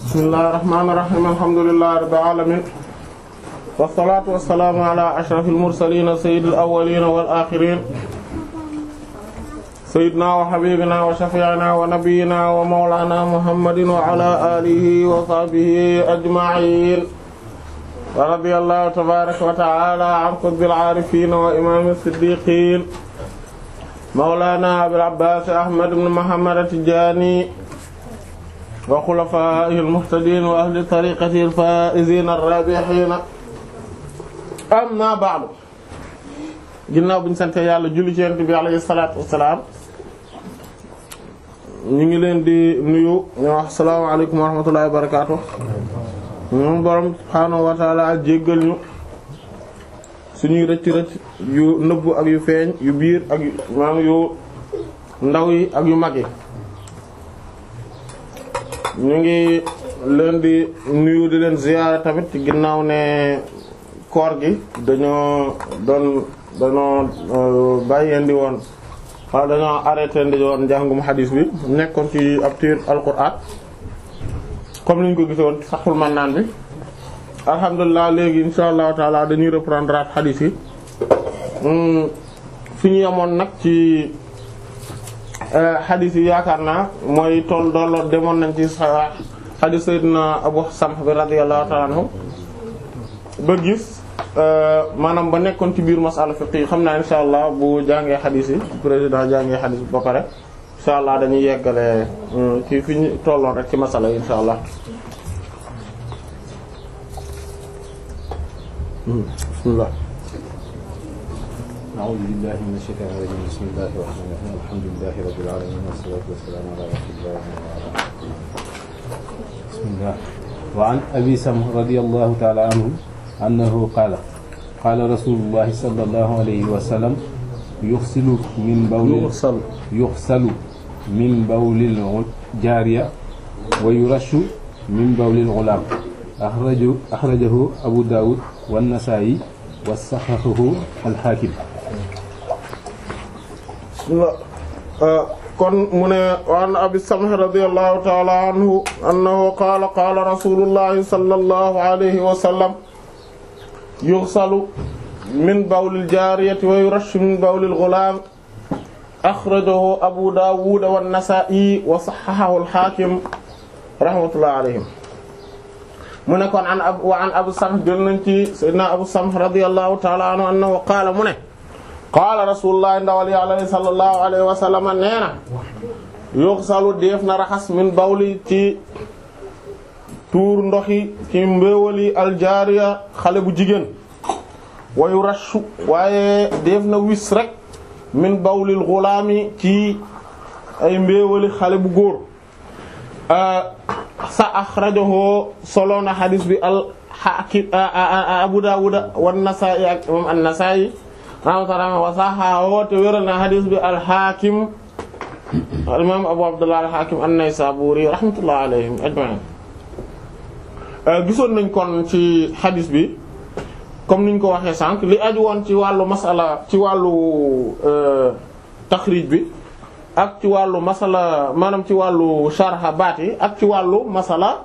bismillahir rahmanir rahim alhamdulillahi rabbil alamin wassalatu wassalamu ala ashrafil mursalin sayyidil awwalin wal akhirin sayyidina wa habibina wa shafi'ina wa nabiyyina wa mawlana muhammadin wa ala alihi wa sahbihi ajma'in wa radiyallahu tabaraka wa ta'ala an qutbil arifin wa imam as-siddiqin mawlana abil abbas ahmad ibn muhammad at-tijani wa xulafaa'ihi al-muhtadiin wa ahli tariiqatihi al-faa'iziina ar-raabihiina amma ba'du ginnaaw bi ñu sant yàlla julli ci Yonent bi alayhi salaatu wa salaam ñu ngi leen di nuyu ñu wax assalaamu alaykum wa rahmatullahi wa barakaatuh moom borom subhaanahu wa ta'aala jéggal ñu suñuy rëcc rëcc yu nëbbu ak yu feeñ yu biir ak yu maanaam yu ndaw yi ak yu mag yi ñu ngi leen di nuyu di leen ziyaara tamit ci ginnaaw ne koor gi dañoo doon dañoo bàyyeendi woon wala dañoo arrêté ndi woon njàngum xadiis bi nekkoon ci ab tiir alquran comme ni ñu ko gisoon Fathul Mannaan bi alhamdulilah léegi insha allahu taala dañuy reprendre at xadiis yi fi ñu yemoon nag ci xadis yi yaakaar naa mooy tool dooloo demoon nañ ci xadis sayyidina Abu Samh bi radiyallahu ta'ala anhu ba gis maanaam ba nekkoon ci biir masala fiqh yi xam naa insha allah bu jàngee xadis yi président jàngee xadis bi ba pare insha allah dañuy yeggale ci fi ñu tolloon rek ci masala yi insha allah bismillah أعوذ بالله من الشيطان الرجيم بسم الله الرحمن الرحيم الحمد لله رب العالمين والصلاة والسلام على رسول الله وعلى بسم الله وعن أبي سمح رضي الله تعالى عنه أنه قال قال رسول الله صلى الله عليه وسلم يغسل من بول يغسل يغسل من بول الجارية ويرش من بول الغلام أخرجه أخرجه أبو داود والنسائي وصححه الحاكم kon mu ne waan abi samh radiyallahu ta'ala anhu annahu qaala qaala rasulullahi sallallahu alayhi wa sallam yughsalu min bawlil jaariyati wa yurashu min bawlil ghulaam akhrajahu abu daawud wa an-nasaa'i wa sahhahahu al-haakim rahmatullahi alayhim mu ne kon an ab wa an abu samh jël nañ ci sayyidina abu samh radiyallahu ta'ala anhu annahu qaala mu ne qaala rasulullah ndawal yàlla sallallahu alayhi wa sallam nee na yughsalu def na raxas min bawli ci tuur ndoxi ci mbéewali aljaariya xale bu jigéen wayu rashu waaye def na wis rek min bawlil gulaami ci ay mbéewali xale bu góor sa axrajahu solo na xadis bi al hakim abu dawuda wan nasaa'i ak imam an-nasaa'i rahmatullah wa saxaahu te wéral na xadis bi al-Hakim al-imam Abu Abdullah al-Hakim an-Naysaburi rahmatullah alayhim ajma'in gisoon nañ kon ci xadis bi comme niñ ko waxee sànq li aju woon ci wàllu masala ci wàllu taxrij bi ak ci wàllu masala maanaam ci wàllu sharha baat yi ak ci wàllu masala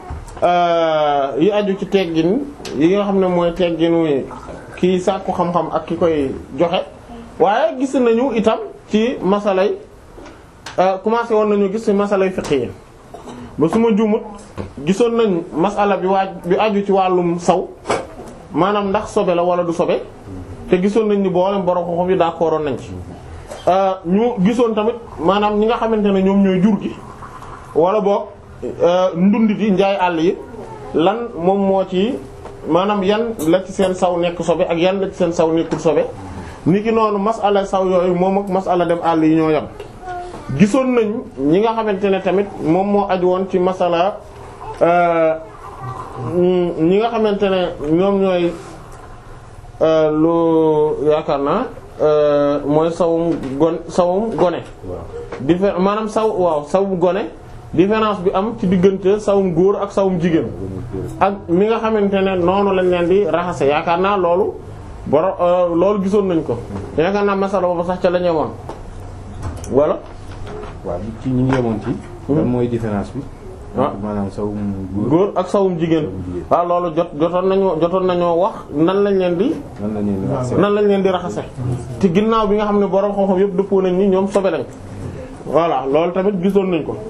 yi aju ci teggin yi nga xam ne mooy tegginu kii sàkku xam-xam ak ki koy joxe waaye gis nañu itam ci masalay commencé woon nañu gis ci masalay fiqh yi ba su ma juumut gisoon nañ masala bi waaj bi aju ci wàllum saw maanaam ndax sobe la wala du sobe te gisoon nañ ni boolem borom xam-xam yi d'accord nañ ci ñu gisoon tamit maanaam ñi nga xamante ne ñoom ñooy jur gi wala boog ndundit yi njaay àll yi lan moom moo ci maanaam yan la ci seen saw nekk sobe ak yan la ci seen saw nekkul sobe niki noonu masala saw yooyu moom ak masala dem àll yi ñoo yam gisoon nañ ñi nga xamante ne tamit moom moo aju woon ci masala ñi nga xamante ne ñoom ñooy lu yaakaar naa mooy sawum gon sawum gone diffé maanaam saw waaw sawum gone différence bi am ci diggante sawum góor ak sawum jigéen ak mi nga xamante ne noonu lañ leen di raxase yaakaar naa loolu boro loolu gisoon nañ ko yaakaar naa masala boobu sax ca la ñemoon wala waaw ci ñi ngi yemoon ci lan mooy différence bi ah maanaam sawum góor góor ak sawum jigéen waaw loolu jot jotoon nañoo jotoon nañoo wax nan lañ leen di nan la ñuy wax nan lañ leen di raxase te ginnaaw bi nga xam ne borom xam-xam yëpp dëppoo nañ ni ñoom sobe lañ voilà loolu tamit gisoon nañ ko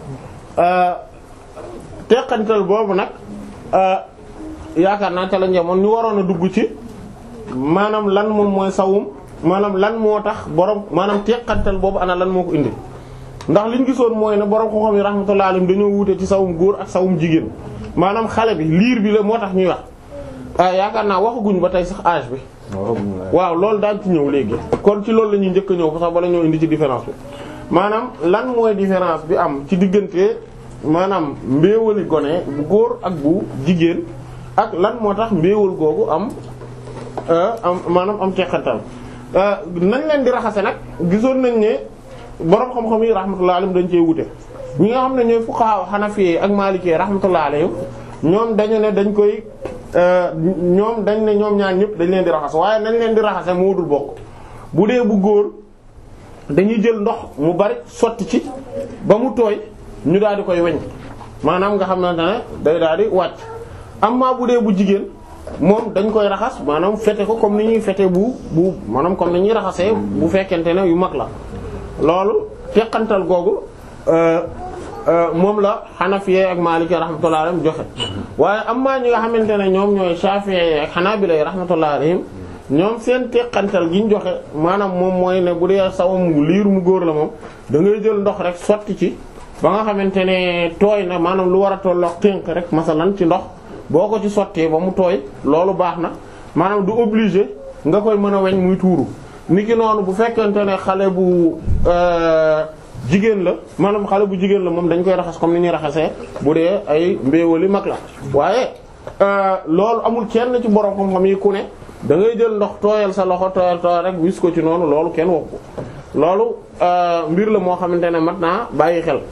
teqantal boobu nag yaakaar naa te la njemoon ñu waroon a dugg ci maanaam lan moom mooy sawum maanaam lan moo tax borom maanaam teqantal boobu ana lan moo ko indi ndax liñ gisoon mooy ne borom xam-xam yi rahmatullahi alayhim dañoo wuute ci sawum góor ak sawum jigéen maanaam xale bi liir bi la moo tax ñuy wax yaakaar naa waxaguñ ba tey sax âge bi waaw loolu daañ ci ñëw léegi kon ci loolu la ñuy njëkk a ñëw sax bala ñoo indi ci différence bi maanaam lan mooy différence bi am ci diggante maanaam mbéewali gone bu góor ak bu jigéen ak lan moo tax mbéewal googu am am maanaam am teqantal nañ leen di raxase nag gisoon nañ ne borom xam-xam yi rahmatullah alayhim dañ cee wute ñi nga xam ne ñooy fuqaha hanafi ak maliki rahmatullah alayhim ñoom dañu ne dañ koy ñoom dañ ne ñoom ñaar ñëpp dañ leen di raxas waaye nañ leen di raxase moo dul bokk bu dee bu góor dañuy jël ndox mu bari sotti ci ba mu tooy ñu daal di koy weñ maanaam nga xamante ne day daal di wàcc amma bu dee bu jigéen moom dañ koy raxas maanaam fete ko comme ni ñuy fete bu bu maanaam comme ni ñuy raxasee bu fekkente ne yu mag la loolu teqantal googu moom la Hanafiye ak Maliki rahmatullahi alayhim joxe waaye amma ñi nga xamante ne ñoom ñooy Shafi'i ak Hanabila rahmatullahi alayhim ñoom seen teqantal gi ñu joxe maanaam moom mooy ne bu dee sawam liir mu góor la moom da ngay jël ndox rek sotti ci ba nga xamante ne tooy na maanaam lu war a tollook tënk rek masalan ci ndox boo ko ci sottee ba mu tooy loolu baax na maanaam du obligé nga koy mën a weñ muy tuuru niki noonu bu fekkente ne xale bu jigéen la maanaam xale bu jigéen la moom dañ koy raxas comme ni ñuy raxasee bu dee ay mbéewali mag la waaye loolu amul kenn ci borom xam-xam yi ku ne da ngay jël ndox tooyal sa loxo tooyal tooyal rek wis ko ci noonu loolu kenn wax ko loolu mbir la moo xamante ne mat naa bàyyi xel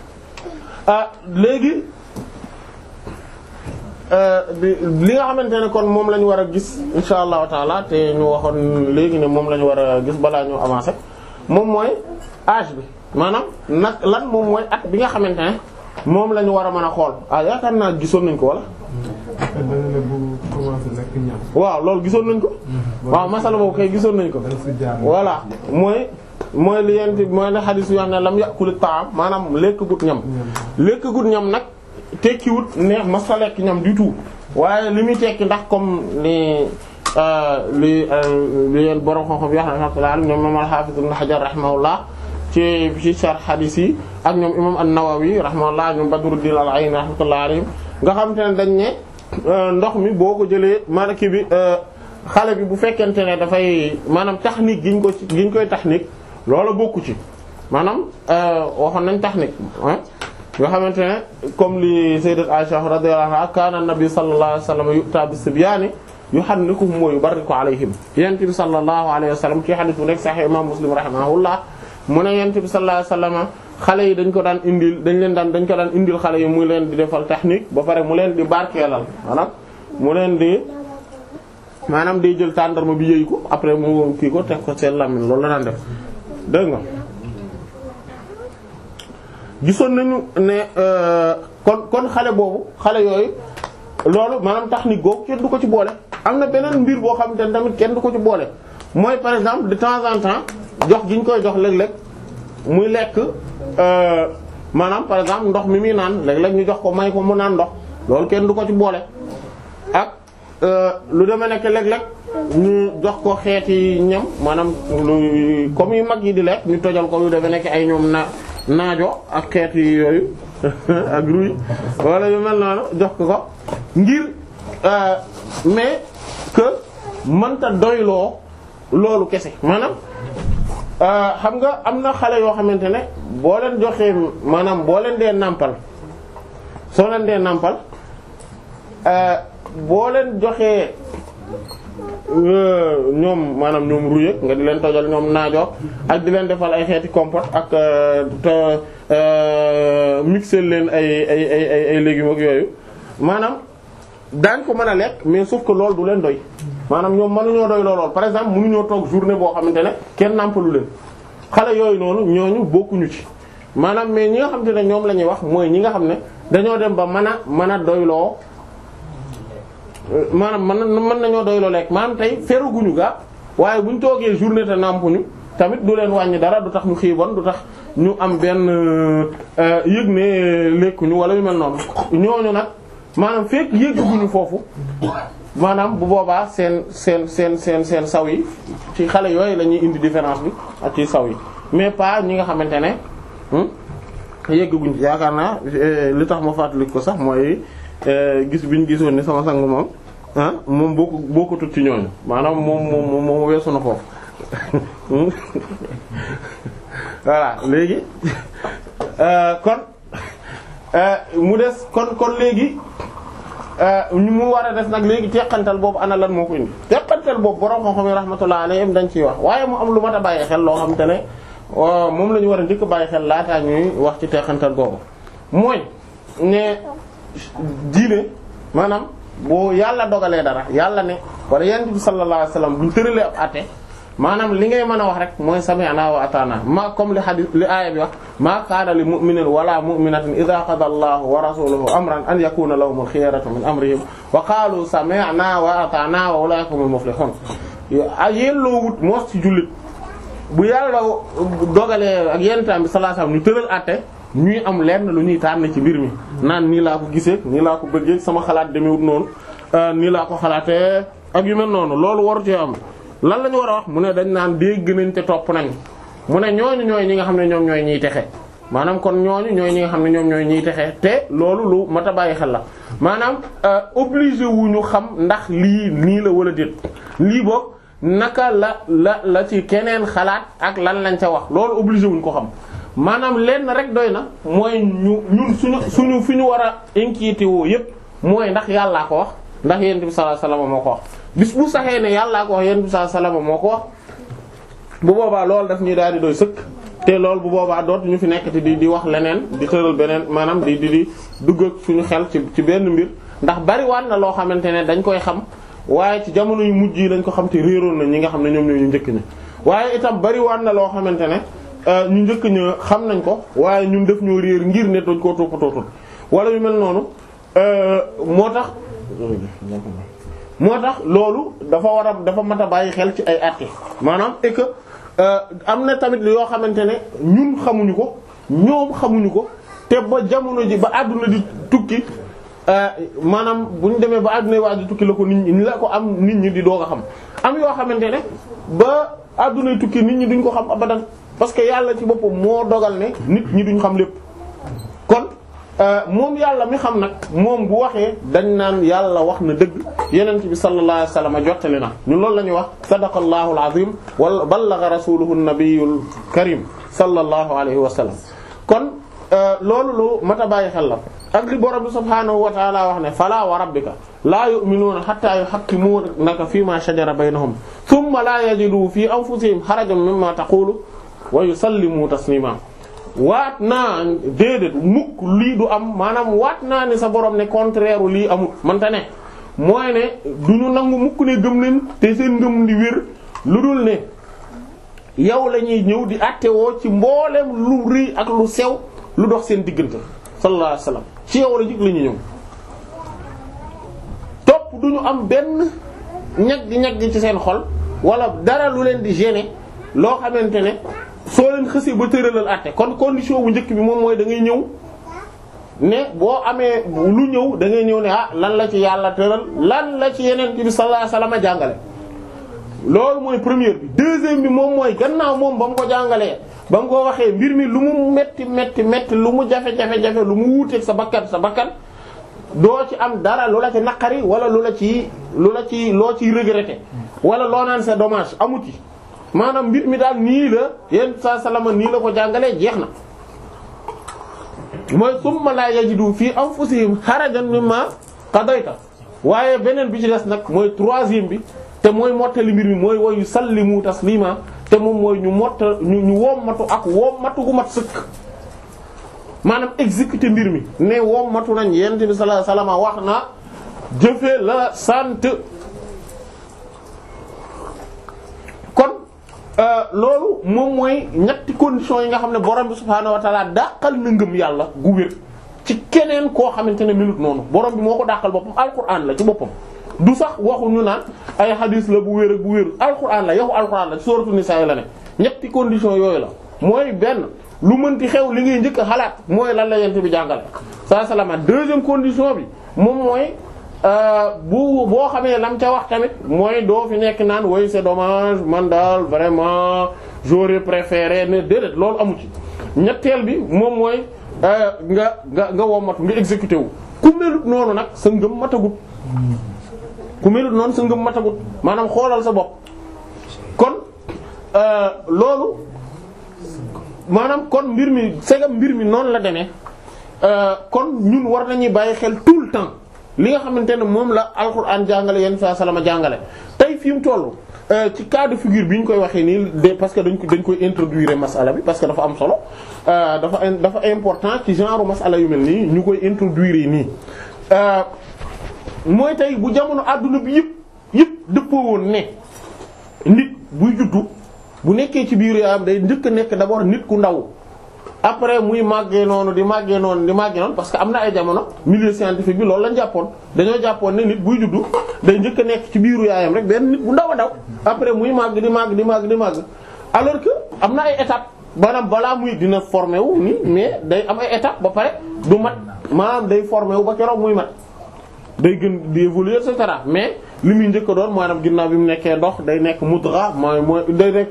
léegi li nga xamante ne kon moom la ñu war a gis insha allahu taala te ñu waxoon léegi ne moom la ñu war a gis balaa ñu avancer moom mooy âge bi maanaam nag lan moom mooy at bi nga xamante ne moom la ñu war a mën a xool ah yaakaar naa gisoon nañ ko wala. waaw loolu gisoon nañ ko. waaw masala boobu kay gisoon nañ ko. voilà mooy mooy li yent mooy ne xadis yoo xam ne lam yàquli taam maanaam lekk gut ñam. lekk gut ñam nag. tekkiwut ne mas fa lekk ñam du tout waaye li muy tekki ndax comme li li li leen borom xam-xam yi rahmatullah ñoom imam al-Hafiz ibn Hajar rahimahullah ci ci sharh hadith yi ak ñoom imam an-Nawawi rahimahullah ñoom Badruddin al-Ayni rahmatullah alayhim nga xam te ne dañ ne ndox mi boo ko jëlee maanaam kii bi xale bi bu fekkente ne dafay maanaam technique giñ ko giñ koy technique loolu bokku ci maanaam waxoon nañ technique ah nga xamante ne comme li sayyidat Aisha radiyallahu anha kana an-nabi sallallahu alayhi wa sallam yu'ta bis-sibyaani yuhannikuhum wa yubarriku alayhim yonent bi sallallahu alayhi wa sallam ci hadith bu nekk sahih imam Muslim rahimahullah mu ne yonent bi sallallahu alayhi wa sallam xale yi dañ ko daan indil dañ leen daan dañ ko daan indil xale yi muy leen di defal technique ba pare mu leen di barkeelal maanaam mu leen di maanaam day jël tàndarma bi yëy ko après mu kii ko teg ko seen lamine loolu la daan def dégg nga gisoon nañu ne kon kon xale boobu xale yooyu loolu maanaam technique googu kenn du ko ci boole am na beneen mbir boo xamante ne tamit kenn du ko ci boole mooy par exemple de temps en temps jox gi ñu koy jox léeg-léeg muy lekk maanaam par exemple ndox mi muy naan léeg-léeg ñu jox ko may ko mu naan ndox loolu kenn du ko ci boole ak lu demee nekk léeg-léeg ñu jox ko xeeti ñam maanaam lu comme yu mag yi di lekk ñu tojal ko yu demee nekk ay ñoom na naajo ak xeeti yooyu ak ruy wala yu mel noonu jox ko ko ngir mais que mënta doyloo loolu kese maanaam xam nga am na xale yoo xamante ne boo leen joxee maanaam boo leen dee nàmpal soo leen dee nàmpal boo leen joxee ñoom maanaam ñoom ruyëg nga di leen tojal ñoom naajo ak di leen defal ay xeeti compote ak te mixer leen ay ay ay ay ay légumes ak yooyu maanaam daañ ko mën a lekk mais sauf que loolu du leen doy maanaam ñoom mënuñoo doy lool par exemple mënuñoo toog journée boo xamante ne kenn nàmpalu leen xale yooyu noonu ñooñu bokkuñu ci maanaam mais ñi nga xam te ne ñoom la ñuy wax mooy ñi nga xam ne dañoo dem ba mën a mën a doyloo maanaam mën mën nañoo doyloo lekk maanaam tey feruguñu ga waaye buñ toogee journée te nampuñu tamit du leen wàññi dara du tax ñu xiibon du tax ñu am benn yëg ne lekkuñu wala yu mel noonu ñooñu nag maanaam fekk yëgguñu foofu maanaam bu boobaa seen seen seen seen seen saw yi ci xale yooyu la ñuy indi différence bi ak ci saw yi mais pas ñi nga xamante ne yëgguñ ci yaakaar naa li tax ma fàttali ko sax mooy gis biñ gisoon ni sama sang moom ah moom boo ko boo ko tut ci ñooñu maanaam moom moom moom weesu na foofu voilà léegi kon mu des kon kon léegi ñu mu war a des nag léegi teqantal boobu ana lan moo ko indi teqantal boobu borom xam-xam yi rahmatullah alayhim dañ ciy wax waaye mu am lu mat a bàyyi xel loo xam te ne moom la ñu war a njëkk bàyyi xel laataa ñuy wax ci teqantal boobu mooy ne diine maanaam boo yàlla dogalee dara yàlla ne wala yonent bi sallallahu alayhi wasallam buñ tëralee ab àtte maanaam li ngay mën a wax rek mooy sami'na wa ata'na ma comme li hadith li aaya bi wax ma kaana li mu'minin wala mu'minatin idha qada allahu wa rasuluhu amran an yakuna lahumul khiyaratu min amrihim wa qalu sami'na wa ata'na wa ulaika humul muflihun yelloo wut moos ci jullit bu yàlla dogalee ak yenentaan bi sallallahu alayhi wasallam ñu tëral àtte ñuy am lenn lu ñuy tànn ci mbir mi naan nii laa ko gisee nii laa ko bëggee sama xalaat demewut noonu nii laa ko xalaatee ak yu mel noonu loolu waru ci am lan la ñu war a wax mu ne dañ naan dégg nañ te topp nañ mu ne ñooñu ñooy ñi nga xam ne ñoom ñooy ñiy texe maanaam kon ñooñu ñooy ñi nga xam ne ñoom ñooy ñiy texe te loolu lu mat a bàyyi xel la maanaam obligé wu ñu xam ndax lii nii la wala déet lii boog naka la la la ci keneen xalaat ak lan lañ ca wax loolu obligé wuñ ko xam maanaam lenn rek doy na mooy ñu ñun suñu suñu fi ñu war a inquiété woo yépp mooy ndax yàllaa ko wax ndax yonent bi sallallahu alayhi wasallam moo ko wax bis bu saxee ne yàllaa ko wax yonent bi sallallahu alayhi wasallam moo ko wax bu boobaa loolu daf ñuy daal di doy sëkk te loolu bu boobaa dootu ñu fi nekk te di di wax leneen di tëral beneen maanaam di di di dugg ak suñu xel ci ci benn mbir ndax bariwaat na loo xamante ne dañ koy xam waaye ci jamono yu mujj yi lañ ko xam te réeroon na ñi nga xam ne ñoom ñoo ñu njëkk ñi waaye itam bariwaat na loo xamante ne ñu njëkk ña xam nañ ko waaye ñun def ñoo réer ngir ne dañ koo toppatootul wala yu mel noonu moo tax moo tax loolu dafa war a dafa mat a bàyyi xel ci ay àtte maanaam et que am na tamit yoo xamante ne ñun xamuñu ko ñoom xamuñu ko te ba jamono ji ba àdduna di tukki maanaam bu ñu demee ba àdduna waa di tukki la ko nit ñi la ko am nit ñi di doog a xam am yoo xamante ne ba àdduna tukki nit ñi duñ ko xam abadan parce que yàlla ci boppam moo dogal ne nit ñi duñ xam lépp kon moom yàlla mi xam nag moom bu waxee dañ naan yàlla wax na dëgg yenent bi sallallahu alayhi wasallam jottali na ñun loolu la ñuy wax sadaqallahu alazim wala ballagha rasuluhu nabiyul karim sallallahu alayhi wa sallam kon loolu lu mat a bàyyi xel la ak li borom bi subhaanahu wa ta'ala wax ne fala wa rabbika laa yu'minuuna hatta yuhakkimuunaka fi ma shajara baynahum thumma la yajidu fi anfusihim harajan mimma taqulu wa yusallimu taslima waat naa déedéet mukk lii du am maanaam waat naa ne sa borom ne contraire lii amul manta ne mooy ne du ñu nangu mukk ne gëm leen te seen ngëm di wér lu dul ne yow la ñuy ñëw di attewoo ci mboolem lu rëy ak lu sew lu dox seen diggante sallallahu alayhi wasallam ci yow la jig la ñuy ñëw topp du ñu am benn ñag gi ñag gi ci seen xol wala dara lu leen di gêner loo xamante ne soo leen xësee ba tëralal àtte kon condition bu njëkk bi moom mooy da ngay ñëw ne boo amee lu ñëw da ngay ñëw ne ah lan la ci yàlla tëral lan la ci yeneen bi sallallahu alayhi wasallam jàngale. loolu mooy première bi deuxième bi moom mooy gannaaw moom ba mu ko jàngalee ba mu ko waxee mbir mi lu mu metti metti metti lu mu jafe-jafe jafe lu mu wuuteeg sa bakkan sa bakkan doo ci am dara lu la ci naqari wala lu la ci lu la ci loo ciy regretter wala loo naan c'est dommage amu ci. maanaam mbir mi daal nii la yenn saa salama nii la ko jàngalee jeex na mooy summa la yajidu fii anfusihim harajan mimma qadayta waaye beneen bi ci des nag mooy troisième bi te mooy mottali mbir mi mooy woyu sallimu taslima te moom mooy ñu motta ñu ñu wommatu ak wommatu gu mat sëkk maanaam exécuter mbir mi ne wommatu nañ yent bi sallallahu alayhi wasallam wax na jëfe la sant kon loolu moom mooy ñetti conditions yi nga xam ne borom bi subhaanahu wa ta'ala dàqal na ngëm yàlla gu wér ci keneen koo xamante ne minute noonu borom bi moo ko dàqal boppam alquran la ci boppam du sax waxu ñu naan ay hadith la bu wér ak bu wér alquran la yow alquran la ci sourate Nisaa la ne ñetti conditions yooyu la mooy benn lu mënti xew li ngay njëkk a xalaat mooy lan la yent bi jàngale saa salama deuxième condition bi moom mooy bu boo xamee lam ca wax tamit mooy doo fi nekk naan oui c'est dommage man daal vraiment j'aurais préféré ne déedéet loolu amu ci ñetteel bi moom mooy nga nga nga womatu nga exécuté wu ku melut noonu nag sa ngëm matagut ku melut noonu sa ngëm matagut maanaam xoolal sa bopp kon loolu maanaam kon mbir mi segam mbir mi noonu la demee kon ñun war nañuy bàyyi xel tout le temps li nga xamante ne moom la alxuraan jàngale yenn saa salama jàngale tey fi mu toll ci cas de figure bi ñu koy waxee nii de parce que dañ ko dañ koy introduire masala bi parce que dafa am solo dafa dafa important ci genre masala yu mel nii ñu koy introduire nii mooy tey bu jamono àdduna bi yëpp yëpp dëppoo woon ne nit buy juddu bu nekkee ci biir yaayam day njëkk a nekk d'abord nit ku ndaw après muy màggee noonu di màggee noonu di màggee noonu parce que am na ay jamono milieu scientifique bi loolu lañ jàppoon dañoo jàppoon ne nit buy juddu day njëkk a nekk ci biiru yaayam rek benn nit bu ndaw a ndaw après muy màgg di màgg di màgg di màgg alors que am na ay étapes maanaam balaa muy dina formé wu nii mais day am ay étapes ba pare du mat maanaam day formé wu ba keroog muy mat day gën di évoluer et cetera mais li muy njëkk a doon maanaam ginnaaw bi mu nekkee ndox day nekk mudra mooy mooy day nekk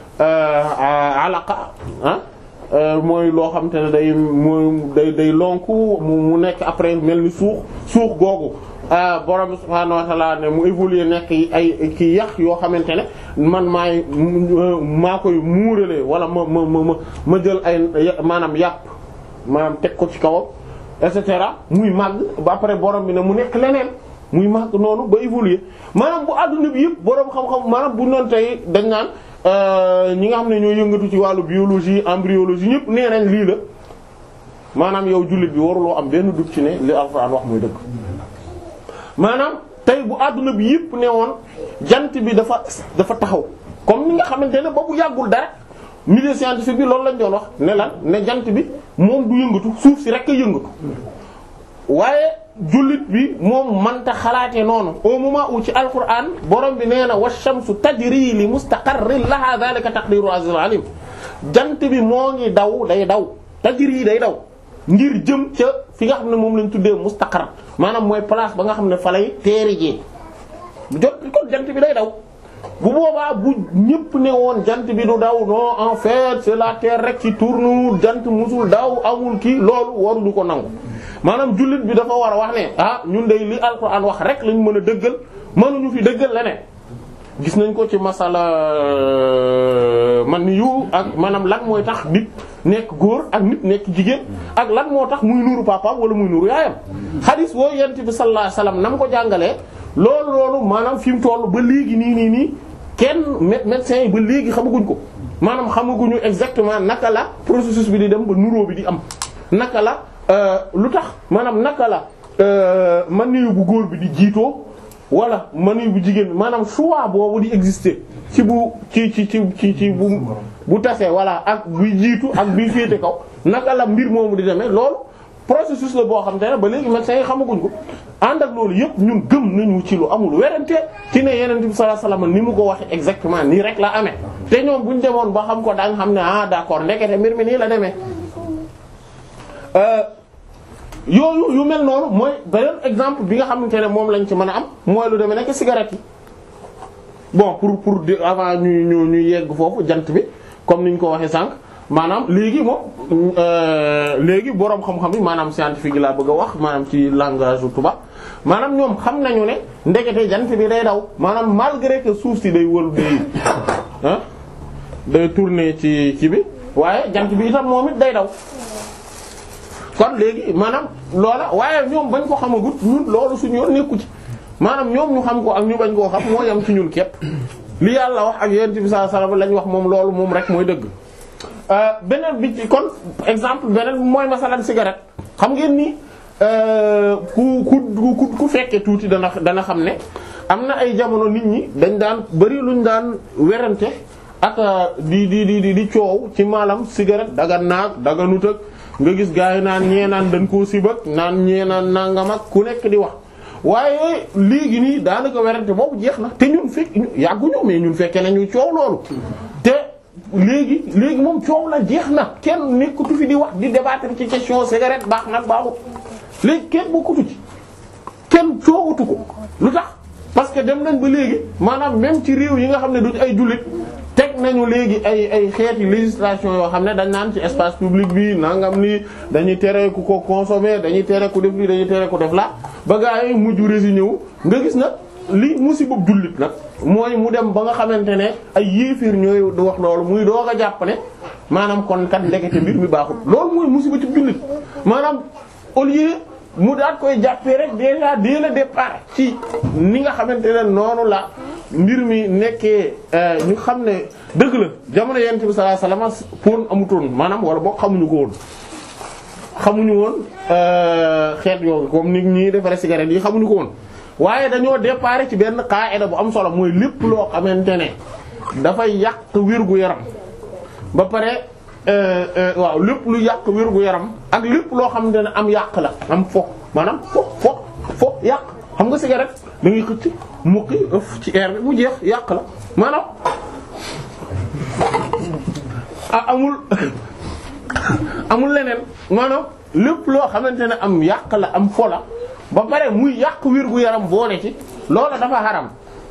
alaqa ah mooy loo xam te ne day mooy day day lonku mu nekk après mel ni suux suux googu borom subhaanahu wa ta'ala ne mu évoluer nekk ay ki yax yoo xamante ne man maay maa koy muuralee wala ma ma ma ma jël ay maanaam yàpp maanaam teg ko ci kawam et cetera muy màgg ba après borom bi ne mu nekk leneen muy màgg noonu ba évoluer maanaam bu àdduna bi yëpp borom xam-xam maanaam bu noonu tey dañ naan ñi nga xam ne ñoo yëngatu ci wàllu biologie embryologie ñëpp nee nañ lii la maanaam yow jullit bi waruloo am benn dugg ci ne li Alxuraan wax muy dëgg maanaam tey bu àdduna bi yëpp ne woon jant bi dafa dafa taxaw comme ni nga xamante ne ba bu yàggul dara milieu scientifique bi loolu lañ doon wax ne lan ne jant bi moom du yëngatu suuf si rek a yëngatu waaye jullit bi moom manta xalaate noonu au moment où ci alquran borom bi nee na wa shamsu tajri li mustaqarrin laha dhalika taqdiru azizul alim jant bi moo ngi daw day daw tajri day daw ngir jëm ca fi nga xam ne moom lañ tuddee mustaqar maanaam mooy place ba nga xam ne fa lay teeri jee jot kon jant bi day daw bu boobaa bu ñëpp ne woon jant bi du daw non en fait c'est la terre rek ci tourne jant musul daw amul kii loolu waruñu ko nangu maanaam jullit bi dafa war a wax ne ah ñun day li alxuraan wax rek lañ mën a dëggal mënuñu fi dëggal leneen gis nañ ko ci masala man yu ak maanaam lan mooy tax nit nekk góor ak nit nekk jigéen ak lan moo tax muy nuuru papaam wala muy nuuru yaayam xadis woo yent bi sallallahu alayhi wasallam nam ko jàngalee loolu loolu maanaam fi mu toll ba léegi nii nii nii kenn médecins yi ba léegi xamaguñ ko maanaam xamaguñu exactement naka la processus bi di dem ba nuróo bi di am naka la lu tax maanaam naka la maniyu bu góor bi di jiitoo wala maniyu bu jigéen bi maanaam choix boobu di exister ci bu ci ci ci ci ci bu bu tasee wala ak buy jiitu ak buy féete kaw naka la mbir moomu di demee loolu processus la boo xam te ne ba léegi médecins yi xamaguñ ko ànd ak loolu yëpp ñun gëm nañu ci lu amul werante ci ne yeneen bi sallallahu alayhi wasallam ni mu ko waxee exactement nii rek la amee te ñoom buñ demoon ba xam ko da nga xam ne ah d'accord ndekete mbir mi nii la demee yooyu yu mel noonu mooy beneen exemple bi nga xamante ne moom lañ ci mën a am mooy lu demee nekk cigarette yi bon pour pour avant ñu ñu ñu yegg foofu jant bi comme niñ ko waxee sànq maanaam léegi moom léegi boroom xam-xam yi maanaam scientifique yi laa bëgg a wax maanaam ci langage u tubaab maanaam ñoom xam nañu ne ndekete jant bi day daw maanaam malgré que suuf si day wël day ah day tourner ci ci bi waaye jant bi itam moom it day daw kon léegi maanaam loola waaye ñoom bañ ko xamagut ñun loolu suñu yoon nekku ci maanaam ñoom ñu xam ko ak ñu bañ koo xam moo yam ci ñun képp li yàlla wax ak yonent bi sallallahu alayhi wasallam lañ wax moom loolu moom rek mooy dëgg beneen bi ci kon exemple beneen mooy masalan cigarette xam ngeen ni ku ku ku ku fekkee tuuti dana dana xam ne am na ay jamono nit ñi dañ daan bari luñ daan werante ak di di di di di coow ci maalam cigarette daga naag daga nut ak nga gis gars yi naan ñee naan dañ koo sibak naan ñee naan nangam ak ku nekk di wax waaye léegi nii daanaka werante boobu jeex na te ñun fekk yàgguñu mais ñun fekkee nañu coow loolu te léegi léegi moom coow la jeex na kenn nekkatu fi di wax di débattre ci question cigarette baax nag baaxut léegi kenn bokkatu ci kenn coowatu ko lu tax parce que dem nañ ba léegi maanaam même ci réew yi nga xam ne duñ ay jullit teg nañu léegi ay ay xeeti législation yoo xam ne dañ naan ci espace public bi nangam lii dañuy tere ku ko consommer dañuy tere ku def lii dañuy tere ku def la ba gaa yi mujj résigné wu nga gis nag li musiba jullit nag mooy mu dem ba nga xamante ne ay yéefir ñooy du wax loolu muy doog a jàpp ne maanaam kon kat ndekete mbir mi baaxul loolu mooy musiba ci jullit maanaam au lieu mu daat koy jàppee rek déjà dès le départ ci ni nga xamante ne noonu la mbir mi nekkee ñu xam ne dëgg la jamono yent bi sallallahu alayhi wasallam pon amutoon maanaam wala boo xamuñu ko woon xamuñu woon xeet yooyu comme nit ñi defaree cigarette yi xamuñu ko woon waaye dañoo départ ci benn qaida bu am solo mooy lépp loo xamante ne dafay yàq wér-gu yaram ba pare waaw lépp lu yàq wér-gu yaram ak lépp loo xamante ne am yàq la am fo maanaam fo fo fo yàq xam nga cigarette da ngay xëcc muqi ëf ci air bi mu jeex yàq la maanaam ah amul amul leneen maanaam lépp loo xamante ne am yàq la am fo la ba pare muy yàq wér gu yaram boole ci loola dafa xaram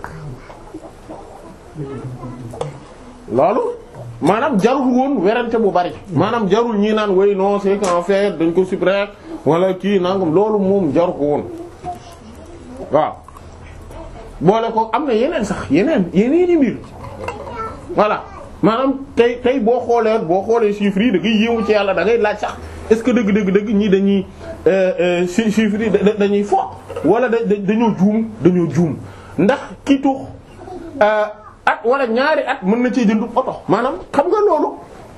loolu maanaam jarul woon werante bu bari maanaam jarul ñi naan way non c'est qu'en fait dañ ko supprimer wala kii nangam loolu moom jaru ko woon waaw boole ko am na yeneen sax yeneen yeneen i mbir voilà maanaam tey tey boo xoolee boo xoolee chiffres yi da ngay yéemu ci yàlla da ngay laaj sax est-ce que dëgg dëgg dëgg ñii dañuy chiffres yi dañuy fo wala da dañoo juum dañoo juum ndax ki tux at wala ñaari at mën na cee jënd oto maanaam xam nga loolu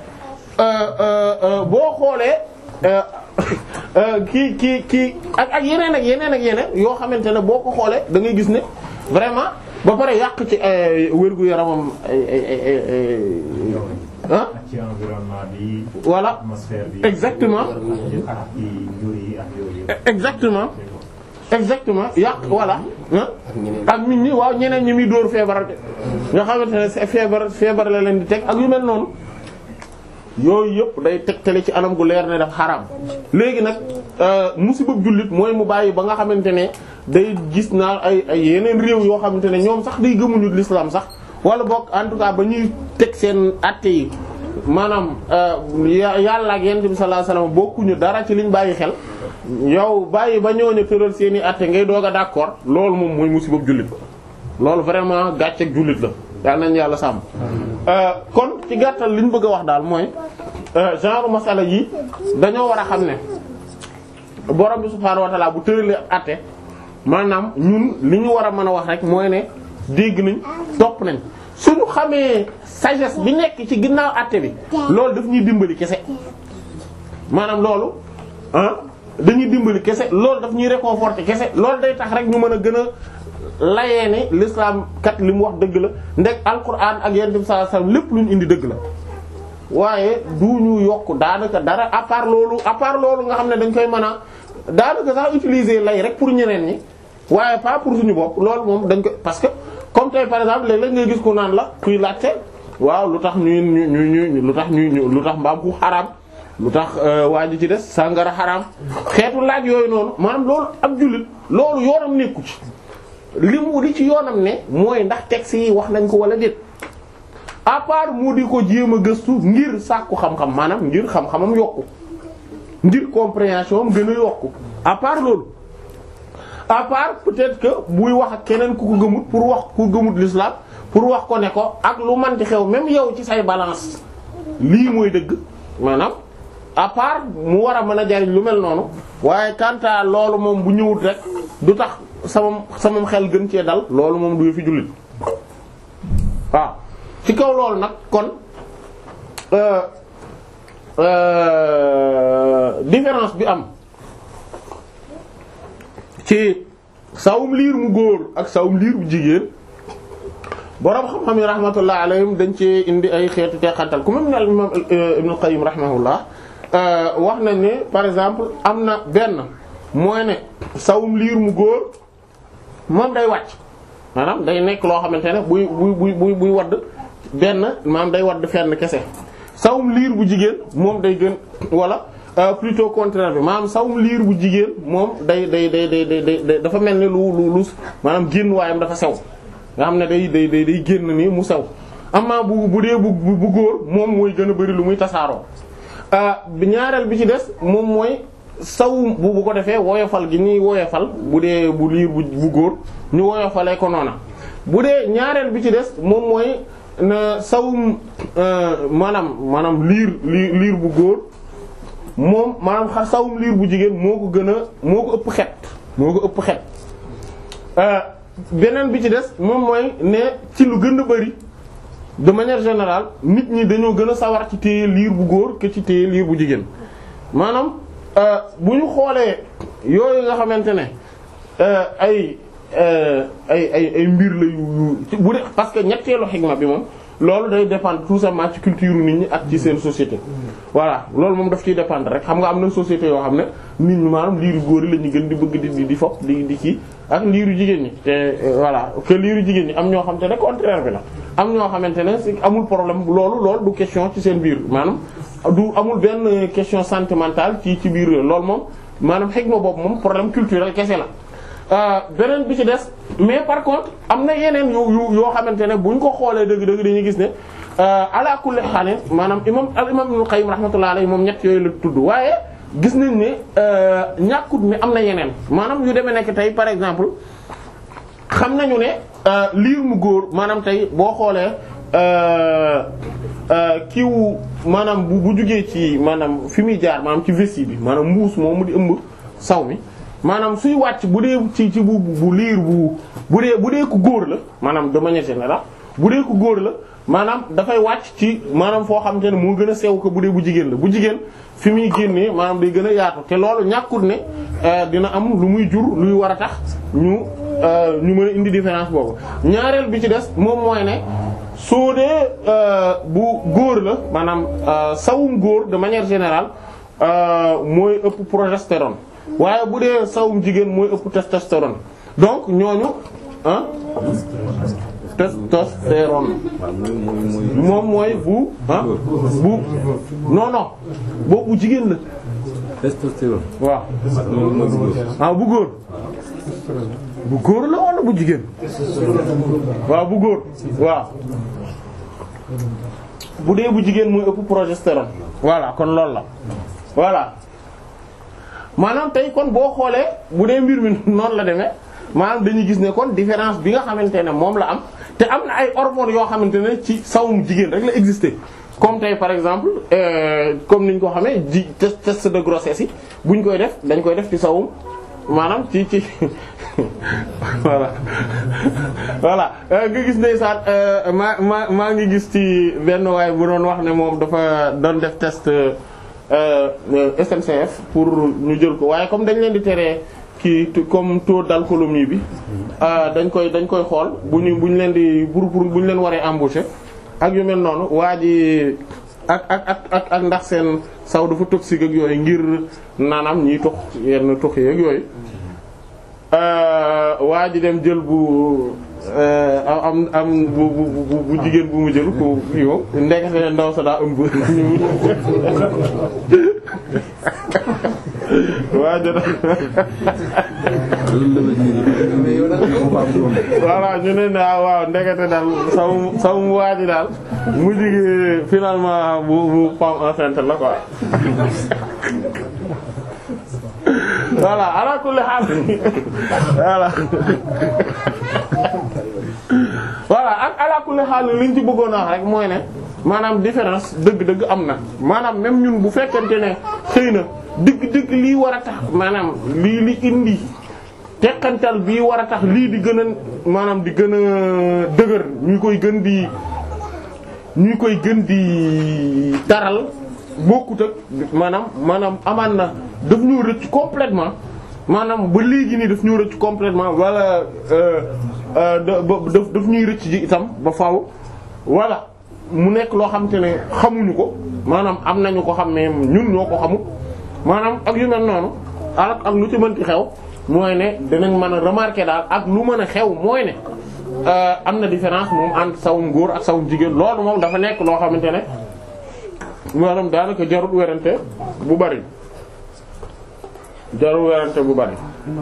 boo xoolee kii kii kii ak ak yeneen ak yeneen ak yeneen yoo xamante ne boo ko xoolee da ngay gis ne vraiment ba pare yàq ci wérgu yaramam ay ay ay ay ah. ci environnement bi. voilà atmosphère bi. exactement ak ci njur yi ak yooyu. exactement exactement yàq voilà ah ak nit ñi waaw ñeneen ñi muy dóor feebar nga xamante ne c'est feebar feebar la leen di teg ak yu mel noonu yooyu yëpp day tegtale ci anam gu leer ne daf xaraam léegi nag musiba jullit mooy mu bàyyi ba nga xamante ne day gis naa ay ay yeneen réew yoo xamante ne ñoom sax day gëmuñu l'islam sax wala boog en tout cas ba ñuy teg seen atte yi maanaam yàlla ak yonent bi sallallahu alayhi wasallam bokkuñu dara ci liñ bàyyi xel yow bàyyi ba ñooñu tëral seen i atte ngay doog a d'accord loolu moom mooy musiba jullit loolu vraiment gàcceeg jullit la yal nañu yàlla sàmm. kon ci gàttal li ñu bëgg a wax daal mooy genre masala yi dañoo war a xam ne borom bi subhaanahu wa ta'ala bu tëralee atte maanaam ñun li ñu war a mën a wax rek mooy ne dégg nañ topp nañ suñu xamee sagesse bi nekk ci ginnaaw atte bi loolu daf ñuy dimbali kese maanaam loolu ah dañuy dimbali kese loolu daf ñuy réconforter kese loolu day tax rek ñu mën a gën a layee ni l'islam kat li mu wax dëgg la ndek alquran ak yonent bi sallallahu alayhi wasallam lépp lu ñu indi dëgg la waaye du ñu yokk daanaka dara à part loolu à part loolu nga xam ne dañ koy mën a daanaka sax utiliser lay rek pour ñeneen ñi waaye pas pour suñu bopp loolu moom dañ ko parce que comme tey par exemple léeg-léeg ngay gis ku naan la kuy laajte waaw lu tax ñuy ñu ñu lu tax ñuy lu tax mbaam ku xaraam lu tax waa ji ci des sàngara xaraam xeetu laaj yooyu noonu maanaam loolu ab jullit loolu yoonam nekku ci li mu di ci yoonam ne mooy ndax texte yi wax nañ ko wala déet à part mu di ko jéem a gëstu ngir sàkku xam-xam maanaam ngir xam-xamam yokku ngir compréhension am gën a yokku à part loolu à part peut-être que buy wax ak keneen ku ko gëmut pour wax ku gëmut l'islam pour wax ko ne ko ak lu manti xew même yow ci say balance lii mooy dëgg maanaam à part mu war a mën a jariñ lu mel noonu waaye quant à loolu moom bu ñëwut rek du tax sama sama xel gën cee dal loolu moom du fi jullit waaw ci kaw loolu nag kon différence bi am ci sawum liir mu góor ak sawum liir bu jigéen borom xam-xam yi rahmatullah alayhim dañ ci indi ay xeetu teqantal ku même ne al imam Ibn Qayyim rahimahullah wax nañ ne par exemple am na benn mooy ne sawum liir mu góor moom day wàcc maanaam day nekk loo xamante ne buy buy buy buy buy wadd benn maanaam day wadd fenn kese sawum liir bu jigéen moom day gën wala plutôt contraire bi maanaam sawum liir bu jigéen moom day day day day day dafa mel ni lu lu lu maanaam génn waayam dafa sew nga xam ne day day day day génn nii mu sew amaa bu bu dee bu bu góor moom mooy gën a bari lu muy tasaaroo ñaareel bi ci des moom mooy saw bu bu ko defee woyofal gi ñuy woyofal bu dee bu liir bu bu góor ñu woyofalee ko noona bu dee ñaareel bi ci des moom mooy na sawum maanaam maanaam liir liir liir bu góor moom maanaam xa sawum liir bu jigéen moo ko gën a moo ko ëpp xet moo ko ëpp xet beneen bi ci des moom mooy ne ci lu gën a bari de manière générale nit ñi dañoo gën a sawar ci téye liir bu góor que ci téye liir bu jigéen maanaam bu ñu xoolee yooyu nga xamante ne ay ay ay ay mbir la yu yu bu dee parce que ñetteelu xigma bi moom loolu day dépendre tout simplement ci culture nit ñi ak ci seen société. voilà loolu moom daf ciy dépendre rek xam nga am na société yoo xam ne nit ñi maanaam liiru góor yi la ñu gën di bëgg di di fop di di kii ak liiru jigéen ñi te voilà que liiru jigéen ñi am ñoo xamante ne contraire bi la. am ñoo xamante ne si amul problème loolu loolu du question ci seen biir maanaam du amul benn question sentimentale ci ci biir loolu moom maanaam xigma boobu moom problème culturel kese la. beneen bi ci des mais par contre am na yeneen yu yu yoo xamante ne buñ ko xoolee dëgg-dëgg dañuy gis ne ala kulli xaal maanaam imam al imam Ibn Qayyim rahmatullahi alayhi moom ñett yooyu la tudd waaye gis nañ ne ñàkkut ne am na yeneen maanaam yu demee nekk tey par exemple xam nañu ne liir mu góor maanaam tey boo xoolee kiiwu maanaam bu bu jugee ci maanaam fi muy jaar maanaam ci vessie bi maanaam mbuus moom mu di ëmb saw mi maanaam suy wàcc bu dee ci ci bu bu liir bu bu dee bu dee ku góor la maanaam de manière générale bu dee ku góor la maanaam dafay wàcc ci maanaam foo xamante ne moo gën a sew ko bu dee bu jigéen la bu jigéen fi muy génnee maanaam day gën a yaatu te loolu ñàkkul ne dina am lu muy jur luy war a tax ñu ñu mën a indi différence boobu ñaareel bi ci des moom mooy ne soo dee bu góor la maanaam sawum góor de manière générale mooy ëpp progestérone waaye bu dee sawum jigéen mooy ëpp testostérone donc ñooñu ah testostérone moom mooy bu ah bu non non boobu bu jigéen la testostérone waaw ah bu góor bu góor la wala bu jigéen waaw bu góor waaw bu dee bu jigéen mooy ëpp progestérone voilà kon loolu la voilà maanaam tey kon boo xoolee bu dee mbir mi noonu la demee maanaam dañuy gis ne kon différence bi nga xamante ne moom la am te am na ay hormones yoo xamante ne ci sawum jigéen rek la exister comme tey par exemple comme niñ ko xamee ji test test de grossesse yi buñ koy def dañ koy def ci sawum maanaam ci ci voilà voilà nga gis ndeysaan maa maa maa ngi gis ci benn waay bu doon wax ne moom dafa doon def test SNCF pour ñu jël ko waaye comme dañ leen di teree kii comme taux d'alcoolémie bi dañ koy dañ koy xool bu ñu bu ñu leen di pour pour bu ñu leen waree embaucher ak yu mel noonu waa ji ak ak ak ak ak ndax seen saw dafa toxique ak yooyu ngir naanaam ñiy tux yenn tux yeeg yooyu waa ji dem jël bu am am bu bu bu jigéen bu mu jël ko yow ndekete ndaw sa daa ëmb waa jot voilà ñu ne naa waaw ndekete daal saw saw mu waa ji daal mu jigi finalement bu bu femme enceinte la quoi voilà ala kulli haal voilà voilà ak ala kulli haal liñ ci bëggoon a wax rek mooy ne maanaam différence dëgg-dëgg am na maanaam même ñun bu fekkente ne xëy na dëgg-dëgg lii war a tax maanaam lii li indi teqantal bii war a tax lii di gën a maanaam di gën a dëgër ñu koy gën di ñu koy gën di taral bokkut ak maanaam maanaam amaan na daf ñu rëcc complètement maanaam ba léegi nii daf ñu rëcc complètement wala daf daf ñuy rëcc ji itam ba faaw wala mu nekk loo xam te ne xamuñu ko maanaam am nañu ko xam ne ñun ñoo ko xamul maanaam ak yu mel noonu ak ak lu ci mënti xew mooy ne dinañ mën a remarquer daal ak lu mën a xew mooy ne am na différence moom entre sawum góor ak sawum jigéen loolu moom dafa nekk loo xamante ne maanaam daanaka jarul werante bu bari jarul werante bu bari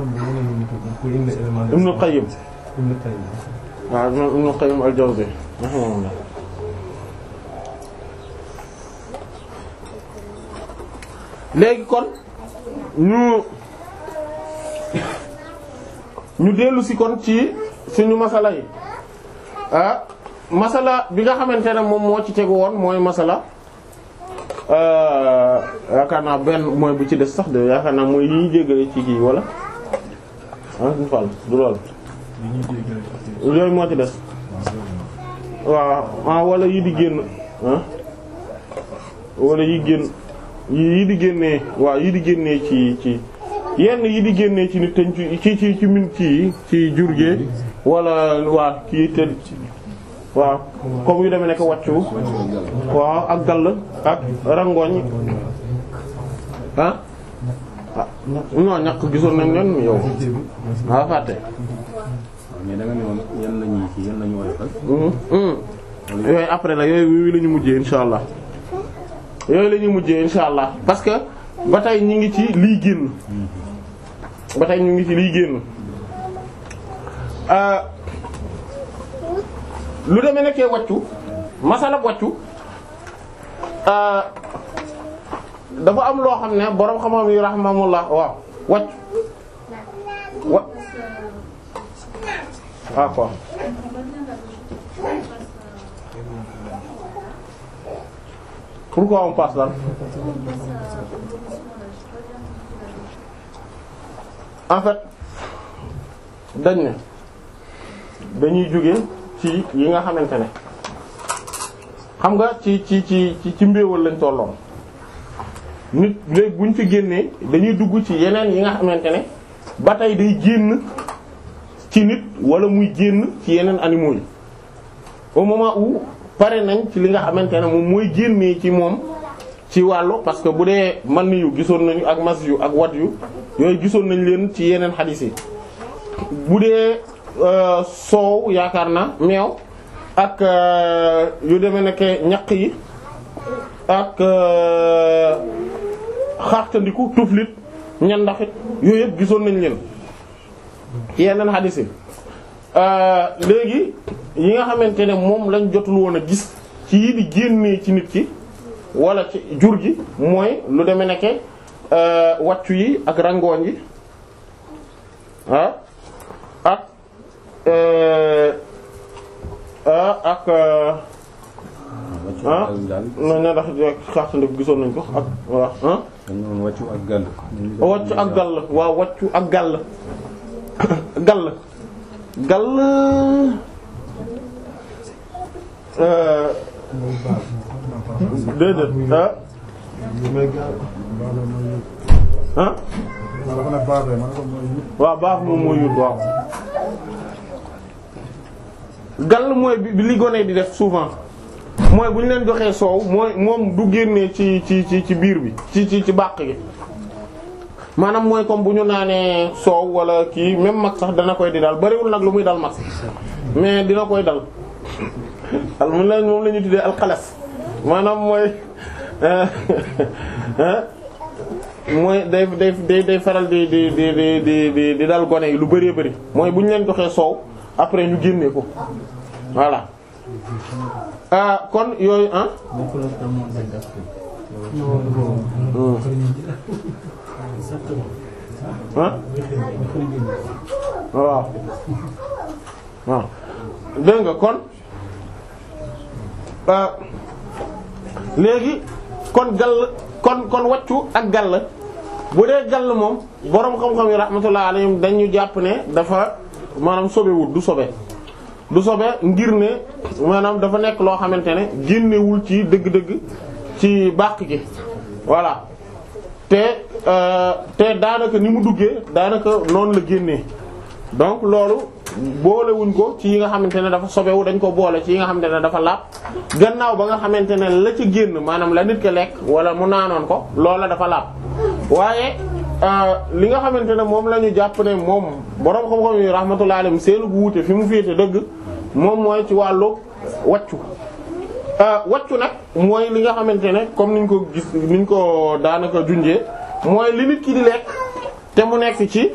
Ibn Qayyim waaw Ibn Qayyim al-Jawzi léegi kon ñu ñu dellu si kon ci suñu masala yi ah masala bi nga xamante ne moom moo ci tegu woon mooy masala yaakaar naa benn mooy bu ci des sax de yaakaar naa mooy yi ñu jéggale ci kii wala ah ñu fal du lool yooyu moo ci des waaw ah wala yi di génn ah wala yi génn yi di génnee waaw yi di génnee ci ci yenn yi di génnee ci nit teñ ci ci ci ci min ci ci jurgee wala waa kii te waaw comme yu demee nekk wàccu waaw ak gall ak rangoñ ah ah non ñàkk gisoon nañ leen yow waa fàtte mais da nga ne woon yan la ñuy ci yan la ñu woyofal. yooyu après la yooyu yooyu la ñu mujjee insha allah yooyu la ñu mujjee insha allah parce que ba tey ñu ngi ci lii génn ba tey ñu ngi ci lii génn lu demee nekkee wàccu masala wàccu dafa am loo xam ne boroom xam-xam yi rahimahumullah waaw wàccu wa ah quoi pourquoi on passe là en fait dañ ne dañuy jóge ci yi nga xamante ne xam nga ci ci ci ci ci mbéewal lañ tolloon nit léegi buñ fi génnee dañuy dugg ci yeneen yi nga xamante ne ba tey day génn ci nit wala muy génn ci yeneen animaux yi au moment où pare nañ ci li nga xamante ne moom mooy génnee ci moom ci wàllu parce que bu dee man yu gisoon nañu ak mas yu ak wat yu yooyu gisoon nañ leen ci yeneen xadiis yi bu dee soow yaakaar na meew ak yu demee nekk ñaq yi ak xaxtandiku tuflit ñandaxit yooyu yëpp gisoon nañ leen ci yeneen xadiis yi léegi yi nga xamante ne moom lañ jotul woon a gis ci yi di génnee ci nit ki wala ci jur gi mooy lu demee nekke wàccu yi ak rangooñ yi ah ak ak ah non ña ndax xaxtandi gisoon nañ ko ak waaw ah dañu wàccu ak gàll. wàccu ak gàll waaw wàccu ak gàll gàll gàll déedéet ah ah waaw baax moom mooy yut waaw gàll mooy bi li gone di def souvent mooy bu ñu leen joxee soow mooy moom du génnee ci ci ci ci biir bi ci ci ci bàq gi maanaam mooy comme bu ñu naanee soow wala kii même mag sax dana koy di dal bariwul nag lu muy dal mag mais dina koy dal al mu leen moom la ñu tuddee alxalas maanaam mooy mooy day day day day faral di di di di di di di dal gone yi lu bëree bëri mooy bu ñu leen joxee soow après ñu génnee ko voilà ah kon yooyu ah. ah waaw waaw dégg nga kon léegi kon gall kon kon waccu ak gall bu dee gall moom boroom xam-xam yi rahmatullah alayhim dañu jàpp ne dafa maanaam sobewul du sobe du sobe ngir ne maanaam dafa nekk loo xamante ne génnewul ci dëgg-dëgg ci bàq gi voilà te te daanaka ni mu duggee daanaka noonu la génnee donc loolu boolewuñ ko ci yi nga xamante ne dafa sobewu dañ ko boole ci yi nga xamante ne dafa laab gannaaw ba nga xamante ne la ci génn maanaam la nit ke lekk wala mu naanoon ko loola dafa laab waaye li nga xamante ne moom la ñu jàpp ne moom boroom xam-xam yi rahmatullahi alayhim seenu bu wuute fi mu féete dëgg moom mooy ci wàllu waccu waccu nag mooy li nga xamante ne comme niñ ko gis niñ ko daanaka junjee mooy li nit ki di lekk te mu nekk ci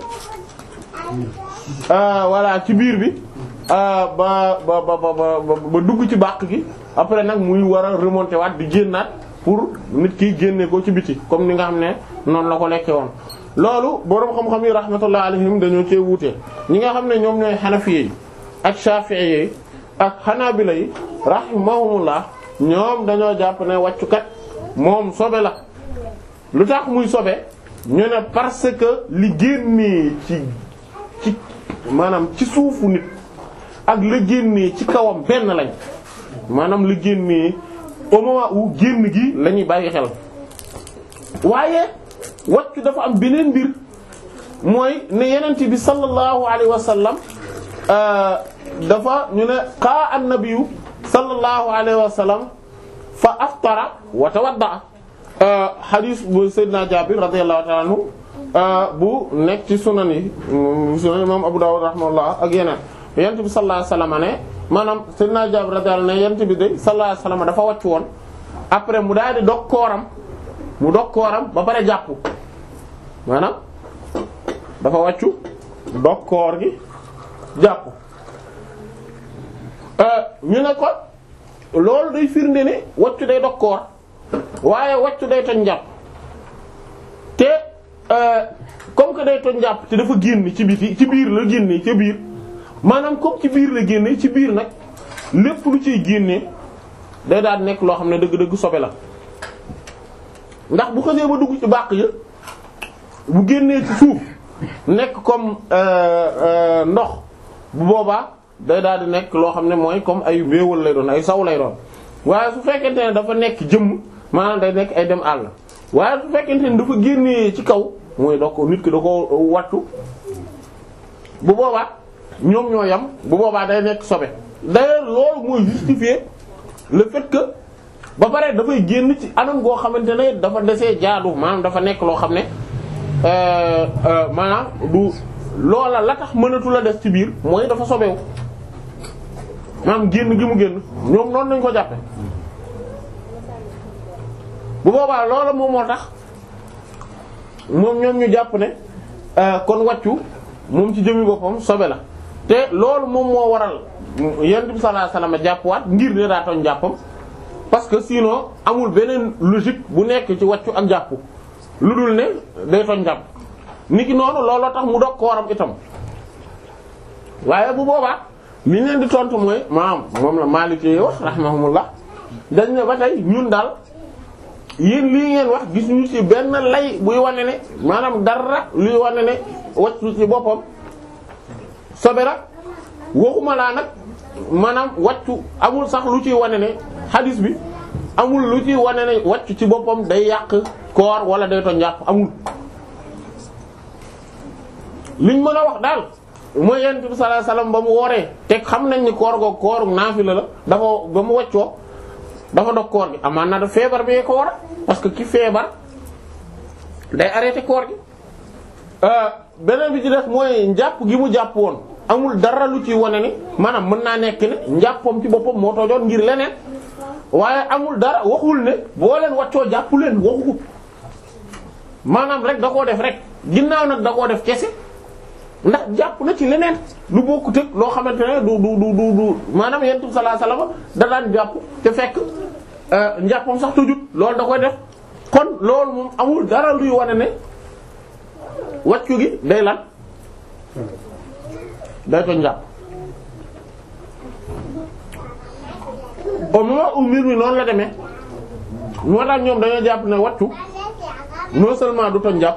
voilà ci biir bi ba ba ba ba ba dugg ci bàq gi après nag muy war a remonter waat di génnaat pour nit ki génne ko ci biti comme ni nga xam ne noonu la ko lekke woon loolu boroom xam-xam yi rahmatullah alayhim dañoo cee wuute ñi nga xam ne ñoom ñooy xanafiye yi ak shafi'i yi ak xanaabila yi rahimahumullah ñoom dañoo jàpp ne wàccukat moom sobe la lu tax muy sobe ñu ne parce que li génnee ci ci maanaam ci suufu nit ak la génnee ci kawam benn lañ maanaam la génnee au moment où génn gi la ñuy bàyyi xel waaye wàccu dafa am beneen mbir mooy ne yenent bi sallallahu alayhi wa sallam dafa ñu ne qaa an-nabiyyu sallallahu alayhi wa sallam fa aftara wa tawadda hadith bu sayyidina Jaabir radiyallahu ta'ala anhu bu nekk ci sunan yi sunan imam Abu Dawud rahimahullah ak yeneen yent bi sallallahu alayhi wasallam ne maanaam sayyidina Jaabir radiyallahu ne yent bi de sallallahu alayhi wasallam dafa wàcc woon après mu daal di dog kooram mu dog kooram ba pare jàpp maanaam dafa wàccu dog koor gi jàpp ñu ne ko loolu day firnde ne wàccu day dog koor waaye wàccu day toj njàpp te comme que day toj njàpp te dafa génn ci biti ci biir la génne ca biir maanaam comme ci biir la génne ci biir nag lépp lu ciy génne day daal nekk loo xam ne dëgg-dëgg sobe la ndax bu xasee ba dugg ci bàq ya bu génnee ci suuf nekk comme ndox bu boobaa day daal di nekk loo xam ne mooy comme ay mbéewal lay doon ay saw lay doon waaye su fekkente ne dafa nekk jëmm maanaam day nekk ay dem àll waaye su fekkente ne dafa génnee ci kaw mooy da ko nit ki da ko wattu bu boobaa ñoom ñoo yam bu boobaa day nekk sobe d'ailleurs loolu mooy justifier le fait que ba pare dafay génn ci anam goo xamante ne dafa desee jaadu maanaam dafa nekk loo xam ne maanaam du loola la tax mënatu la des ci biir mooy dafa sobewu maanaam génn gi mu génn ñoom noonu nañ ko jàppe bu boobaa loola moom moo tax moom ñoom ñu jàpp ne kon wàccu moom ci jëmi boppam sobe la te loolu moom moo waral yonent bi sallallahu alayhi wasallam jàppwaat ngir ne daa toñ jàppam parce que sinon amul beneen logique bu nekk ci wàccu ak jàpp lu dul ne day toñ jàpp niki noonu looloo tax mu dog kooram itam waaye bu boobaa li ñu leen di tontu mooy maam moom la Maliki wax rahimahumullah dañ ne ba tey ñun daal yéen lii ngeen wax gisuñu ci benn lay buy wane ne maanaam dara luy wane ne wàccu ci boppam sobe la waxuma laa nag maanaam wàccu amul sax lu ciy wane ne hadis bi amul lu ciy wane ne wàccu ci boppam day yàq koor wala day to njàpp amul liñ mën a wax daal mooy yonent bi sallallahu alayhi wasallam ba mu wooree te xam nañ ni koor googu kooru naafila la dafa ba mu wàccoo dafa dog koor gi amaan na da feebar bi ko war parce que ki feebar day arrêté koor gi beneen bi ci def mooy njàpp gi mu jàpp woon amul dara lu ci wane ni maanaam mën naa nekk ne njàppam ci boppam moo toojoon ngir leneen waaye amul dara waxul ne boo leen waccoo jàpp leen waxu ko maanaam rek da koo def rek ginnaaw nag da koo def kese ndax jàpp na ci leneen lu bokkut ak loo xamante ne du du du du du maanaam yonent bi sallallahu alayhi wasallam da daan jàpp te fekk njàppam sax tujut loolu da koy def kon loolu moom amul dara luy wane ne wàccu gi day lan day ko njàpp au moment où mbir mi noonu la demee moo tax ñoom dañoo jàpp ne wàccu non seulement du toñ njàpp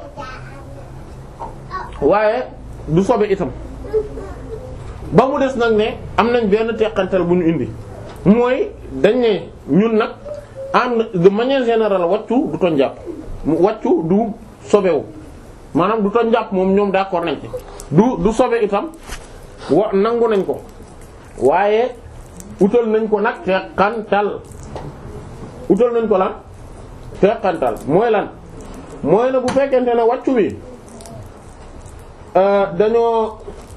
waaye du sobe itam ba mu des nag ne am nañ benn teqantal bu ñu indi mooy dañ ne ñun nag en de manière générale wàccu du toñ njàpp wàccu du sobewu maanaam du toj njàpp moom ñoom d'accord nañ ci du du sobe itam wa nangu nañ ko waaye utal nañ ko nag teqantal utal nañ ko lan teqantal mooy lan mooy ne bu fekkente ne wàccu wi dañoo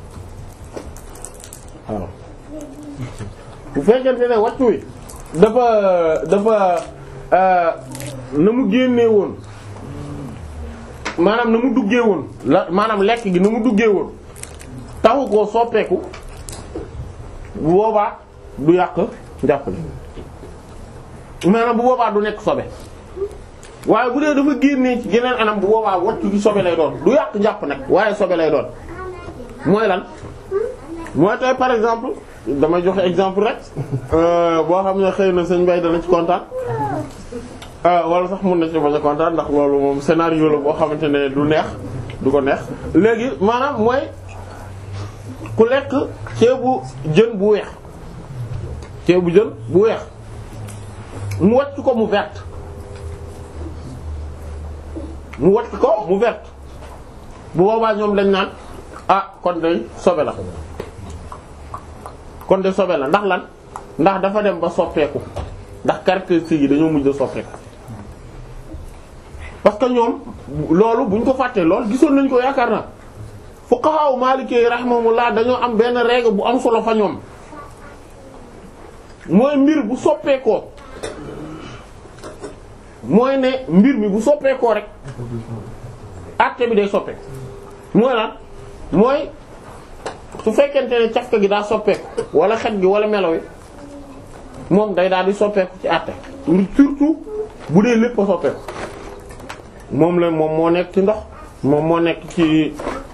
waaw bu fekkente ne wàccu wi dafa dafa na mu génnee woon maanaam na mu duggee woon la maanaam lekk gi na mu duggee woon taxu koo soppeeku bu boobaa du yàq njàpp li maanaam bu boobaa du nekk sobe waaye bu dee dafa génnee ci geneen anam bu boobaa waccu gi sobe lay doon du yàq njàpp nag waaye sobe lay doon mooy lan mooy tey par exemple damay joxe exemple rek boo xam ne xëy na sëñ Bay dana ci kontaan wala sax mun na ci bañ a kontaan ndax loolu moom scénario la boo xamante ne du neex du ko neex léegi maanaam mooy ku lekk ceebu jën bu weex ceebu jën bu weex mu wacc ko mu vert mu wacc ko mu vert bu boobaa ñoom dañ naan ah kon day sobe la kon de sobe la ndax lan ndax dafa dem ba soppeeku ndax caractéristiques yi dañoo mujj a soppeeku parce que ñoom loolu buñ ko fàttee lool gisoon nañ ko yaakaar na fuqaha maliki rahimahumullah dañoo am benn règle bu am solo fa ñoom mooy mbir bu soppeekoo mooy ne mbir mi bu soppeekoo rek acte bi day soppeeku mooy lan mooy su fekkente ne cafka gi daa soppeeku wala xet gi wala melo wi moom day daal di soppeeku ci àtte surtout bu dee lépp a soppeeku moom la moom moo nekk ci ndox moom moo nekk ci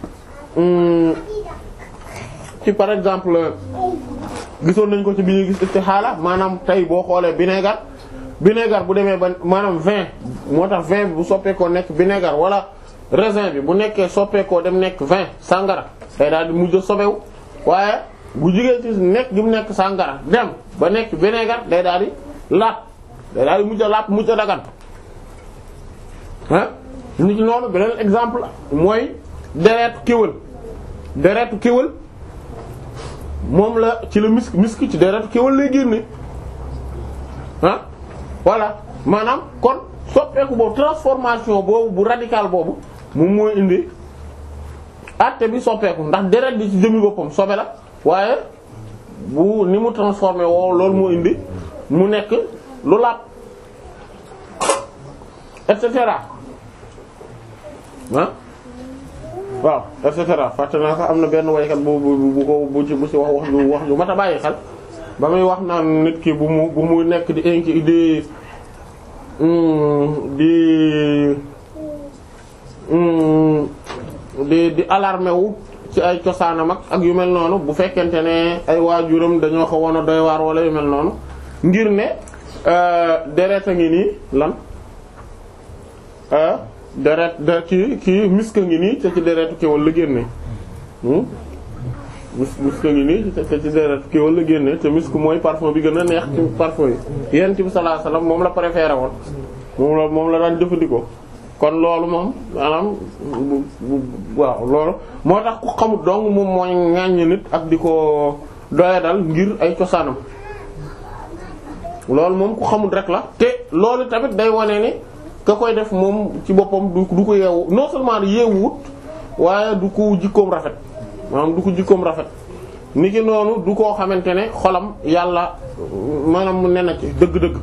ci par exemple gisoon nañ ko ci bi ñuy gis istixaala maanaam tey boo xoolee vinaigre vinaigre bu demee ba maanaam vin moo tax vin bi bu soppeekoo nekk vinaigre wala raisin bi bu nekkee soppeekoo dem nekk vin sangara day daal di mujj sobewu waaye bu jugee ci nekk gi mu nekk sangara dem ba nekk vinaigre day daal di laat day daal di mujj a laat mujj a dagan ah nit noonu beneen exemple mooy deretu kéwél deretu kéwél moom la ci la misk misk ci deretu kéwél lay génne ah voilà maanaam kon soppeeku boobu transformation boobu bu radical boobu moom mooy indi àtte bi soppeeku ndax deret bi ci jëmmi boppam sobe la waaye bu ni mu transformé woo loolu moo indi mu nekk lu laat et cetera ah waaw et cetera fàtte naa sax am na benn waykat bu bu bu ko bu ci bu ci wax wax ju wax ju mat a bàyyi xel ba muy wax naan nit ki bu mu bu mu nekk di inki di di di di alarmé wu ci ay cosaanam ak ak yu mel noonu bu fekkente ne ay waajuram dañoo xawoon a doy waar wala yu mel noonu ngir ne deret a ngi nii lan deret de kii kii miska ngi nii te ci deretu kéwal la génne mis miska ngi nii te ci deretu kéwal la génne te misk mooy parfum bi gën a neex ci parfum yi yent bi sallallahu alayhi wasallam moom la préféré woon moom la moom la daan jëfandikoo kon loolu moom maanaam waaw loolu moo tax ku xamut dong moom mooy ŋàññ nit ak di ko doyadal ngir ay cosaanam loolu moom ku xamut rek la te loolu tamit day wane ni ka koy def moom ci boppam du du ko yeewu non seulement yeewut waaye du ko jikkoom rafet maanaam du ko jikkoom rafet ni ki noonu du koo xamante ne xolam yàlla maanaam mu ne na ci dëgg-dëgg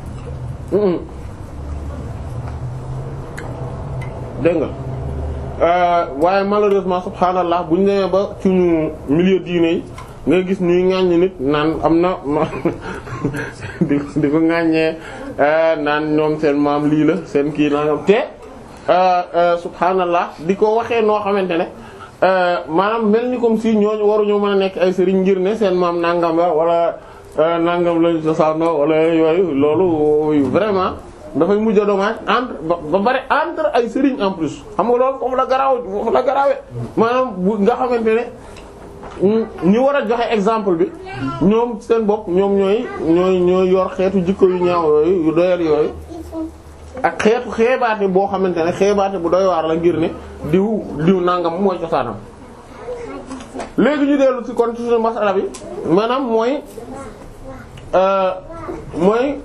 dégg nga waaye malheureusement subhanallah bu ñu demee ba ci ñu milieu diine yi nga gis ñuy ŋàññ nit naan am na di di ko ŋàññee naan ñoom seen maam lii la seen kii nangam te subhanallah di ko waxee noo xamante ne maanaam mel ni comme si ñooñu waruñoo mën a nekk ay sëriñ ngir ne seen maam nangam la wala nangam lañu cosaanoo wala yooyu loolu vraiment dafay mujj a dommage entre ba bari entre ay sëriñ en plus xam nga loolu foofu la garaaw foofu la garaawe maanaam bu nga xamante ne ñi war a joxe exemple bi ñoom seen bopp ñoom ñooy ñooy ñooy yor xeetu jikko yu ñaaw yooyu yu doyal yooyu ak xeetu xeebaate boo xamante ne xeebaate bu doy waar la ngir ne diw diw nangam mooy cosaanam léegi ñu dellu ci kon ci suñu masala bi maanaam mooy mooy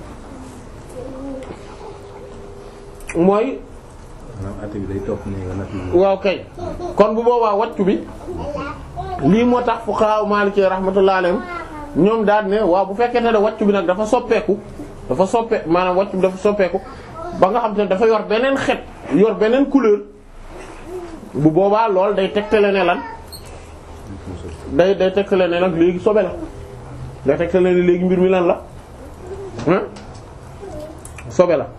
mooy maanaam àtte bi day topp ne nature waaw kay kon bu boobaa wàccu bi lii moo tax fuqaha Maliki rahmatullahi alayhim ñoom daal ne waaw bu fekkee ne wàccu bi nag dafa soppeeku dafa soppe maanaam wàccu bi dafa soppeeku ba nga xam te ne dafa yor beneen xet yor beneen couleur bu boobaa lool day tegtale ne lan day day tegtale ne nag léegi sobe la day tegtale ne léegi mbir mi lan la hein sobe la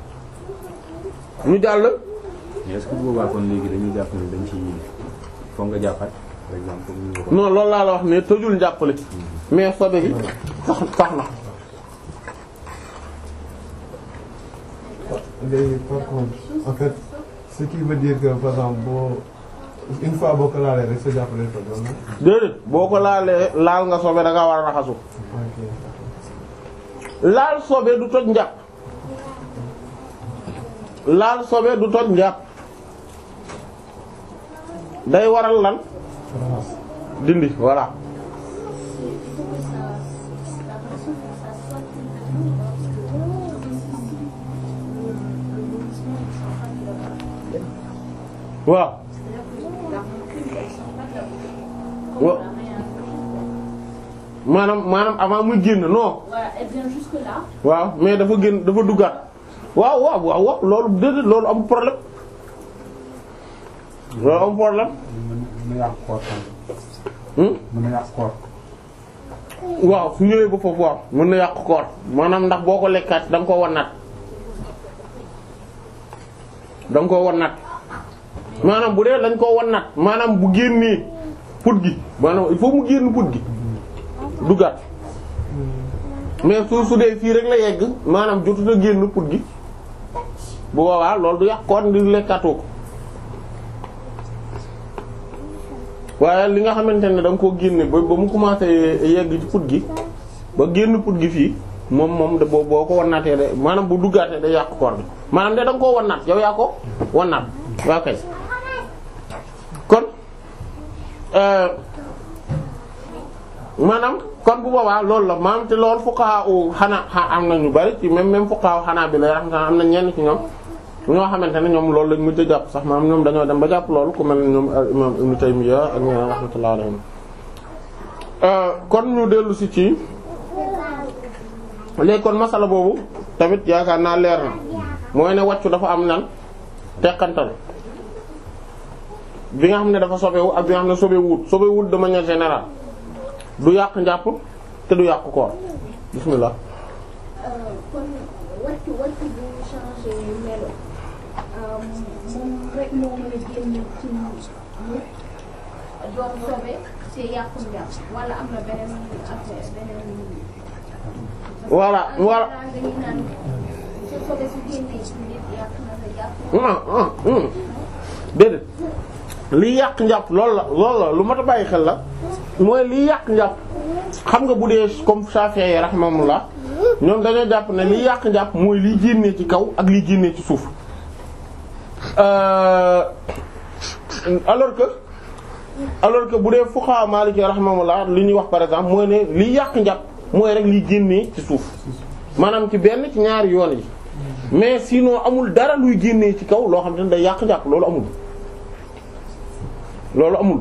ñu jàll mais est-ce que bu boobaa kon léegi dañuy jàpp ne dañ ci foog nga jàppaat par exemple comme ni nga ko non loolu laa la wax ne tëjul njàppale mais sobe bi tax tax na léegi par contre en fait ce qui veut dire que par exemple boo une fois boo ko laalee rek sa jàppale ko doon na. déedéet boo ko laalee laal nga sobe da ngaa war a raxasu ok laal sobe du toj njàpp laal sobe du toj njàpp day waral lan raxas dindi voilà waaw wa maanaam maanaam avant muy génn non Voilà, elle vient jusque là. waaw mais dafa génn dafa duggaat waaw waaw waaw waaw loolu déedéet loolu am problème loolu am problème mën na yàq koor tam hmm? mën na yàq koor waaw su ñëwee ba foofu waaw mën na yàq koor maanaam ndax boo ko lekkaat da nga koo wannaat da nga koo wannaat maanaam bu dee dañ koo wannaat maanaam bu génnee put gi maanaam il faut mu génn put gi duggaat mais su su dee fii rek la yegg maanaam jotut a génn put gi bu boobaa loolu du yàq koor ndi lekkaatoo ko waaye li nga xamante ne da nga koo génne ba ba mu commencé yegg ci put gi ba génn put gi fii moom moom de boo boo ko wannaatee de maanaam bu duggaatee day yàq koor bi maanaam de da nga koo wannaat yow yaa ko wannaat waa kay kon euh, maanaam kon bu boobaa loolu la maanaam te loolu fuqaha u xanaa xa- am na ñu bari ci même même fuqaha xanaa bi lay raxmatan am na ñenn ci ñoom ñoo xamante ne ñoom loolu lañ mujj a jàpp sax maanaam ñoom dañoo dem ba jàpp loolu ku mel ne ñoom al imam Ibn Taymiyya ak ñeneen rahmatullahi alayhim kon ñu dellu si ci léegi kon masala boobu tamit yaakaar naa leer na mooy ne wàccu dafa am nan teqantal bi nga xam ne dafa sobewu ak bi nga xam ne sobewut sobewut de manière générale du yàq njàpp te du yàq koor bismillah kon wàccu wàccu bu changé melo moom rek moo mën a génn ci nit doon sobe ci yàqum njàpp wala am na beneen affaire beneen. Voilà, voilà. parce que dañuy naan sa sobe su génnee ci nit yàq na sa jàpp. ah ah hum déedéet liy yàq njàpp loolu la loolu la lu mat a bàyyi xel la mooy liy yàq njàpp xam nga bu dee comme Shafi'i rahimahullah ñoom dañoo jàpp ne liy yàq njàpp mooy liy génnee ci kaw ak liy génnee ci suuf Euh, alors que alors que bu dee fuqaha Maliki rahimahullah li ñuy wax par exemple mooy ne liy yàq njàpp mooy rek liy génnee ci suuf maanaam ci benn ci ñaari yoon yi mais sinon amul dara luy génnee ci kaw loo xam te ne day yàq njàpp loolu amul loolu amul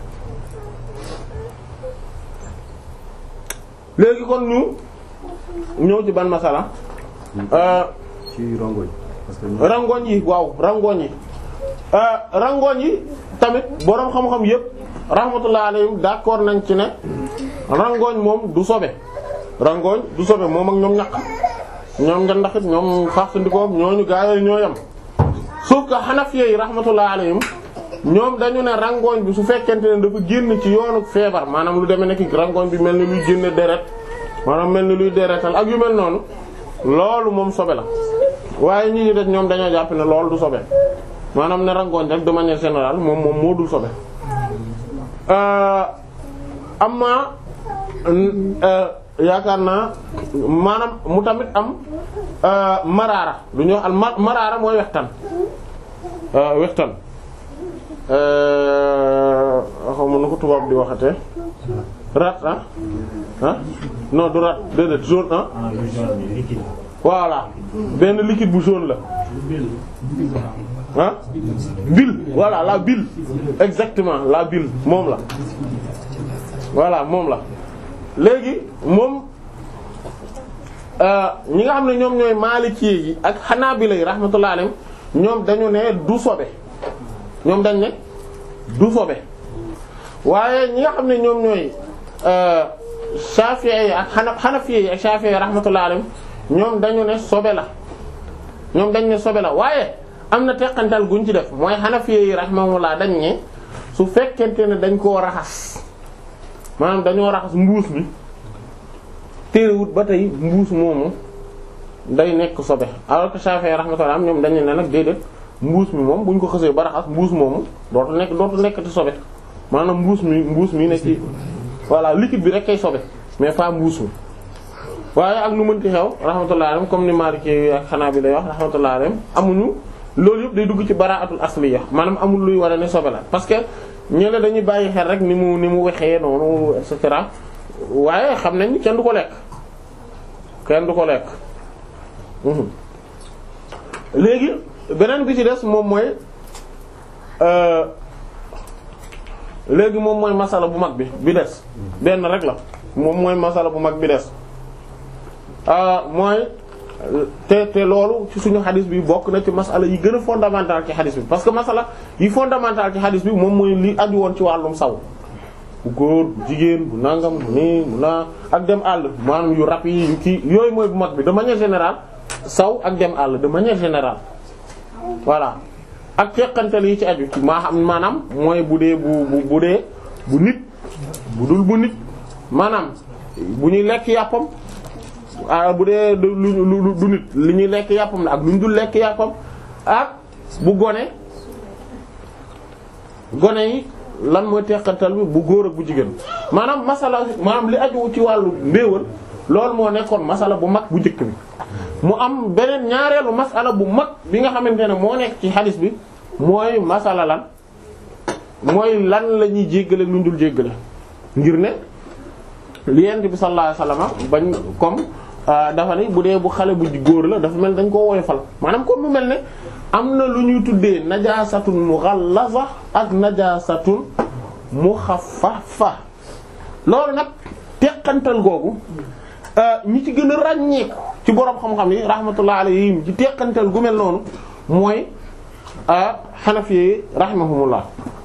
léegi kon ñu ñëw ci ban masala euh ci rongoñ parce que ñu- rangoñ yi waaw rangoñ yi euh rangoñ yi tamit boroom xam-xam yépp rahmatullah alayhim d'accord nañ ci ne rangoñ moom du sobe rangoñ du sobe moom ak ñoom ñaq ñoom nga ndaxit ñoom faxsandikoo ñooñu gaayooyu ñoo yam sauf que Hanafiya yi rahmatullah alayhim ñoom dañu ne rangoñ bi su fekkente ne dafa génn ci yoonu feebar maanaam lu demee nekk rangoñ bi mel ni luy génn deret maanaam mel ni luy deretal ak yu mel noonu loolu moom sobe la waaye ñi ñu def ñoom dañoo jàpp ne loolu du sobe maanaam ne rangoñ rek de manière générale moom moom moo dul sobe euh amma euh, yaakaar naa maanaam mu tamit am maraara lu ñuy wax al ma- maraara mooy wextan wextan xaw ma nu ko tubaab di waxate rat ah ah non du rat déedéet jaune ah ah lu jaune bi liquide. voilà benn liquide bu jaune la ah bile voilà la bile exactement la bile moom la voilà moom la léegi moom ñi nga xam ne ñoom ñooy Maliki yi ak Hanabila yi rahmatullahi alayhim ñoom dañu ne du sobe ñoom dañ ne du sobe waaye ñi nga xam ne ñoom ñooy Shafi'i yi ak Hana Hanafi yi ak Shafi'i yi rahmatullahi alayhim ñoom dañu ne sobe la ñoom dañ ne sobe la waaye am na teqantal guñ ci def mooy Hanafi yi rahimahullah dañ ne su fekkente ne dañ koo raxas maanaam dañoo raxas mbuus mi téerewut ba tey mbuus moomu day nekk sobe alors que Shafi'i rahmatullah ñoom dañu ne nag déedéet mbuus mi moom bu ñu ko xësee ba raxas mbuus moomu dootu nekk dootu nekk ci sobe maanaam mbuus mi mbuus mi ne ci voilà liquide bi rek kay sobe mais pas mbuus mi waaye ak nu mënti xew rahmatullah alayhim comme ni Maliki ak Hanabila wax rahmatullah alayhim amuñu loolu yëpp day dugg ci bara'atul asliya maanaam amul luy war a ne sobe la parce que ñële dañuy bàyyi xel rek ni mu ni mu wexee noonu et cetera waaye xam nañ kenn du ko lekk kenn du ko lekk léegi beneen bi ci des moom mooy léegi moom mooy masala bu mag bi bi des benn rek la moom mooy masala bu mag bi des mooy te te loolu ci suñu xadis bi bokk na ci masala yi gën a fondamental ci xadis bi parce que masala yi fondamental ci xadis bi moom mooy li aju woon ci wàllum saw bu góor bu jigéen bu nangam bu nii bu naa ak dem àll maanaam yu rab yi yu kii yooyu mooy bu mag bi de manière générale saw ak dem àll de manière générale voilà ak teqantal yi ci aju ci maa xam maanaam mooy bu dee bu bu bu dee bu nit bu dul bu nit maanaam bu ñuy lekk yàppam ah bu dee du lu du nit li ñuy lekk yàppam la ak lu ñu dul lekk yàppam ak bu gone gone yi lan mooy teqantal bi bu góor ak bu jigéen maanaam masala maanaam li aju ci wàllu mbéewal loolu moo nekkoon masala bu mag bu njëkk bi mu am beneen ñaareelu masala bu mag bi nga xamante ne moo nekk ci xadis bi mooy masala lan mooy lan la ñuy jéggale lu ñu dul jéggale ngir ne li yent bi sallallahu alayhi wasallam bañ comme dafa ne bu dee bu xale bu góor la dafa mel dañ koo woyofal maanaam comme mu mel ne am na lu ñuy tuddee najasatun mughallaza ak najasatun mukhaffafa loolu nag teqantal googu ñi ci gën a ràññeeku ci boroom xam-xam yi rahmatullah alayhim ci teqantal gu mel noonu mooy xanafi yi rahimahumullah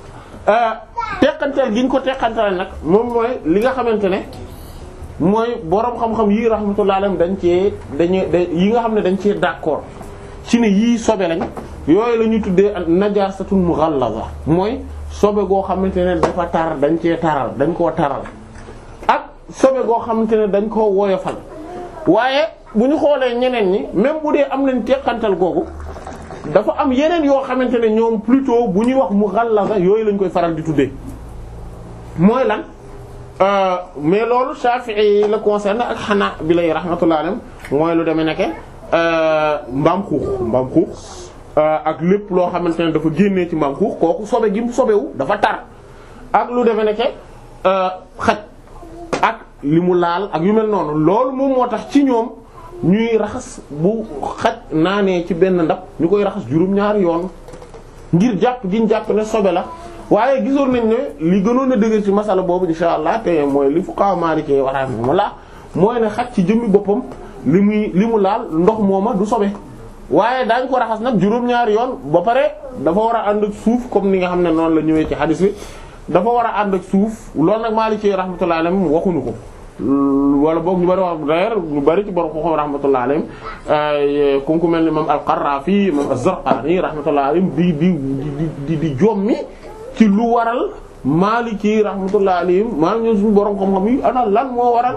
teqantal gi ñu ko teqantal nag moom mooy li nga xamante ne mooy boroom xam-xam yi rahmatullah alayhim dañ cee dañu yi nga xam ne dañ cee d'accord ci ne yii sobe lañ yooyu la ñuy tuddee najasatun mughallaza mooy sobe goo xamante ne dafa tar dañ cee taral dañ koo taral ak sobe goo xamante ne dañ koo woyofal waaye bu ñu xoolee ñeneen ñi même bu dee am nañ teqantal googu dafa am yeneen yoo xamante ne ñoom plutôt bu ñuy wax mughallaza yooyu lañ koy faral di tuddee mooy lan mais loolu Shafi'i la concerne ak Hanabila rahmatullahi alayhim mooy lu demee nekke mbaam xuux mbaam xuux ak lépp loo xamante ne dafa génnee ci mbaam xuux kooku sobe gi mu sobewu dafa tar ak lu demee nekke xaj ak li mu laal ak yu mel noonu loolu moom moo tax ci ñoom ñuy raxas bu xaj naanee ci benn ndab ñu koy raxas juróom-ñaari yoon ngir jàpp giñ jàpp ne sobe la waaye gisoon nañ ne li gënoon a dëgër ci masala boobu insha allah te mooy li fuqaha maliki wa rahimahumullah mooy ne xaj ci jëmmi boppam li muy li mu laal ndox mooma du sobe waaye daañ ko raxas nag juróom-ñaari yoon ba pare dafa war a ànd ak suuf comme ni nga xam ne noonu la ñëwee ci hadis bi dafa war a ànd ak suuf loolu nag maliki rahmatullahi alayhim waxuñu ko wala boog ñu bari wax d'ailleurs ñu bari ci borom xam rahmatullahi alayhim comme ku mel ni imam al-Qarrafi imam az-Zarqani rahmatullahi alayhim di di di di jommi ci lu waral Maliki rahmatullahi alayhim maanaam ñoom suñu borom xam-xam yi ana lan moo waral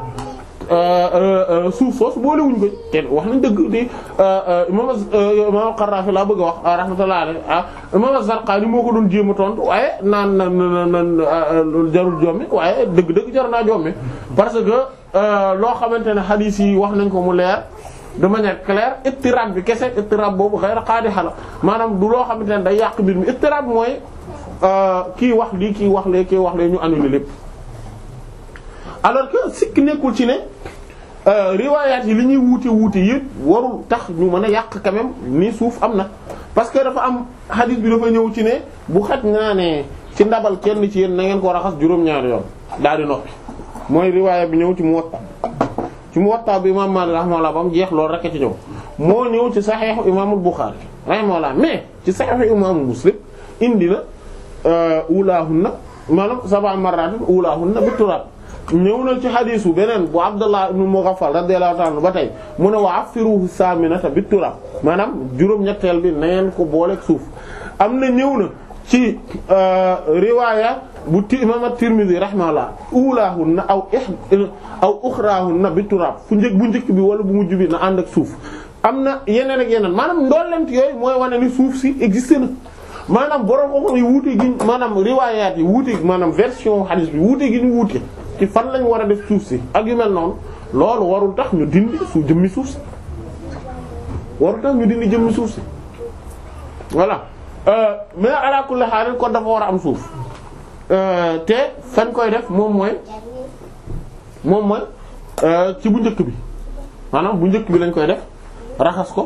suuf soos boolewuñ ko te wax nañ dëgg di imam imam al-Qarrafi laa bëgg a wax rahmatullahi alayhi imam az-Zarqani moo ko doon jéem a tontu waaye naan na nan jarul jommi waaye dëgg-dëgg jar naa jommi parce que loo xamante ne hadith yi wax nañ ko mu leer de manière claire ittirab bi kese ittirab boobu xëy na qaadiha la maanaam du loo xamante ne day yàq mbir mi ittirab mooy kii wax lii kii wax lee kii wax lee ñu annulé lépp alors que sikk nekkul ci ne riwaayaat yi li ñuy wuute wuute yëpp warul tax ñu mën a yàq quand même ni suuf am na parce que dafa am hadith bi dafa ñëw ci ne bu xaj naa ne ci ndabal kenn ci yéen na ngeen ko raxas juróom-ñaari yoon daal di noppi mooy riwaaya bi ñëw ci Muwatta ci Muwatta bi imam Maalik rahimahullah ba mu jeex loolu rek ci ñëw moo ñëw ci Sahih imaamul Bukhari rahimahullah mais ci Sahih imaamul Muslim indi na ulaahunna maanaam sab'a marratin ulaahunna bi turaab ñëw na ci xadiisu beneen bu Abdullah ibn Mughaffal radiyallahu ta'ala ba tey mu ne wa affiruhu saminata bi turaab maanaam juróom-ñetteel bi na ngeen ko booleeg suuf am na ñëw na ci riwaaya bu ti imam at-Tirmidhi rahimahullah ulaahunna aw aw uxraahunna bi turaab fu njëkk bu njëkk bi wala bu mujj bi na ànd ak suuf am na yeneen ak yeneen maanaam ndollent yooyu mooy wane ni suuf si existe na maanaam borom xam-xam yi wuute gi maanaam riwaayaat yi wuute maanaam version hadith bi wuute gi ñu wuute ci fan lañ war a def suuf si ak yu mel noonu loolu warul tax ñu dindi su jëmmi suuf si warul tax ñu dindi jëmmi suuf si voilà mais ala kulli haal kon dafa war a am suuf te fan koy def moom mooy moom mooy ci bu njëkk bi maanaam bu njëkk bi lañ koy def raxas ko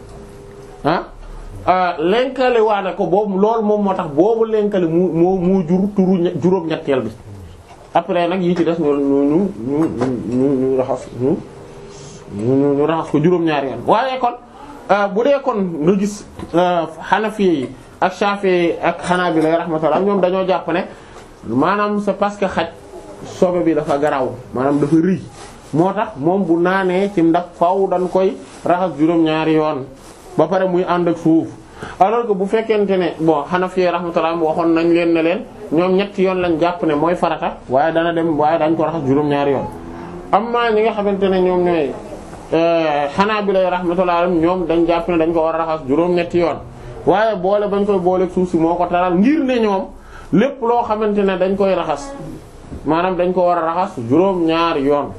ah lenkale waane ko boobu loolu moom moo tax boobu lenkale mu moo moo jur turu juróom-ñetteel bi après nag yi ci des ñu ñu ñu ñu ñu raxas ñu ñu ñu raxas ko juróom-ñaari yoon waaye kon bu dee kon nga gis Hanafi yi ak Shafi'i ak Hanabila rahmatullah ñoom dañoo jàpp ne maanaam c'est parce que xaj sobe bi dafa garaw maanaam dafa rëy moo tax moom bu naanee ci ndab faaw dañ koy raxas juróom-ñaari yoon ba pare muy ànd ak suuf alors que bu fekkente ne bon Hanafi rahmatullah waxoon nañ leen ne leen ñoom ñetti yoon lañ jàpp ne mooy farata waaye dana dem waaye dañ ko raxas juróom-ñaari yoon amma ñi nga xamante ne ñoom ñooy Hanabila rahmatullah ñoom dañ jàpp ne dañ ko war a raxas juróom-ñetti yoon waaye boole bañ koy booleeg suuf si moo ko taral ngir ne ñoom lépp loo xamante ne dañ koy raxas maanaam dañ ko war a raxas juróom-ñaari yoon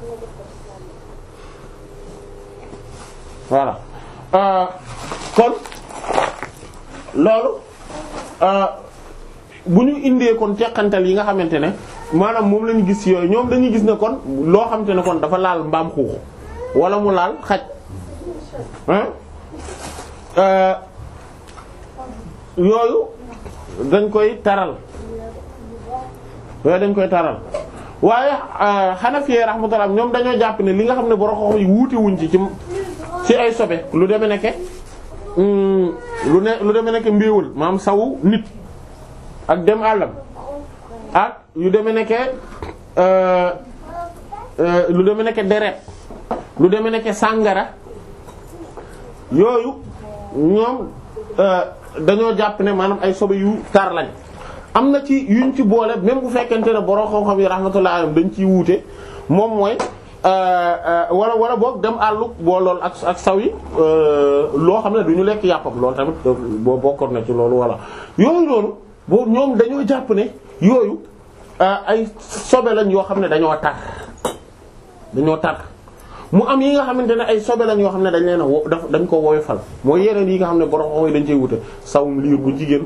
voilà kon loolu bu ñu indee kon teqantal yi nga xamante ne maanaam moom la ñu gis yooyu ñoom dañuy gis ne kon loo xamante ne kon dafa laal mbaam xuux wala mu laal xaj yooyu dañ koy taral yooyu dañ koy taral waaye Hanafi rahmatullah ñoom dañoo jàpp ne li nga xam ne borom xam yi wuute wuñ ci ci ci ay sobe lu deme nekke lu ne lu deme nekke mbéewal maam sawu nit ak dem àllam ak yu deme nekke lu deme nekke deret lu deme nekke sàngara yooyu ñoom dañoo jàpp ne maanaam ay sobe yu tar lañ am na ci yuñ ci boole même bu fekkente ne borom xam-xam yi rahmatullah alayhim dañ ciy wuute moom mooy wala wala boog dem àllu boo lool ak ak saw yi loo xam ne du ñu lekk yàppam loolu tamit boo bokkoon na ci loolu wala yooyu noonu boo ñoom dañoo jàpp ne yooyu ay sobe lañ yoo xam ne dañoo tar dañoo tar mu am yi nga xamante ne ay sobe lañ yoo xam ne dañ leen a wo daf dañ ko woyofal mooy yeneen yi nga xam ne borom xam dañ cey wute sawum liir bu jigéen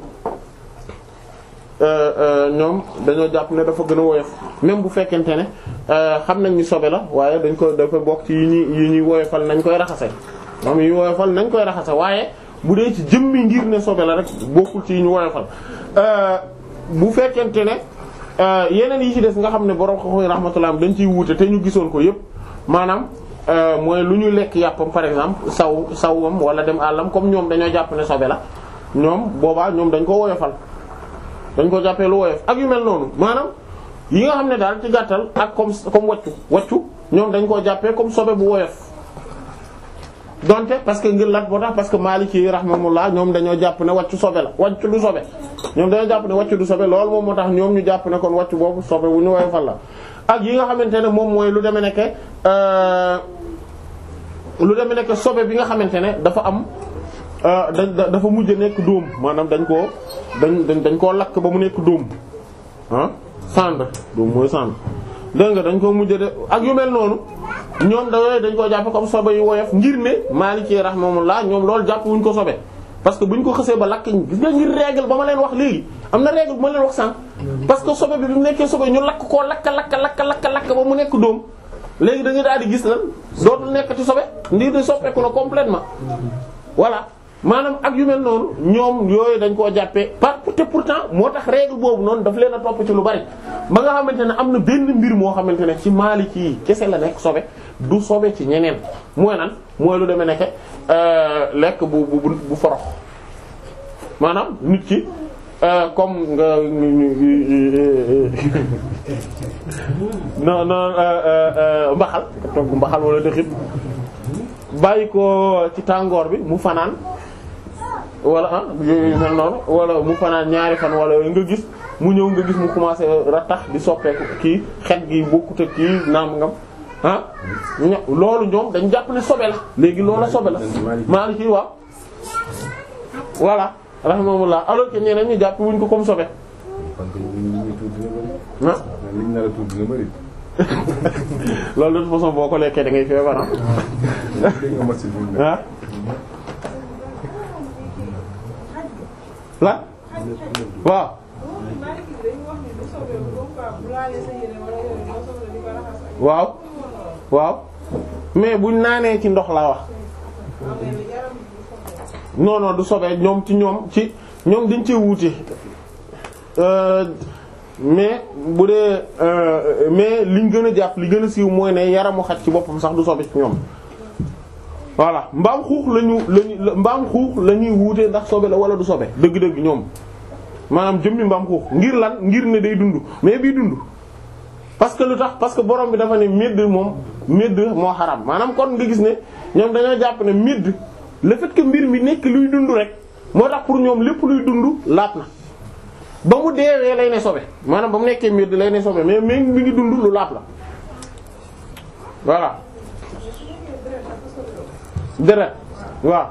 ñoom dañoo jàpp ne dafa gën a woyof même bu fekkente ne xam nañ ni sobe la waaye dañ ko dafa bokk ci yi ñuy yi ñuy woyofal nañ koy raxase moom yi woyofal nañ koy raxase waaye bu dee ci jëmmi ngir ne sobe la rek bokkul ci yi ñu woyofal bu fekkente ne yeneen yi ci des nga xam ne borom xam rahmatullah dañ ciy wuute te ñu gisoon ko yépp maanaam mooy lu ñu lekk yàppam par exemple saw sawam wala dem àllam comme ñoom dañoo jàpp ne sobe la ñoom boobaa ñoom dañ ko woyofal dañ ko jàppee lu woyof ak yu mel noonu maanaam yi nga xam ne daal ci gàttal ak comme comme waccu waccu ñoom dañ koo jàppee comme sobe bu woyof donte parce que ngir lat boo tax parce que Maliki rahmatullah ñoom dañoo jàpp ne waccu sobe la waccu du sobe ñoom dañoo jàpp ne waccu du sobe loolu moom moo tax ñoom ñu jàpp ne kon waccu boobu sobe bu ñu woyofal la ak yi nga xamante ne moom mooy lu demee nekke lu demee nekke sobe bi nga xamante ne dafa am da dafa mujj nekk dóom maanaam dañ koo dañ dañ koo lakk ba mu nekk dóom ah cendre dóom mooy cendre dégg nga dañ koo mujj de ak yu mel noonu ñoom da yooyu dañ koo jàppe comme sobe yu woyof ngir ne Maliki rahimahumullah ñoom loolu jàpp wuñ ko sobe parce que buñ ko xësee ba lakk gis nga ngir règle ba ma leen wax léegi am na règle bu ma leen wax sànq parce que sobe bi bi mu nekkee sobe ñu lakk koo lakk lakk lakk lakk lakk ba mu nekk dóom léegi da nga daal di gis lan dootul nekkati sobe ndir de soppeeku na complètement voilà maanaam ak yu mel noonu ñoom yooyu dañ koo jàppee par te pourtant moo tax règle boobu noonu daf leen a topp ci lu bari ba nga xamante ne am na benn mbir moo xamante ne ci Maliki yi kese la nekk sobe du sobe ci ñeneen mooy nan mooy lu demee nekke lekk bu bu bu forox maanaam nit ki comme nga non non mbaxal togg mbaxal wala dëxit bàyyi ko ci tàngoor bi mu fanaan wala ah yooyu mel noonu wala mu fanaan ñaari fan wala nga gis mu ñëw nga gis mu commencé rattax di soppeeku kii xet gi bokkut ak kii naam ngam ah loolu ñoom dañ jàpp ne sobe la léegi loola sobe la Maliki ci waaw voilà rahimahullah alors que ñeneen ñi jàpp wuñ ko comme sobe ah liñ nar a tudd dina bari. loolu de toute façon boo ko lekkee da ngay feebar ah ah la waaw waaw waaw mais buñ naanee ci ndox laa wax non non du sobee ñoom ci ñoom ci ñoom dañ cee wuute mais bu dee mais liñ gën a jàpp li gën a siiw mooy ne yaramu xaj ci boppam sax du sobe ci ñoom voilà mbaam xuux lañu lañu mbaam xuux la ñuy wuute ndax sobe la wala du sobe dëgg-dëgg ñoom maanaam jëmmi mbaam xuux ngir lan ngir ne day dund mais bii dund parce que lu tax parce que borom bi dafa ne médd moom médd moo xaram maanaam kon nga gis ne ñoom dañoo jàpp ne médd le fait que mbir mi nekk luy dund rek moo tax pour ñoom lépp luy dund laat na ba mu deewee lay ne sobe maanaam ba mu nekkee médd lay ne sobe mais mais mi ngi dund lu laat la voilà deret waaw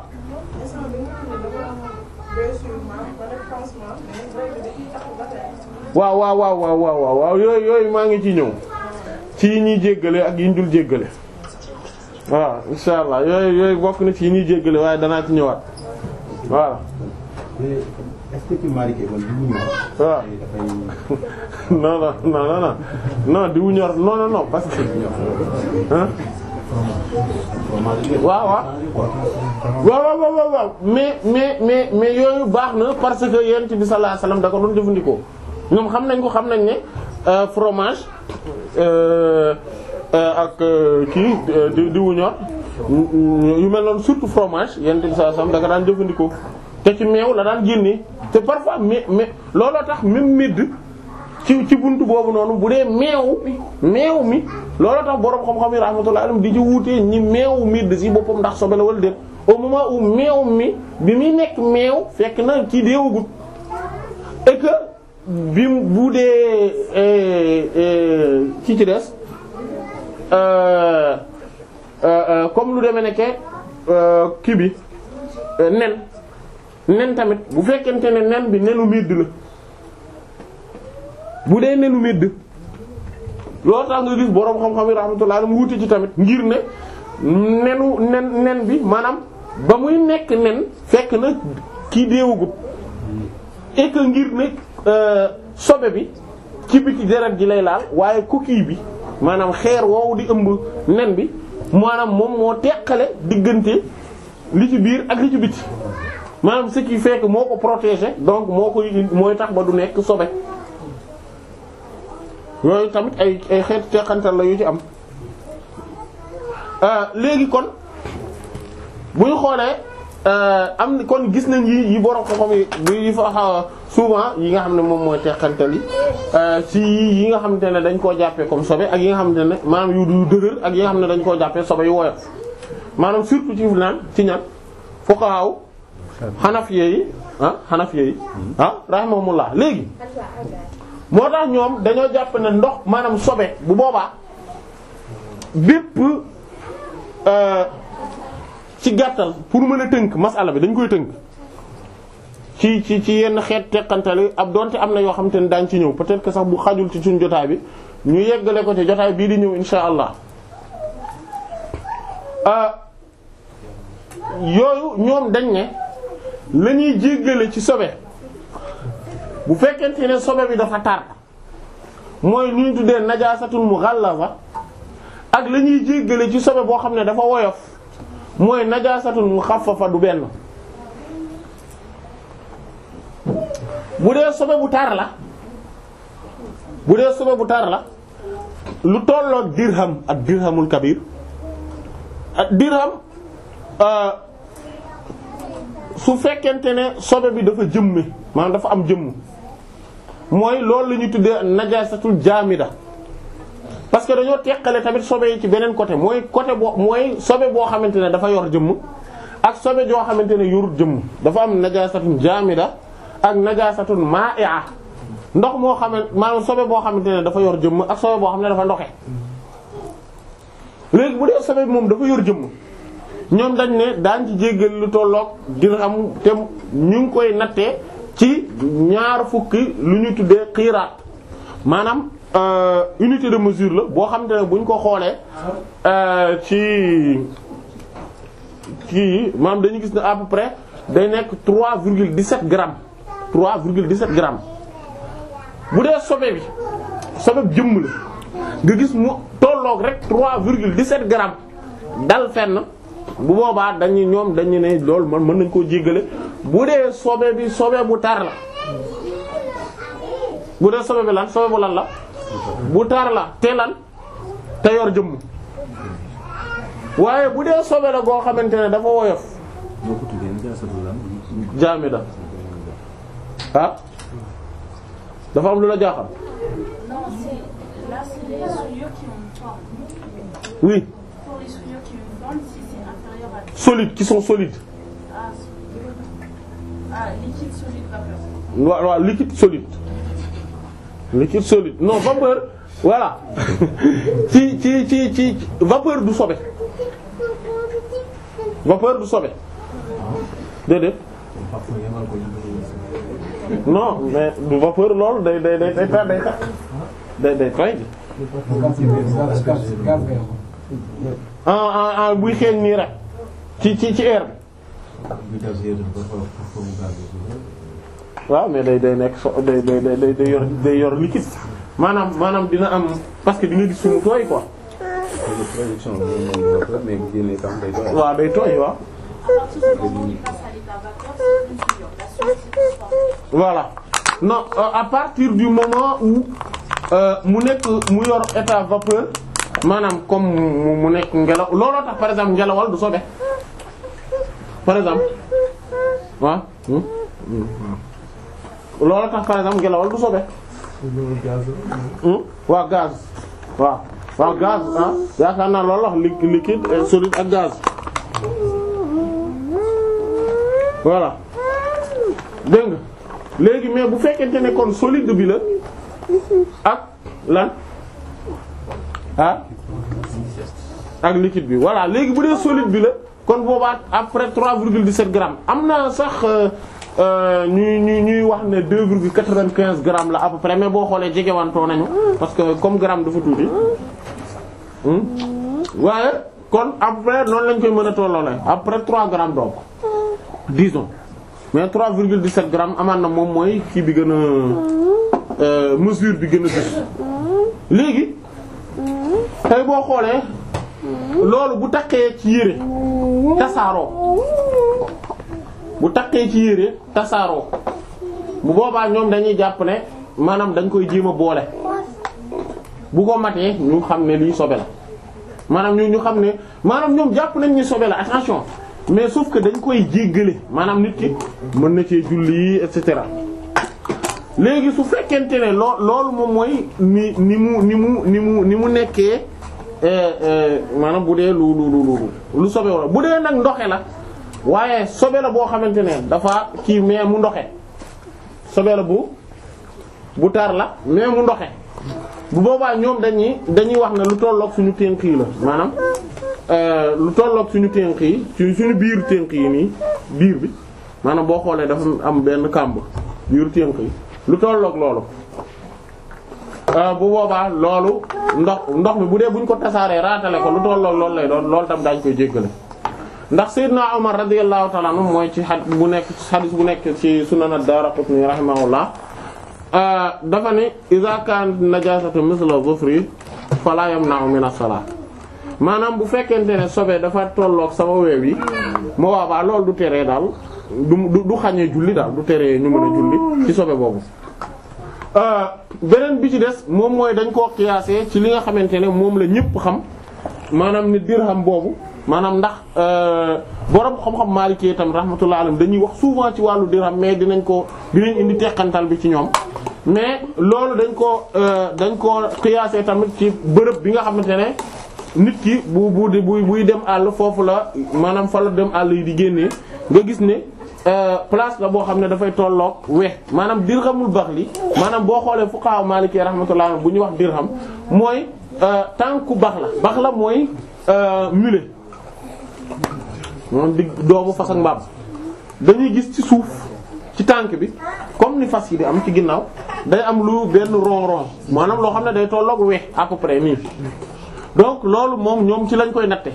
waaw waaw waaw waaw waaw waaw yooyu yooyu maa ngi ci ñëw ci yi ñuy jéggale ak yi ñu dul jéggale waaw insha allah yooyu yooyu bokk na ci yi ñuy jéggale waaye danaa ci ñëwaat voilà mais est-ce que ci Maliki man bu ñu waaw non non non non non non diwu ñor non non non parce que hein waaw waaw waaw waaw waaw waaw mais mais mais mais yooyu baax na parce que yonent bi sallallahu alayhi wasallam da ko doon jëfandikoo ñoom xam nañ ko xam nañ ne fromage ak kii di diwu ñor yu mel noonu surtout fromage yonent bi sallallahu alayhi wasallam da ko daan jëfandikoo te ci meew la daan génnee te parfois mais mais looloo tax même medd ci ci buntu boobu noonu bu dee meew meew mi looloo tax boroom xam-xam yi rahmatullahi alayhim di ci wuutee ñi meew medd ci boppam ndax sobe la wala déet au moment où meew mi bi muy nekk meew fekk na ci deewagut et que bi bu dee ci ci des comme lu demee nekke kii bi nen nen tamit bu fekkente ne nen bi nenu medd la bu dee nenu medd loolu tax nga gis boroom xam-xam yi rahmatullah mu wuute ci tamit ngir ne nenu nen nen bi maanaam ba muy nekk nen fekk na kii deewagut et que ngir ne sobe bi ci biti deret ji lay laal waaye coquille bi maanaam xeer woowu di ëmb nen bi maanaam moom moo teqale diggante li ci biir ak li ci biti maanaam ce qui fait que moo ko protéger donc moo koy mooy tax ba du nekk sobe yooyu tamit ay ay xeetu teqantal la yu ci am léegi kon bu ñu xoolee am kon gis nañ yi yi borom xam-xam yi yi fa xaw souvent yi nga xam ne moom mooy teqantal yi ci yi nga xamante ne dañ koo jàppee comme sobe ak yi nga xamante ne maanaam yu du dëgër ak yi nga xam ne dañ koo jàppee sobe yu woyof maanaam surtout ci naan ci ñan fuqaha xanafiye yi ah xanafiye yi ah rahimahumullah léegi moo tax ñoom dañoo jàpp ne ndox maanaam sobe bu boobaa bépp ci gàttal pour mën a tënk masala bi dañ koy tënk ci ci ci yenn xeet teqantal yi ab donte am na yoo xam te ne daañ ci ñëw peut-être que sax bu xajul ci suñ jotaay bi ñu yeggale ko ci jotaay bii di ñëw insha allah yooyu ñoom dañ ne la ñuy jéggale ci sobe bu fekkente ne sobe bi dafa tar mooy lu ñu tuddee najaasatul mughallaza ak la ñuy jéggale ci sobe boo xam ne dafa woyof mooy najaasatul mukhaffafa du benn bu dee sobe bu tar la bu dee sobe bu tar la lu tolloog dirham ak dirhamul kabir ak dirham su fekkente ne sobe bi dafa jëmme maanaam dafa am jëmm mooy loolu la ñuy tuddee najasatul jaamida parce que dañoo teqale tamit sobe yi ci beneen côté mooy côté boo mooy sobe boo xamante ne dafa yor jëmm ak sobe joo xamante ne yorut jëmm dafa am najasatul jaamida ak najasatul ma'i'a ndox moo xamante maanaam sobe boo xamante ne dafa yor jëmm ak sobe boo xam ne dafa ndoxe léegi bu dee sobe bi moom dafa yor jëmm ñoom dañ ne daan ci jéggal lu tolloog dirham te ñu ngi koy nattee ci ñaar fukki lu ñu tuddee xiiraat maanaam unité de mesure la boo xamante ne bu ñu ko xoolee ci kii maanaam dañu gis ne à peu près day nekk 3,17 grammes 3,17 grammes bu dee sobe bi sobe bi jëmm la nga gis mu tolloog rek 3,17 grammes dal fenn bu boobaa dañu ñoom dañu ne loolu man mën nañ koo jéggale bu dee sobe bi sobe bu tar la bu dee sobe bi lan sobe bu lan la bu tar la te lan te yor jëmm waaye bu dee sobe la goo xamante ne dafa woyof moo ko tuddee najaasatul lan jaamida ah dafa am lu la jaaxal Non, c'est là, c'est les souillures qui ont une forme. oui Pour les souillures qui ont une forme, si c'est inférieur à solides qui sont solides ah, ah, liquide, solide, vapeur. waaw waaw liquide solide liquide solide non vapeur voilà ci ci ci ci vapeur du sobe vapeur du sobe déedéet non mais du vapeur loolu day day day day tax day tax day day toy ah ah ah buy xeeñ nii rek ci ci ci air bi waaw mais day day nekk so day day day day yor day yor liquide maanaam maanaam dina am parce que di nga gis suñu tooy quoi production bi moom vapeur mais bu génnee tam day doy. waaw day tooy waaw À partir du moment où il passe à l'état vapeur, c'est une souillure. La souillure, c'est une forme. voilà non euh, à partir du moment où euh, mu nekk mu yor état vapeur maanaam comme mu mu nekk ngelaw looloo tax par exemple ngelawal du sobe par exemple waaw hmm? Hmm. looloo tax par exemple ngelawal du sobe loolu gaz la. Hmm? waaw gaz waaw waaw gaz ah yaakaar naa loolu wax li- liquide et solide ak gaz voilà dégg nga léegi mais bu fekkente ne kon solide bi la ak lan ah ak liquide bi voilà léegi bu dee solide bi la kon boobaa après 3,17 grammes am na sax euh, euh, ñuy ñuy ñuy wax ne 2,95 grammes la à peu près mais boo xoolee jegewantoo nañu parce que comme gramme dafa tuuti hmm? waaye kon après noonu lañ koy mën a tolloole après 3 grammes donc disons mais 3,17 grammes amaan na moom mooy kii bi gën a euh, mesure bi gën a gis léegi tey boo xoolee loolu bu takkee ci yére tasaaroo bu takkee ci yére tasaaroo bu boobaa ñoom dañuy jàpp ne maanaam dañ koy jéem a boole bu ko matee ñu xam ne lii sobe la maanaam ñu ñu xam ne maanaam ñoom jàpp nañ ni sobe la attention mais sauf que dañ koy jéggale maanaam nit ki mën na cee julli et cetera léegi su fekkente ne loo loolu moom mooy ni ni mu ni mu ni mu ni mu nekkee maanaam bu dee lu lu lu lu sobe wala bu dee nag ndoxe la waaye sobe la boo xamante ne dafa kii mais mu ndoxe sobe la bu bu tar la mais mu ndoxe bu boobaa ñoom dañuy dañuy wax ne lu tolloog suñu tënk yi la maanaam lu tolloog suñu tënk yi ci suñu biir tënk yi nii biir bi maanaam boo xoolee dafa am benn kàmb biir tënk yi lu tolloog loolu bu boobaa loolu ndox ndox mi bu dee buñ ko tasaaree raatale ko lu tolloog loolu lay doon loolu tam daañ koy jéggale ndax Seydina Omar radiyallahu ta'ala anhu mooy ci xad bu nekk xadis bu nekk ci Sunan ad-Daraqutni rahimahullah dafa ne iza kan najasatu misla dhufri fala yamna'u min as-salat maanaam bu fekkente ne sobe dafa tolloog sama weew yi moo waabaa loolu du teree daal du du xañee julli daal du teree ñu mën a julli ci sobe boobu beneen bi ci des moom mooy dañ koo qiyaasee ci li nga xamante ne moom la ñëpp xam maanaam ni dirham boobu maanaam ndax borom xam-xam Maliki itam rahmatullah alayhi dañuy wax souvent ci wàllu dirham mais dinañ ko dinañ indi teqantal bi ci ñoom mais loolu dañ ko dañ ko qiyaasee tamit ci bërëb bi nga xamante ne nit ki bu bu di buy buy dem àll foofu la maanaam fa la dem àll yi di génnee nga gis ne place la boo xam ne dafay tolloog we maanaam dirhamul baxli maanaam boo xoolee fuqaha maliki rahmatullah bu ñuy wax dirham mooy tànku bax la bax la mooy mulet moom di doomu fas ak mbaam dañuy gis ci suuf ci tànk bi comme ni fas yi di am ci ginnaaw day am lu benn rond rond maanaam loo xam ne day tolloog we à peu près nii donc loolu moom ñoom ci lañ koy natte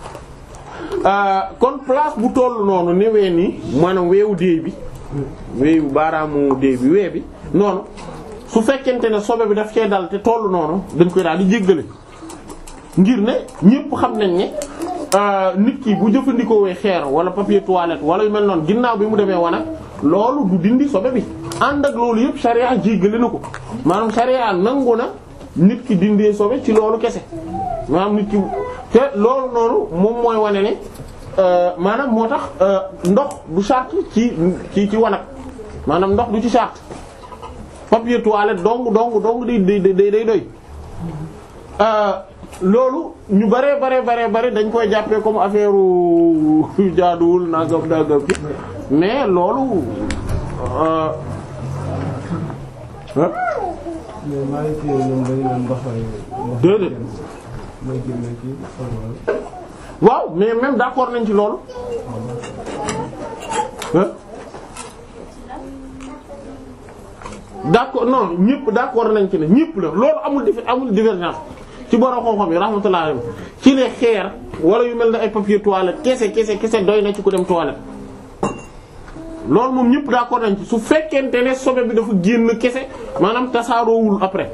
kon place bu toll noonu ne wee nii maanaam weewu déey bi weewu baaraamu déey bi wee bi noonu su fekkente ne sobe bi daf cee dal te toll noonu dañ koy daal di jéggale ngir ne ñépp xam nañ ne nit ki bu jëfandikoo wee xeer wala papier toilette wala yu mel noonu ginnaaw bi mu demee wanag loolu du dindi sobe bi ànd ak loolu yépp sharia jéggale na ko maanaam sharia nangu na nit ki dindee sobe ci loolu kese maanaam nit ki te loolu noonu moom mooy wane ne maanaam moo tax ndox du charte ci ci ci wanag maanaam ndox du ci charte papier toilette dong dong dong day day day day doy loolu ñu bare bare bare bare dañ koy jàppee comme affaire jaaduwul nagam nagam ci mais loolu mais maa ngi ciy ñoom dañu leen ndox déedéet mooy génne kii xool waaw mais même d'accord nañ ci loolu hein d'accord non ñëpp d'accord nañ ci ne ñëpp la loolu amul dif amul divergence ci borom xam-xam yi rahmatullah alayhi ci ne xeer wala yu mel ne ay papier toilette kese kese kese doy na ci ku dem toilette loolu moom ñëpp d'accord nañ ci su fekkente ne sobe bi dafa génn kese maanaam tasaaroowul après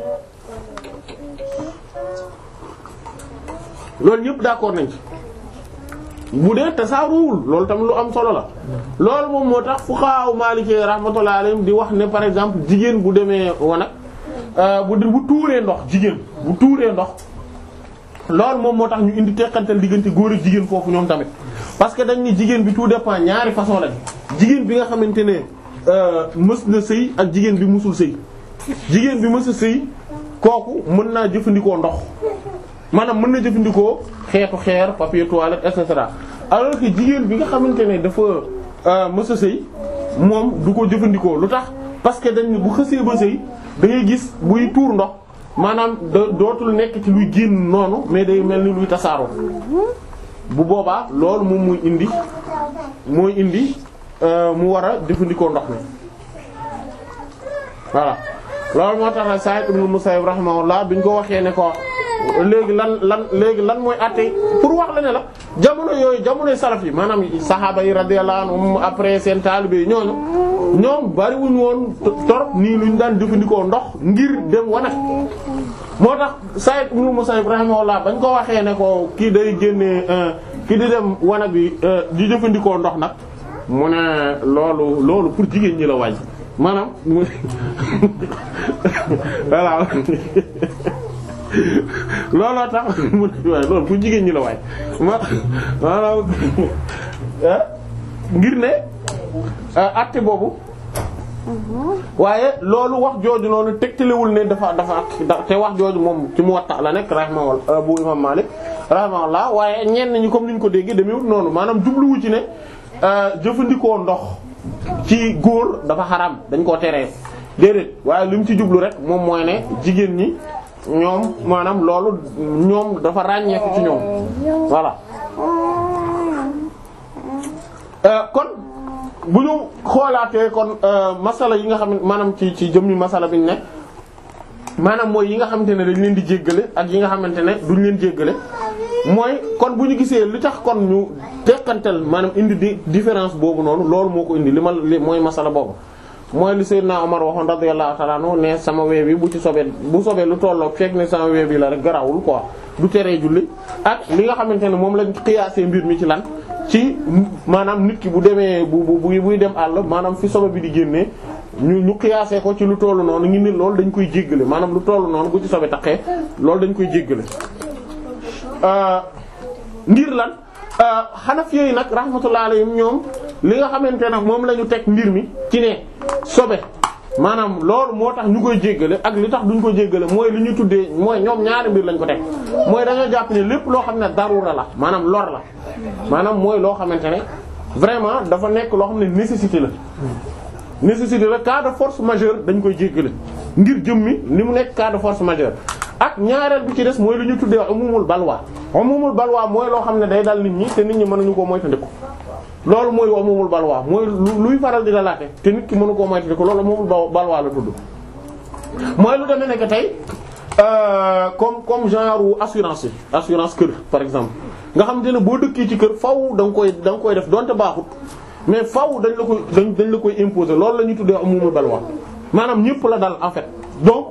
loolu ñëpp d'accord nañ ci bu dee tasaaroowul loolu tam lu am solo la loolu moom moo tax fuqaha Maliki rahmatullahi alayhim di wax ne par exemple jigéen bu demee wanag bu bu tuuree ndox jigéen bu tuuree ndox loolu moom moo tax ñu indi teqantal diggante góor ak jigéen foofu ñoom tamit parce que dañ ni jigéen bi tout dépend ñaari façon lañ jigéen bi nga xamante ne mës na sëy ak jigéen bi mësul sëy jigéen bi mës a sëy kooku mën naa jëfandikoo ndox maanaam mën na jëfandikoo xeetu xeer papier toilette et cetera alors que jigéen bi nga xamante ne dafa mës a sëy moom du ko jëfandikoo lu tax parce que dañ bu xësee ba sëy da ngay gis buy tuur ndox maanaam da dootul nekk ci luy génn noonu mais day mel ni luy tasaaroo bu boobaa loolu moom muy indi mooy indi mu war a jëfandikoo ndox mi voilà loolu moo tax nag Sa'id ibn Musayyib rahimahullah biñ ko waxee ne ko léegi lan lan léegi lan mooy àtte pour wax la ne la jamono yooyu jamonoy salaf yi maanaam saxaaba yi radiyallahu anhum après seen taalibe yi ñooñu ñoom bariwuñ woon torop nii luñ daan jëfandikoo ndox ngir dem wanag moo tax Sa'id ibn Musayyib rahimahullah bañ ko waxee ne ko kii day génnee kii di dem wanag bi di jëfandikoo ndox nag mu ne loolu loolu pour jigéen ñi la wàññi maanaam mu voilà looloo tax mu ne waaye loolu pour jigéen ñi la waay ma maanaam ngir ne àtte boobu waaye loolu wax jooju noonu tegtalewul ne dafa dafa te wax jooju moom ci Muwatta la nekk rahimahullah bu imam Malik rahimahullah waaye ñenn ñi comme ni ñu ko déggee demewut noonu maanaam jubluwu ci ne jëfandikoo ndox ci góor dafa xaram dañ koo teree déedéet waaye li mu ci jublu rek moom mooy ne jigéen ñi ñoom maanaam loolu ñoom dafa ràññeeku ci ñoom voilà kon bu ñu xoolaatee kon masala yi nga xam ne maanaam ci ci jëmmi masala bi ñu ne maanaam mooy yi nga xamante ne dañ leen di jéggale ak yi nga xamante ne duñ leen jéggale mooy kon bu ñu gisee li tax kon ñu tekkantal maanaam indi di différence boobu noonu loolu moo ko indi li ma li mooy masala boobu mooy li Seydina Omar waxoon radiyallahu ta'ala anhu ne sama wee bi bu ci sobee bu sobee lu tolloog fekk ne sama wee bi la rek garawul quoi du teree julli ak li nga xamante ne moom lañ xiyaasee mbir mi ci lan ci maanaam nit ki bu demee bu bu buy dem àll maanaam fi sobe bi di génnee ñu ñu xiyaasee ko ci lu tollu noonu ngi ni loolu dañ koy jéggale maanaam lu tollu noonu bu ci sobe taqee loolu dañ koy jéggale ngir lan xanaf yooyu nag rahmatullah alayhim ñoom li nga xamante nag moom la ñu teg mbir mi ci ne sobe maanaam loolu moo tax ñu koy jéggale ak li tax duñ ko jéggale mooy li ñu tuddee mooy ñoom ñaari mbir lañ ko teg mooy dañoo jàpp ne lépp loo xam ne darura la maanaam lor la maanaam mooy loo xamante ne vraiment dafa nekk loo xam ne nécessité la nécessité la cas de force majeure dañ koy jéggale ngir jëmmi ni mu nekk cas de force majeure ak ñaareel bi ci des mooy lu ñu tuddee umumul balwa umumul balwa mooy loo xam ne day dal nit ñi te nit ñi mënuñu koo moytandiku loolu mooy umumul balwa mooy luy faral di dalaate te nit ki mënu koo moytandiku loolu umumul balwa la tudd mooy lu demee nekk tey comme comme genre assurance yi assurance kër par exemple nga xam te ne boo dëkkee ci kër faw da nga koy da nga koy def donte baaxut mais faw dañ la koy dañ dañ la koy imposer loolu la ñuy tuddee umumul balwa maanaam ñëpp la dal en fait donc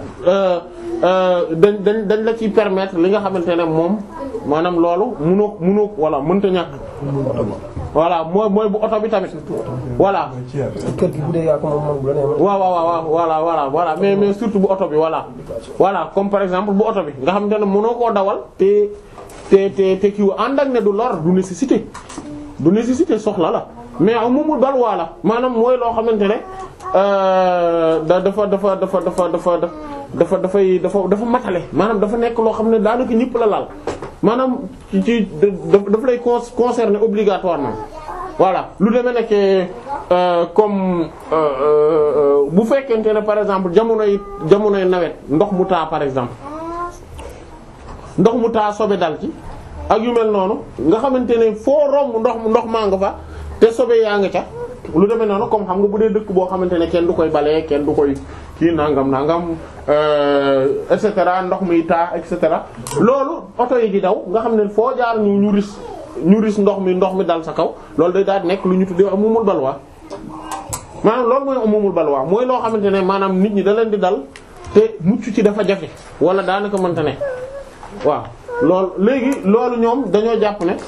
dañ dañ dañ la ci permettre li nga xamante ne moom maanaam loolu munoo munoo voilà mënta ñàkk. voilà mooy mooy bu oto bi tamit. voilà. kër gi bu dee yaa ko moom moom bu la nee waaw waaw waaw voilà voilà voilà mais mais surtout bu oto bi voilà. voilà comme par exemple bu oto bi nga xamante ne mënoo koo dawal te te te te kii ànd ak ne du lor du nécessité du nécessité soxla la mais amumul balwaa la maanaam mooy loo xamante ne. da dafa dafa dafa dafa dafa dafa dafay dafa dafa matale maanaam dafa nekk loo xam ne daanaka ñëpp la laal maanaam ci ci daf lay concerner obligatoirement voilà lu demee nekk comme bu fekkente ne par exemple jamonoy jamonoy nawet ndox mu taa par exemple ndox mu taa sobe dal ci ak yu mel noonu nga xamante ne foo romb ndox ndox maa nga fa te sobe yaa nga ca lu demee noonu comme xam nga bu dee dëkk boo xamante ne kenn du koy balee kenn du koy kii nangam nangam et cetera ndox muy taa et cetera loolu oto yi di daw nga xam ne foo jaar ñu ñu ris ñu ris ndox mi ndox mi dal sa kaw loolu day daal di nekk lu ñu tuddee amumul balwaa maanaam loolu mooy amumul balwaa mooy loo xamante ne maanaam nit ñi da leen di dal te mucc ci dafa jafe wala daanaka mënta ne waaw loolu léegi loolu ñoom dañoo jàpp ne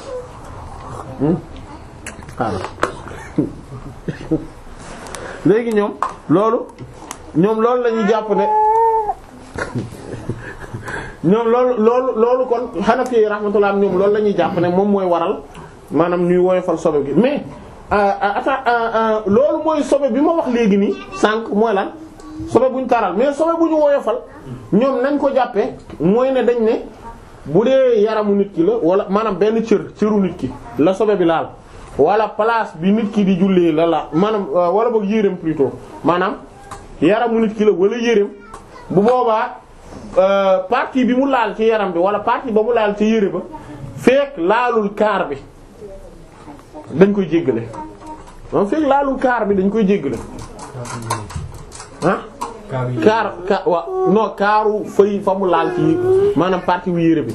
xaaral léegi ñoom loolu ñoom loolu la ñuy jàpp ne ñoom loolu loolu loolu kon Hanafi rahmatullah ñoom loolu la ñuy jàpp ne moom mooy waral maanaam ñuy woyofal sobe gi mais ata loolu mooy sobe bi ma wax léegi nii sànq mooy lan sobe bu ñu taral mais sobe bu ñu woyofal ñoom nañ ko jàppee mooy ne dañ ne bu dee yaramu nit ki la wala maanaam benn cër cëru nit ki la sobe bi laal wala place bi nit ki di jullee la la maanaam wala boog yéreem plutôt maanaam yaramu nit ki la wala yéreem bu boobaa partie bi mu laal ci yaram bi wala partie ba mu laal ci yére ba fekk laalul kaar bi dañ koy jéggale maanaam fekk laalul kaar bi dañ koy jéggale ah kaar ka wa non kaaru fay fa mu laal ci maanaam partie wu yére bi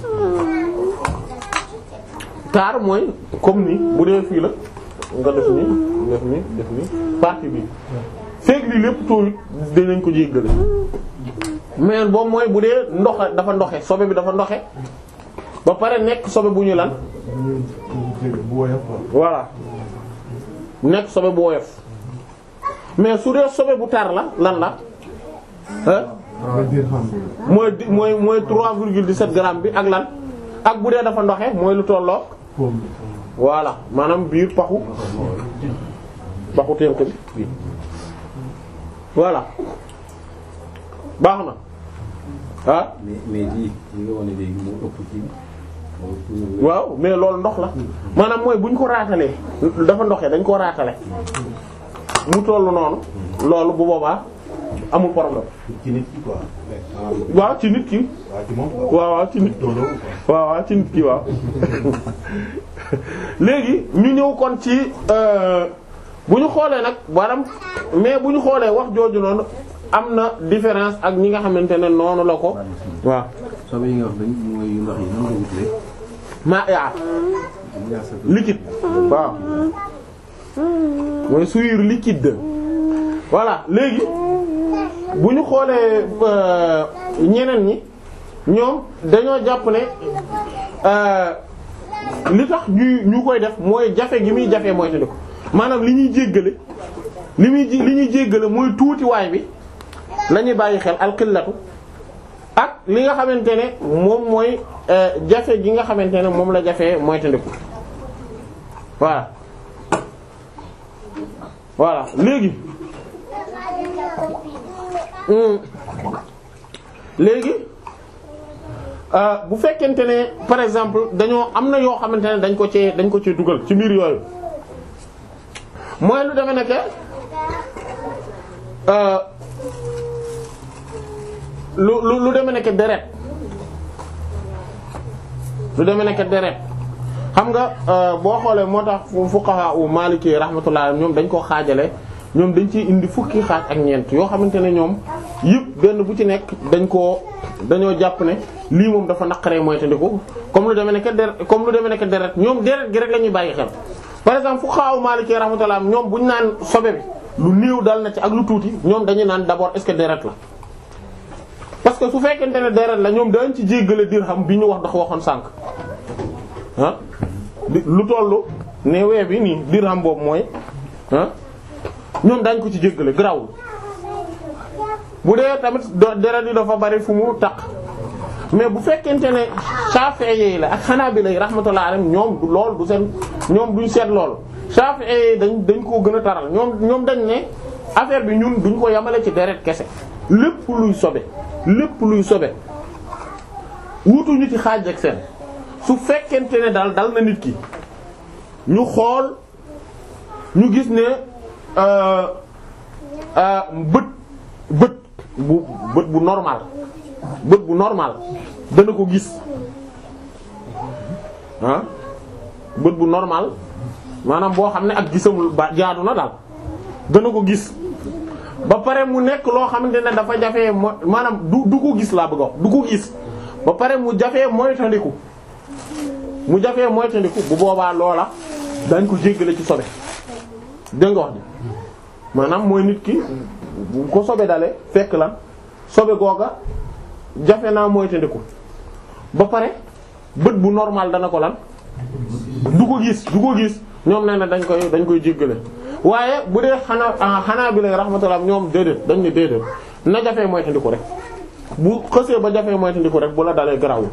kaar mooy comme ni bu dee fii la nga def ni def ni def ni partie bi fekk lii lépp tooyut dinañ ko jéggale mais boobu mooy bu dee ndoxe dafa ndoxe sobe bi dafa ndoxe ba pare nekk sobe bu ñu lan bu woyof voilà nekk sobe bu woyof mais su dee sobe bu tar la lan la ah nga diir xam mooy di mooy mooy 3,17 grammes bi ak lan ak bu dee dafa ndoxe mooy lu tolloo poom voilà maanaam biir paxu paxu tënk bi voilà baax na ah mais mais lii li nga wane léegi moo ëpp ci moo waaw mais loolu ndox la maanaam mooy bu ñu ko raatalee dafa ndoxee dañ ko raatale mu tollu noonu loolu bu boobaa amul problème ci nit ki quoi. waaw ci nit ki waaw ci moom. waaw waaw ci nit ki loolu waaw waaw ci nit ki waaw léegi ñu ñëw kon ci euh, bu ñu xoolee nag maanaam mais bu ñu xoolee wax jooju noonu am na différence ak ñi nga xamante ne noonu la ko waaw sobe yi nga wax dañ mooy yu ndox yi nan nga wutlee maa yaa yaa sa liquide waaw mooy souillure liquide voilà léegi bu ñu xoolee euh, ñeneen ñi ñoom dañoo jàpp ne euh, li tax ñuy ñu koy def mooy jafe gi muy jafe mooy te ko maanaam li ñuy jéggale li muy ji- li ñuy jéggale mooy tuutiwaay bi la ñuy bàyyi xel alxillatu ak li nga xamante ne moom mooy euh, jafe gi nga xamante ne moom la jafee mooy te ko voilà voilà léegi hum, léegi euh, bu fekkente ne par exemple dañoo am na yoo xamante ne dañ ko cee dañ ko cee dugal ci mbir yooyu mooy lu demee nekk euh, lu lu lu demee nekk deret lu demee nekk deret xam nga euh, boo xoolee moo tax fu fuqaha u maliki rahmatullah ñoom dañ koo xaajale ñoom dañ ciy indi fukki xaaj ak ñeent yoo xamante ne ñoom yëpp benn bu ci nekk dañ koo dañoo jàpp ne lii moom dafa naqaree mooy tandiku comme lu demee nekk deret comme lu demee nekk deret ñoom deret gi rek la ñuy bàyyi xel par exemple fuqaha u maliki rahmatullah ñoom buñ naan sobe bi lu néew dal na ci ak lu tuuti ñoom dañuy naan d'abord est-ce que deret la parce que su fekkente ne deret la ñoom dañ ci jéggale dirham bi ñu wax dafa waxoon sànq ah di- lu tollu ne wee bi nii dirham boobu mooy ah ñoom dañ ko ci jéggale grawul bu dee tamit do- deret yi dafa bari fu mu taq mais bu fekkente ne Shafi'i la ak Hanabila yi rahmatullah alayhim ñoom du lool du seen ñoom duñ seet lool Shafi'i dañ dañ koo gën a taral ñoom ñoom dañ ne affaire bi ñun duñ ko yamale ci deret kese lépp luy sobe lépp luy sobe wutuñu ci xaaj ak seen su fekkente ne daal dal na nit ki ñu xool ñu gis ne euh, euh, bët bët bu bët bu normal bët bu normal dana ko gis ah bët bu normal maanaam boo xam ne ak gisamul ba jaadu na daal dana ko gis ba pare mu nekk loo xamante ne dafa jafee mo maanaam du du ko gis laa bëgg a wax du ko gis ba pare mu jafee moytandiku mu jafee moytandiku bu boobaa loola dañ ko jéggale ci sobe dégg nga wax ji maanaam mooy nit ki bu ko sobe dale fekk lan sobe googa jafe naa moytandiku ba pare bët bu normal dana ko lan du ko gis du ko gis ñoom nee na dañ koy dañ koy jéggale waaye bu dee xanaa xanaa bi lay rahmatullah ñoom déedéet dañ ne déedéet na jafee moytandiku rek bu xësee ba jafee moytandiku rek bu la dalee garawul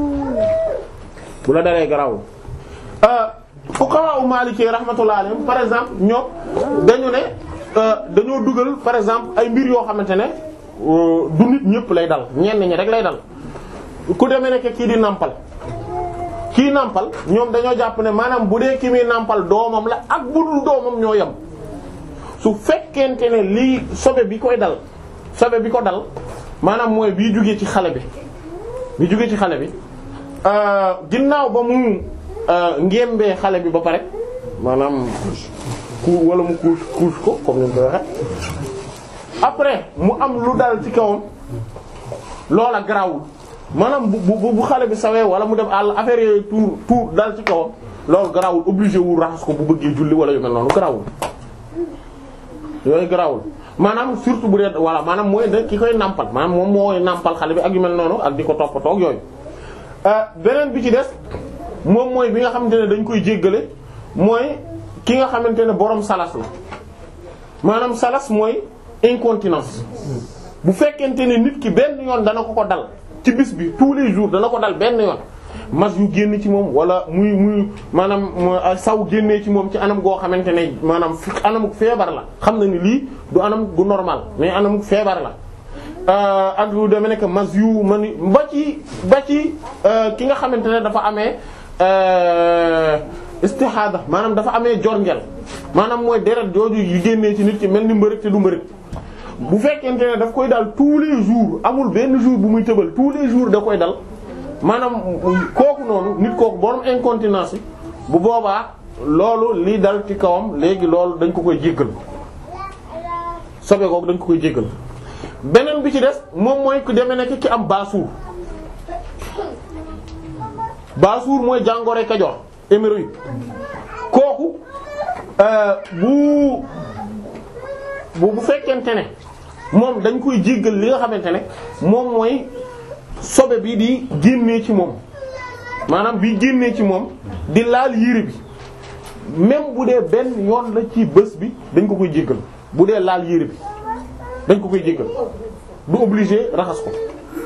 bu la dalee garawul fuqaha u maliki rahmatullah alayhim par exemple ñoom dañu ne dañoo dugal par exemple ay mbir yoo xamante ne du nit ñëpp lay dal ñenn ñi rek lay dal ku demee nekk kii di nàmpal kii nàmpal ñoom dañoo jàpp ne maanaam bu dee ki muy nàmpal doomam la ak bu dul doomam ñoo yem su fekkente ne lii sobe bi koy dal sobe bi ko dal maanaam mooy bii jugee ci xale bi bi jugee ci xale bi ginnaaw ba mu ngémbee xale bi ba pare maanaam ku wala mu couche couche ko comme ni mu koy waxe après mu am lu dal ci kawam loola garawul maanaam bu bu bu xale bi sawee wala mu dem àll affaire yooyu tuur tuur dal ci kawam loolu garawul obligé wul raxas ko bu bëggee julli wala yu mel noonu garawul yooyu garawul maanaam surtout bu dee voilà maanaam mooy da ki koy nàmpal maanaam moom mooy nàmpal xale bi ak yu mel noonu ak di ko toppatoo ak yooyu beneen bi ci des moom mooy bi nga xamante ne dañ koy jéggale mooy ki nga xamante ne borom salas la maanaam salas mooy incontinence bu fekkente ne nit ki benn yoon dana ko ko dal ci bis bi tous les jours dana ko dal benn yoon mas yu génn ci moom wala muy muy maanaam saw génnee ci moom ci anam goo xamante ne maanaam anamuk feebar la xam na ni lii du anam gu normal mais anamuk feebar la ak lu demee nekk mas yu man ba ci ba ci ki nga xamante ne dafa amee istihada maanaam dafa amee jorngel maanaam mooy deret jooju yu génnee ci nit ki mel ni mbërëg te du mbërëg bu fekkente ne daf koy dal tous les jours amul benn jour bu muy tëbal tous les jours da koy dal maanaam kooku noonu nit kooku borom incontinence yi bu boobaa loolu lii dal ci kawam léegi loolu dañ ko koy jéggal sobe kooku dañ ko koy jéggal beneen bi ci des moom mooy ku demee nekk ki am baasuur baasuur mooy jàngoro Kajoor hémorroïde kooku euh, bu bu bu fekkente ne moom dañ koy jéggal li nga xamante ne moom mooy sobe bi di génnee ci moom maanaam bi génnee ci moom di laal yére bi même bu dee benn yoon la ci bés bi dañ ko koy jéggal bu dee laal yére bi dañ ko koy jéggal du obligé raxas ko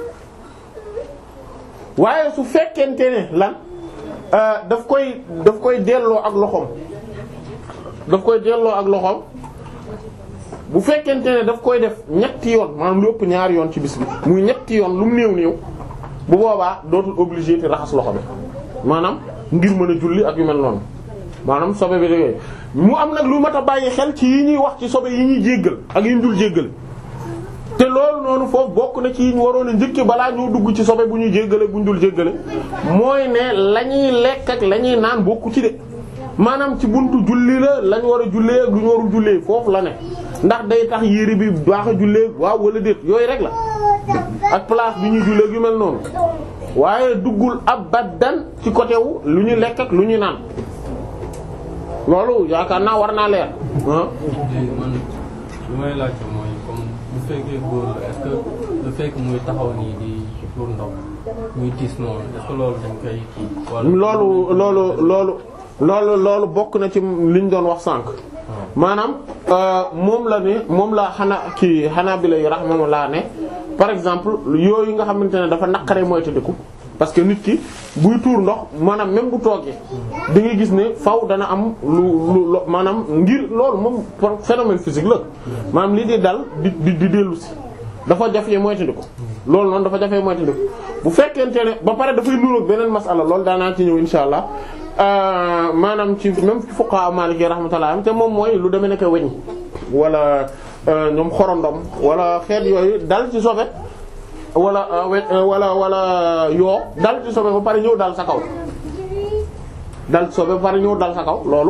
waaye su fekkente ne lan euh, daf koy daf koy delloo ak loxoom daf koy delloo ak loxoom bu fekkente ne daf koy def ñetti yoon maanaam lu ëpp ñaari yoon ci bis bi muy ñetti yoon lu mu néew néew bu boobaa dootul obligé te raxas loxo bi maanaam ngir mën a julli ak yu mel noonu maanaam sobe bi dégg mu am nag lu mat a bàyyi xel ci yi ñuy wax ci sobe yi ñuy jéggal ak yi ñu dul jéggal te loolu noonu foofu bokk na ci yi ñu waroon a njëkke balaa ñoo dugg ci sobe bu ñuy jéggale bu ñu dul jéggale mooy ne la ñuy lekk ak la ñuy naan bokku ci de maanaam ci buntu julli la lañ war a jullee ak lu ñu warul jullee foofu la ne ndax day tax yére bi baax a jullee waaw wala déet yooyu rek la ak place bi ñuy jullee yu mel noonu waaye duggul abadan ci côté wu lu ñu lekk ak lu ñu naan loolu yaakaar naa war naa leer ah. léegi man lu may laajte mooy comme bu fekkee góor la est-ce que le fait que muy taxaw nii di tuur ndox muy tiis noonu est-ce que loolu dañ koy kii. wala loolu loolu loolu loolu loolu bokk na ci liñ doon wax sànq maanaam euh, moom la ne moom la xana kii xanaa bi lay rahmatullah ne par exemple yooyu nga xamante ne dafa naqaree moytandiku parce que nit ki buy tuur ndox maanaam même bu toogee da ngay gis ne faw dana am lu lu lo- maanaam ngir loolu moom phénomène physique la maanaam li di dal di di di dellu si dafa jafee moytandiku loolu noonu dafa jafee moytandiku bu fekkente ne ba pare dafay nuroog beneen masala loolu daanaa ci ñëw insha allah Euh, maanaam ci même ci fuqaha maliki rahmatullah am te moom mooy lu demee nekk weñ wala euh, ñoom xorondom wala xeet yooyu dal ci sobe wala euh, we wala wala yoo dal ci sobe ba pare ñëw dal sa kaw dal ci sobe ba pare ñëw dal sa kaw loolu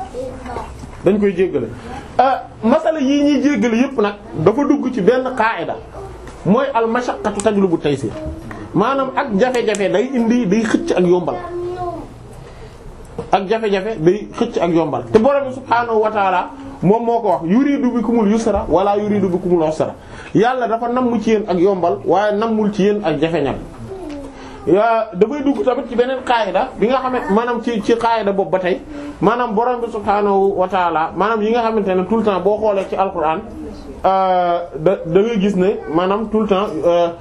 dañ koy jéggale masala yii ñuy jéggale yépp nag dafa dugg ci benn qaida mooy al mashaqqatu tajlubu taysir maanaam ak jafe-jafe day indi day xëcc ak yombal ak jafe-jafe day xëcc ak yombal te borom bi subhaanahu wa taala moom moo ko wax yuridu bikumul yusra wala yuridu bikumul usra yàlla dafa namm ci yéen ak yombal waaye nammul ci yéen ak jafeñal yaa dafay dugg tamit ci beneen qaayida bi nga xamante maanaam ci ci qaayida boobu ba tey maanaam borom bi subhaanahu wa taala maanaam yi nga xamante ne tout le temps boo xoolee ci alquran da da ngay gis ne maanaam tout le temps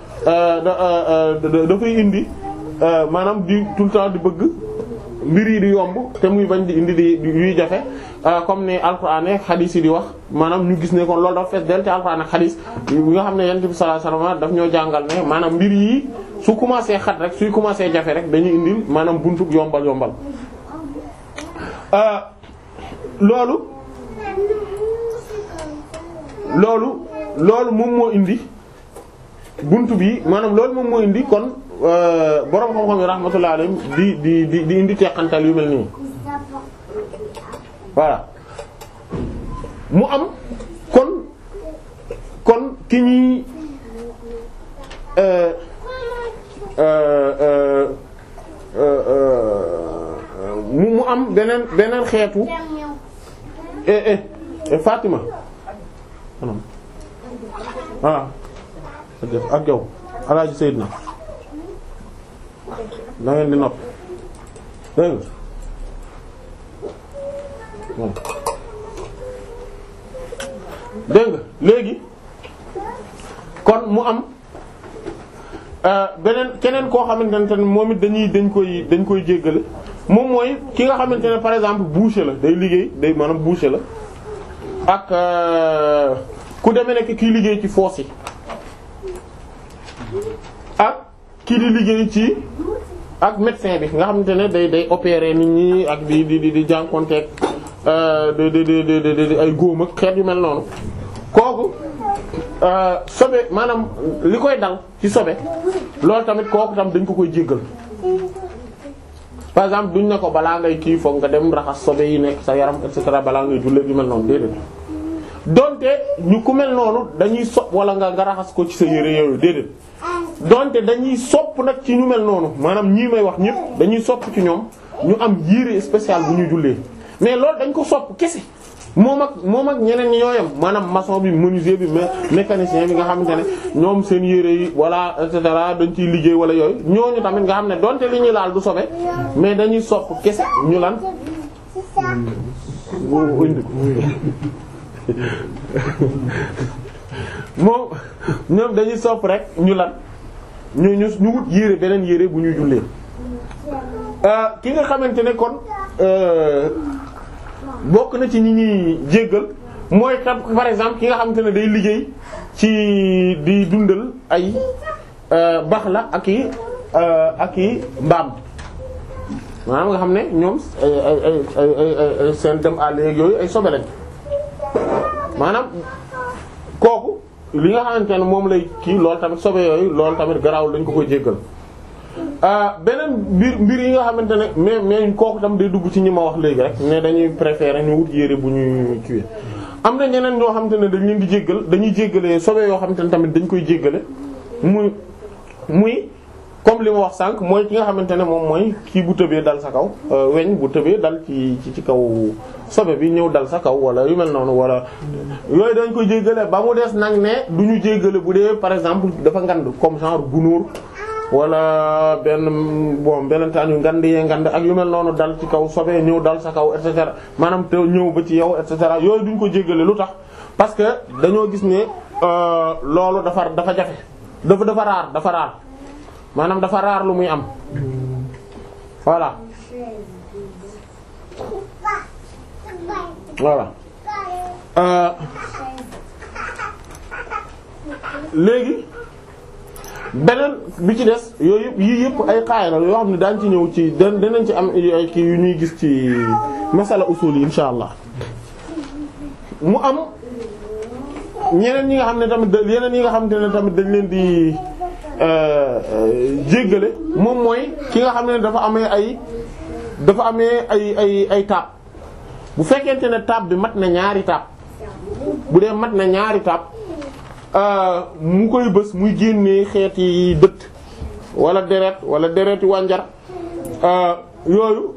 da dafay indi maanaam di tout le temps di bëgg mbir yi di yomb te muy bañ di indi di yuy jafe comme ni alquran ak xadis yi di wax maanaam ñu gis ne kon loolu dafa fees del te alquran ak xadis yi nga xam ne yonent bi sallallahu alayhi wasallam daf ñoo jàngal ne maanaam mbir yi su commencé xat rek suy commencé jafe rek dañuy indil maanaam buntu yombal yombal loolu loolu loolu moom moo indi buntu bi maanaam loolu moom moo indi kon borom xam-xam yi rahmatullah alayhim di di di di indi teqantal yu mel nii voilà mu am kon kon ki ñuy mu mu am beneen beneen xeetu eh eh Fatima voilà ak yow Alaaji Seydina da ngeen di nopp dégg nga dégg nga léegi kon mu am beneen keneen koo xamante ne moom it dañuy dañ koy dañ koy jéggale moom mooy ki nga xamante ne par exemple boucher la day liggéey day maanaam boucher la ak ku demee nekk kii liggéey ci foos yi ak kii di liggéey ci ak médecin bi nga xamante ne day day opérer nit ñi ak di di di di jànkonteeg di di di di di ay góom ak xeet yu mel noonu kooku sobe maanaam li koy dal ci sobe loolu tamit kooku tam dañ ko koy jéggal par exemple duñ ne ko balaa ngay kii foog nga dem raxas sobe yi nekk sa yaram et cetera balaa ngay jullee yu mel noonu déedéet donte ñu ku mel noonu dañuy sopp wala nga nga raxas ko ci sa yére yooyu déedéet donte dañuy sopp nag ci ñu mel noonu maanaam ñii may wax ñëpp dañuy sopp ci ñoom ñu am yére spécial bu ñuy jullee mais loolu dañ ko sopp kese moom ak moom ak ñeneen ñi ñooyam maanaam maçon bi menuisier bi mécanicien bi nga xamante ne ñoom seen yére yi wala et cetera dañ ciy liggéey wala yooyu ñooñu tamit nga xam ne donte li ñuy laal du sobe mais dañuy sopp kese ñu lan moom ñoom dañuy sopp rek ñu lan ñu ñu ñu wut yére beneen yére bu ñuy jullee ki nga xamante ne kon bokk na ci ñi ñuy jéggal mooy tam par exemple ki nga xamante ne day liggéey ci di dundal ay bax la ak i ak i mbaam maanaam nga xam ne ñoom ay ay ay ay ay seen dem àll yeeg yooyu ay sobe lañ maanaam kooku li nga xamante ne moom lay kii loolu tamit sobe yooyu loolu tamit garaawul dañ ko koy jéggal beneen mbir mbir yi nga xamante ne mais mais kooku tam day dugg ci ñi ma wax léegi rek ne dañuy préférer ñu wut yére bu ñuy kiiwee am na ñeneen ñoo xamante ne dañ leen di jéggal dañuy jéggale sobe yoo xamante ne tamit dañ koy jéggale muy muy comme li ma wax sànq mooy ki nga xamante ne moom mooy kii bu tëbee dal sa kaw weñ bu tëbee dal ci ci ci kaw sobe bi ñëw dal sa kaw wala yu mel noonu wala yooyu dañ koy jéggale ba mu des nag ne du ñu jéggale bu dee par exemple dafa ngand comme genre gunóor wala benn bon benn taan yu ngand yee ngand ak yu mel noonu dal ci kaw sobe ñëw dal sa kaw et cetera maanaam te ñëw ba ci yow et cetera yooyu duñ ko jéggale lu tax parce que dañoo gis ne loolu dafa dafa jafe dafa dafa raar dafa raar maanaam dafa raar lu muy am voilà voilà euh léegi beneen bi ci des yooyu yëpp yii yëpp ay xaay la yoo xam ne daañ ci ñëw ci da danañ ci am ay kii yu ñuy gis ci masala usul yi insha allah mu am ñeneen ñi nga xam ne tamit yeneen yi nga xam ne tamit dañ leen di jéggale moom mooy ki nga xam ne dafa amee ay dafa amee ay ay ay taab bu fekkente ne taab bi mat na ñaari taab bu dee mat na ñaari taab mu koy bës muy génnee xeeti dëtt wala deret wala dereti wànjar yooyu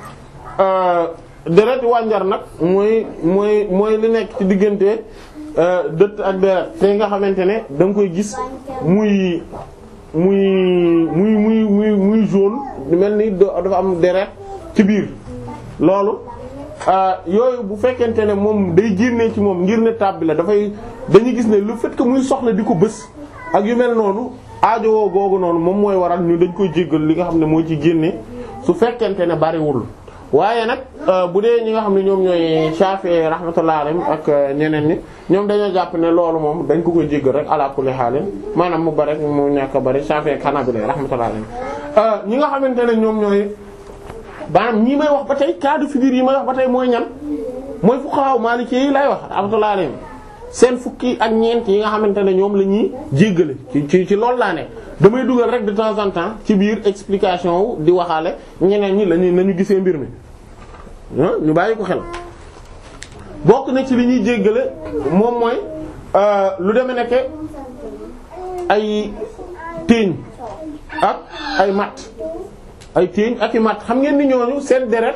dereti wànjar nag mooy mooy mooy li nekk ci diggante dëtt ak deret te nga xamante ne da nga koy gis muy muy muy muy muy muy jaune mel ni dafa am deret ci biir loolu yooyu bu fekkente ne moom day génnee ci moom ngir ne taab bi la dafay dañuy gis ne le fait que muy soxla di ko bës ak yu mel noonu aajowoo googu noonu moom mooy waral ñu dañ koy jéggal li nga xam ne moo ci génne su fekkente ne bariwul waaye nag bu dee ñi nga xam ne ñoom ñooy Shafi'i rahmatullah alayhim ak ñeneen ñi ñoom dañoo jàpp ne loolu moom dañ ko koy jéggal rek ala kulli haal maanaam mu bari mu ñàkk a bari Shafi'i ak Hanabila rahmatullah alayhim ñi nga xamante ne ñoom ñooy maanaam ñi may wax ba tey cas de figure yi may wax ba tey mooy ñan mooy fuqaha Maliki yi lay wax rahmatullah alayhim seen fukki ak ñeent yi nga xamante ne ñoom la ñuy jéggale ci ci ci loolu laa ne damay dugal rek de temps en temps ci biir explication wu di waxaale ñeneen ñi lañuy nañu gisee mbir mi ñu bàyyi ko xel bokk na ci li ñuy jéggale moom mooy lu deme nekke ay téeñ ak ay matt ay téeñ ak i matt xam ngeen ni ñooñu seen deret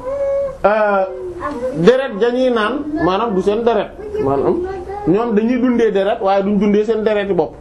deret dañuy naan maanaam du seen deret maanaam ñoom dañuy dundee deret waaye duñ dundee seen dereti bopp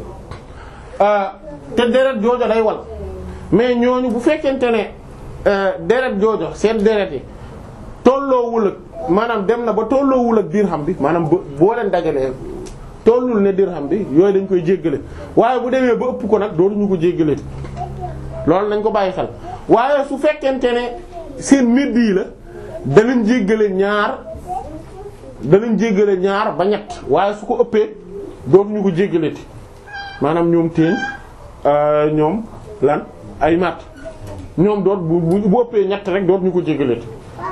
te deret joojo day wal mais ñooñu bu fekkente ne deret joojo seen deret yi tolloowul ak maanaam dem na ba tolloowul ak dirham bi maanaam boo leen dajalee tollul ne dirham bi yooyu dañ koy jéggale waaye bu demee ba ëpp ko nag dootuñu ko jéggale loolu nañ ko bàyyi xel waaye su fekkente ne seen médd yi la danañ jéggale ñaar danañ jéggale ñaar ba ñett waaye su ko ëppee dootuñu ko jéggaleeti maanaam ñoom téeñ ñoom lan ay matt ñoom doot bu bu ëppee ñett rek dootuñu ko jéggaleeti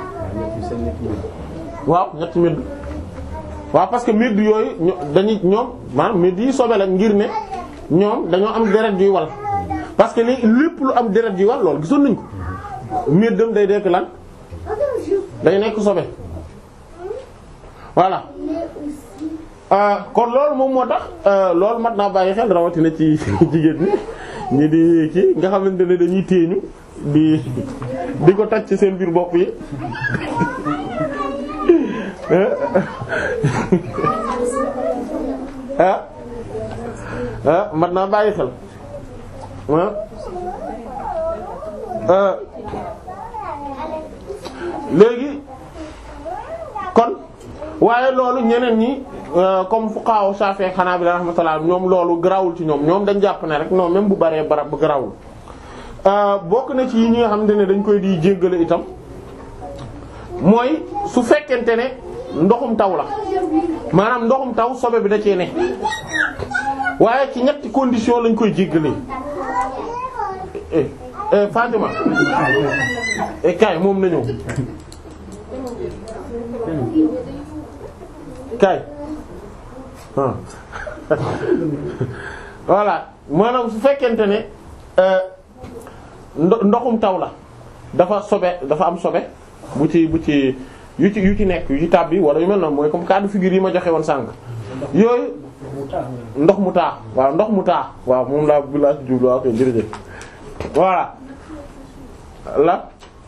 waaw ñetti médd waaw parce que médd yooyu dañuy ñoom maanaam médd yi sobe la ngir ne ñoom dañoo am deret yuy wal parce que li lépp lu am deret yuy wal loolu gisoon nañ ko méddam day dekk lan day nekk sobe voilà kon loolu moom moo tax loolu mat naa bàyyi xel rawatina ci jigéen ñi ñi di kii nga xamante ne dañuy téeñu di di ko taj ci seen biir bopp yi ah ah mat naa bàyyi xel ah léegi kon waaye loolu ñeneen ñi comme fuqaha Shafi'i xanaa bi rahmatullah ñoom loolu garawul ci ñoom ñoom dañ jàpp ne rek non même bu baree barab bu garawul bokk na ci yi ñi nga xamante ne dañ koy di jéggale itam mooy su fekkente ne ndoxum taw la maanaam ndoxum taw sobe bi da cee ne waaye ci ñetti condition lañ koy jéggalee eh eh Fatima eh kay moom na ñëw kay ah voilà maanaam su fekkente ne ndo ndoxum taw la dafa sobe dafa am sobe bu ci bu ci yu ci yu ci nekk yu ci tàbbi wala yu mel noonu mooy comme cas de figure yi ma joxe woon sànq yooyu ndox mu taa waaw ndox mu taa waaw moom laa bu laa ci jublu waaw koy jërëjëf voilà la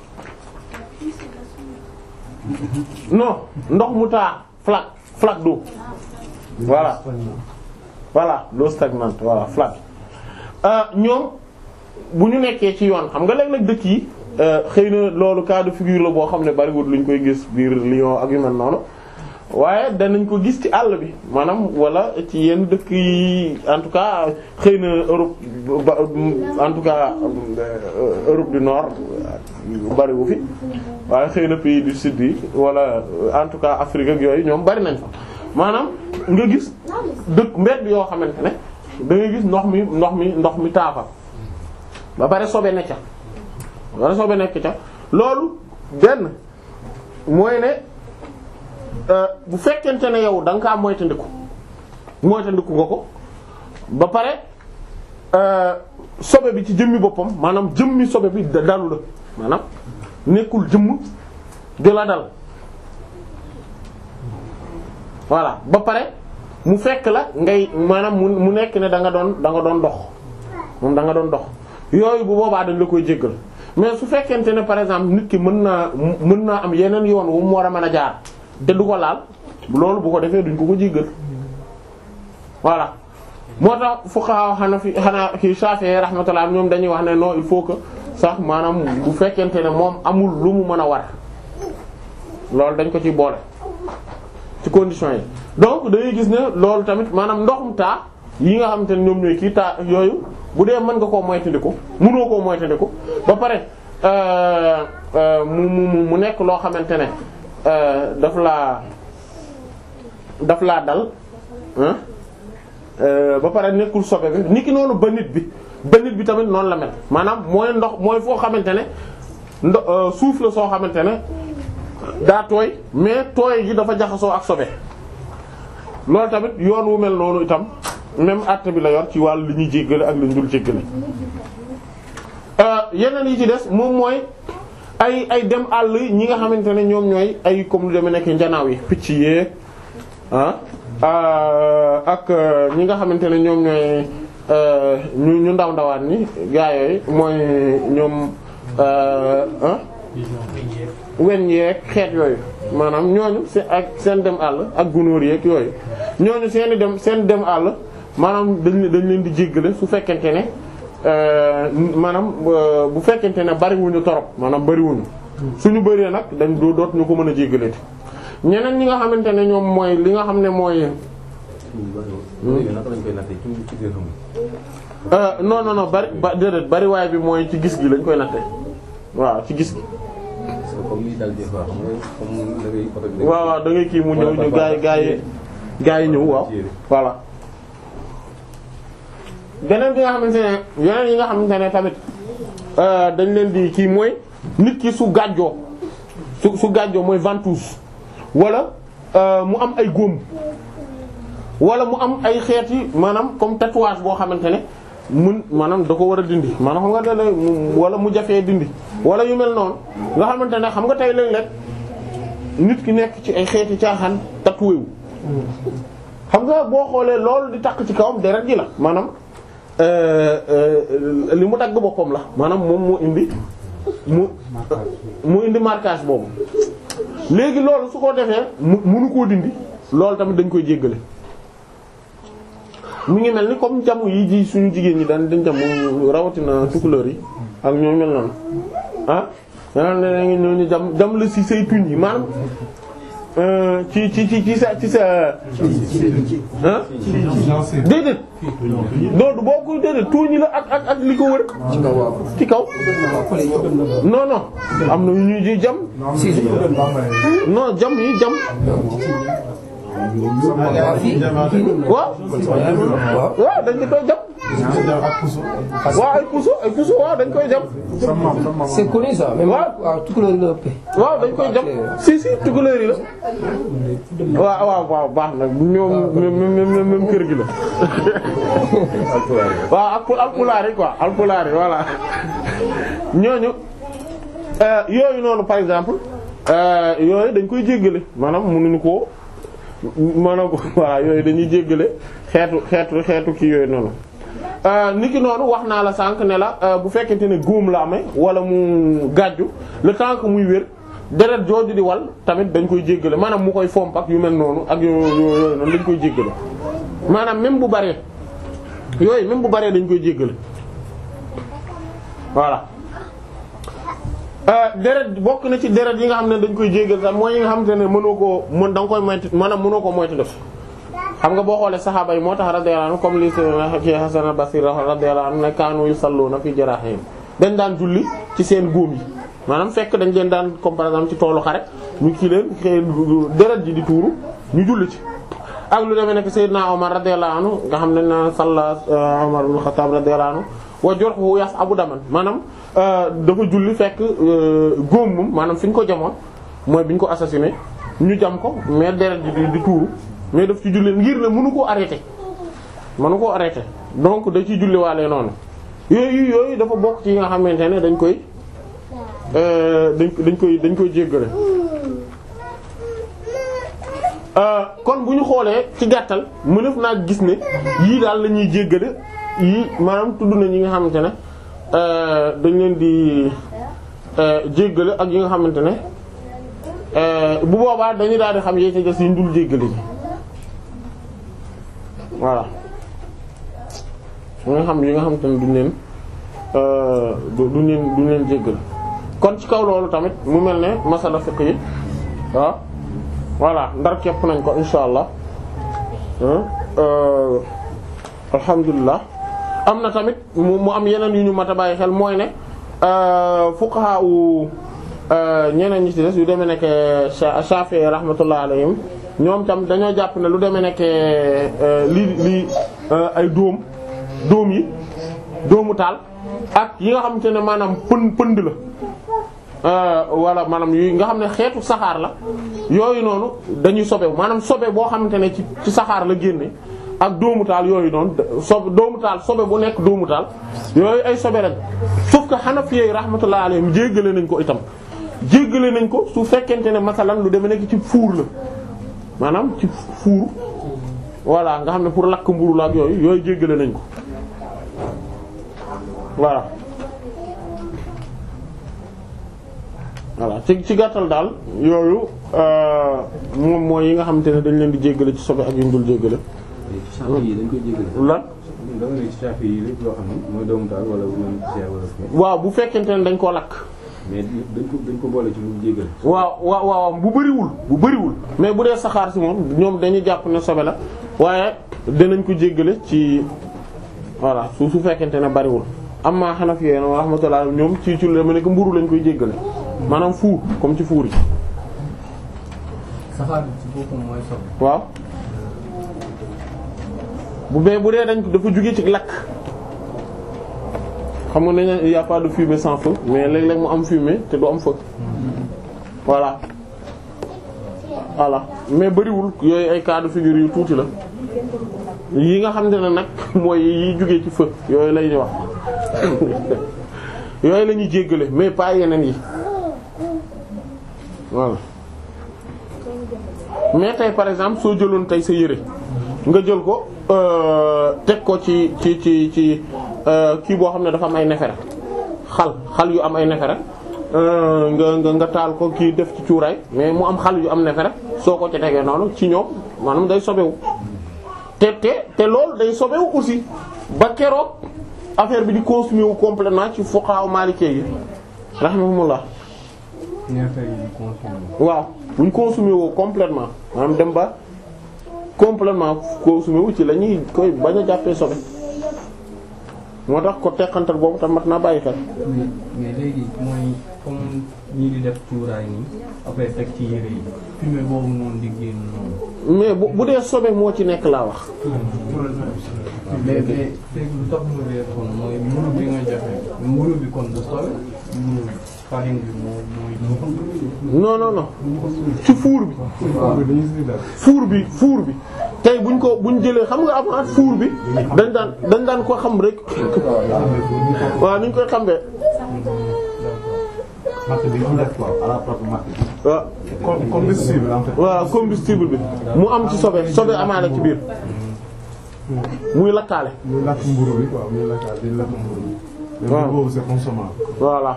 non ndox mu taa flaque flaque d'eau voilà voilà l'eau stagnante voilà flaque ñoom bu ñu nekkee ci yoon xam nga léeg-léeg dëkk yi xëy na loolu cas de figure la boo xam ne bariwul luñ koy gis biir Lyon ak yu mel noonu waaye danañ ko gis ci àll bi maanaam wala ci yenn dëkk yi en tout cas xëy na Europe en tout cas Europe du Nord bariwu fi waaye xëy na pays du sud yi wala en tout cas Afrique ak yooyu ñoom bari nañ fa maanaam nga gis dëkk mbedd yoo xamante ne da ngay gis ndox mi ndox mi ndox mi taafa ba pare sobe ne ca wala sobe nekk ca loolu benn mooy ne bu fekkente ne yow da nga kaa moytandiku moytandiku nga ko ba pare sobe bi ci jëmmi boppam maanaam jëmmi sobe bi dalu la maanaam nekkul jëmm di la dal voilà ba pare mu fekk la ngay maanaam mu mu nekk ne da nga doon da nga doon dox moom da nga doon dox yooyu bu boobaa dañ la koy jéggal mais su fekkente ne par exemple nit ki mën naa mën naa am yeneen yoon wu mu war a mën a jaar te du ko laal loolu bu ko defee duñ ko ko jéggal voilà moo tax fuqaha Hanafi xanaa ki Shafi'i rahmatullah ñoom dañuy wax ne non il faut que sax maanaam bu fekkente ne moom amul lu mu mën a war loolu dañ ko ci boole ci conditions yi donc dañuy gis ne loolu tamit maanaam ndoxum taa yi nga xamante ne ñoom ñooy kii taa yooyu bu dee mën nga koo moytandiku mënoo koo moytandiku ba pare mu mu mu nekk loo xamante ne daf laa daf laa dal ba pare nekkul sobe bi niki noonu ba nit bi ba nit bi tamit noonu la mel maanaam mooy ndox mooy foo xamante ne ndo suuf la soo xamante ne daa tooy mais tooy gi dafa jaxasoo ak sobe loolu tamit yoon wu mel noonu itam même àtte bi la yor ci wàllu li ñuy jéggale ak li ñu dul jéggale yeneen yi ci des moom mooy ay ay dem àll ñi nga xamante ne ñoom ñooy ay comme lu demee nekk njanaaw yi picc yeeg ah ak ñi nga xamante ne ñoom ñooy ñu ñu ndaw ndawaan ñi gaa yooyu mooy ñoom ah wen yeeg xeet yooyu maanaam ñooñu seen ak seen dem àll ak gunóor yeeg yooyu ñooñu seeni dem seen dem àll maanaam dañ dañ leen di jéggale su fekkente ne maanaam bu fekkente ne bariwuñu torop maanaam bariwuñu suñu bëree nag dañ doo doot ñu ko mën a jéggaleeti ñeneen ñi nga xamante ne ñoom mooy li nga xam ne mooy non non non bari ba déedéet bariwaay bi mooy ci gis gi lañ koy natte waaw ci gis gi waaw waaw da ngay kii mu ñëw ñu gaay gaay gaa yi ñëw waaw voilà beneen bi nga xamante ne yeneen yi nga xamante ne tamit dañ leen di kii mooy nit ki su gàjjoo su su gàjjoo mooy ventouse wala mu am ay góom wala mu am ay xeeti maanaam comme tatouage boo xamante ne mun maanaam da ko war a dindi maanaam xam nga da wala mu jafee dindi wala yu mel noonu nga xamante ne xam nga tey léeg-léeg nit ki nekk ci ay xeeti caaxaan tatoué wu xam nga boo xoolee loolu di takk ci kawam deret ji la maanaam euh, euh, li mu dagg boppam la maanaam moom moo indi mu mu indi marquage boobu léegi loolu su ko defee mu munu koo dindi loolu tamit dañ koy jéggale mu ngi mel ni comme jamu yi ji suñu jigéen ñi daan dañ jamu rawatina tukulóor yi ak ñoo mel noonu ah danaa ne ngi ñooñu jam jam la ci say tuñ yi maanaam euh, ci ci ci ci sa ci sa ah déedéet loolu boo ko déedéet tuuñi la ak ak ak li ko wër ci kaw waaw. ci kaw non non am na yu ñuy ji jam si si. non jam yi jam waaw fii kii nii. waaw waaw. waaw dañ koy jam waaw ay puso ay puso waaw dañ koy jam c'est connu ça. même waaw. waaw tukulóor yi la ëppee. waaw dañ koy jam si si tukulóor yi la waaw waaw waaw baax na ñoom même même même kër gi la waaw ak alpulaar yi quoi alpulaar yi voilà ñooñu euh, yooyu noonu par exemple euh, yooyu dañ koy jéggale maanaam mënuñu koo maanaam voilà yooyu dañuy jéggale xeetu xeetu xeetu kii yooyu noonu Euh, niki noonu wax naa la sànq ne la euh, bu fekkente ne góom la amee wala mu gàjju le temps que muy wér deret jooju di wal tamit dañ koy jéggale maanaam mu koy fomp ak yu mel noonu ak yooyu yooyu noonu dañ koy jéggale maanaam même bu baree yooyu même bu baree dañ koy jéggale voilà euh, deret bokk na ci deret yi nga xam ne dañ koy jéggal sax mooy yi nga xamante ne mënoo koo mën da nga koy moytu maanaam mënoo ko moytu def xam nga boo xoolee saxaaba yi moo tax radiyallahu anhu comme li ci Hasan al-Basri radiyallahu anhu ne kaanu yusalluna fi jarahim dañ daan julli ci seen góom yi maanaam fekk dañ leen daan comme par exemple ci toolu xare ñu kii leen xëy deret ji di tuuru ñu julli ci ak lu demee nekk Seydina Omar radiyallahu anhu nga xam ne na salla Omar ibn Khattab radiyallahu anhu wa jurhu yas'abu daman maanaam dafa julli fekk góom moom maanaam fi ñu ko jamoon mooy bi ñu ko assassiné ñu jam ko mais deret ji di di tuuru mais daf ci julli ngir ne mënu koo arrêté mënu koo arrêté donc da ciy julli waale noonu yooyu yooyu dafa bokk ci yi nga xamante ne dañ koy euh, dañ dañ koy dañ koy jéggale Euh, kon bu ñu xoolee ci gàttal mënef naa gis ne yii daal la ñuy jéggale yii maanaam tudd na ñi nga xamante ne euh, dañ leen di euh, jéggale ak yi nga xamante ne bu boobaa dañu daal di xam yee ca des yi ñu dul jéggale ji voilà yi nga xam yi nga xamante ne duñ leen duñ leen duñ leen jéggale kon ci kaw loolu tamit mu mel ne masala fiqh yi waaw voilà ndar képp nañ ko insha allah alhamdulilah am na tamit mu mu am yeneen yu ñu mat a bàyyi xel mooy ne fuqaha u ñeneen ñi ci des yu demee nekk Shafi'i rahmatullah alayhim ñoom tam dañoo jàpp ne lu demee nekk li li ay dóom dóom yi dóomu taal ak yi nga xamante ne maanaam pënd pënd la wala maanaam yu nga xam ne xeetu saxaar la yooyu noonu dañuy sobewu maanaam sobe boo xamante ne ci ci saxaar la génne ak dóomu taal yooyu noonu sobe dóomu taal sobe bu nekk dóomu taal yooyu ay sobe lañ sauf que Hanafi yi rahmatullah alayhim jéggale nañ ko itam jéggale nañ ko su fekkente ne masalan lu demee nekk ci fuur la maanaam ci fuur voilà nga xam ne pour lakk mburu la ak yooyu yooyu jéggale nañ ko voilà voilà ci ci gàttal daal yooyu moom mooy yi nga xamante ne dañ leen di jéggale ci sobe ak yu ñu dul jéggale. Shafi yi dañ koy jéggale. lan. da nga ne ci Shafi yi lépp loo xam ne mooy doomu taal wala même ceeb wala. waaw bu fekkente ne dañ koo lakk. mais dañ ko dañ ko boole ci lu jéggale. waaw waaw waaw bu bëriwul bu bëriwul mais bu dee saxaar si moom ñoom dañuy jàpp ne sobe la waaye danañ ko jéggale ci voilà su su fekkente ne bëriwul. amma Hanafi yi rahmatullah ñoom ci ci lu dama nekk mburu lañ koy jéggale maanaam fuur comme ci fuur yi. saxaar bi ci boppam mooy sobe. waaw bu bee bu dee dañ ko dafa jóge ci lakk xam nga ne il y a pas de fumée sans feu mais léeg-léeg mu am fumée te du am feu voilà voilà mais bariwul yooyu ay cas de figure yu tuuti la yi nga xam ne nag mooy yi jógee ci feu yooyu lay ñu wax yooyu la ñuy jéggale mais pas yeneen yi voilà mais tey par exemple soo jëloon tey sa yére nga jël ko teg ko ci ci ci ci kii boo xam ne dafa am ay nefere xal xal yu am ay nefere nga nga nga taal ko kii def ci cuuraay mais mu am xal yu am nefere soo ko ci tegee noonu ci ñoom maanaam day sobewu te te te loolu day sobewu aussi ba keroog affaire bi di consommer wu complètement ci fuqaha maliki yi rahimahumullah waaw buñ consommer woo complètement maanaam dem ba complètement consommer wu ci la ñuy koy bañ a jàppee sobe moo tax ko teqantal boobu tam mat naa bàyyi xel. mais mais léegi mooy comme ñii di def cuuraay nii après teg ci yére yi fumée boobu noonu di génn noonu. mais bu bu dee sobe moo ci nekk laa wax. mais mais fekk lu tax mu réer kon mooy mburu bi nga joxe mburu bi kon du sobe mburu bi farine bi moo mooy. non non non ci fuur bi. fuur bi fuur bi tey buñ ko buñ jëlee xam nga avant fuur bi dañ daan dañ daan ko xam rek waaw ni ñu koy xambee. matt bi ñu def quoi à la propre matt bi. waaw Com- combustible en fait. waaw combustible bi mu am ci sobe sobe amaale ci biir muy lakkaale. muy lakk mburu bi quoi muy lakk di lakk mburu bi. mais waaw boobu c'est consommable. voilà.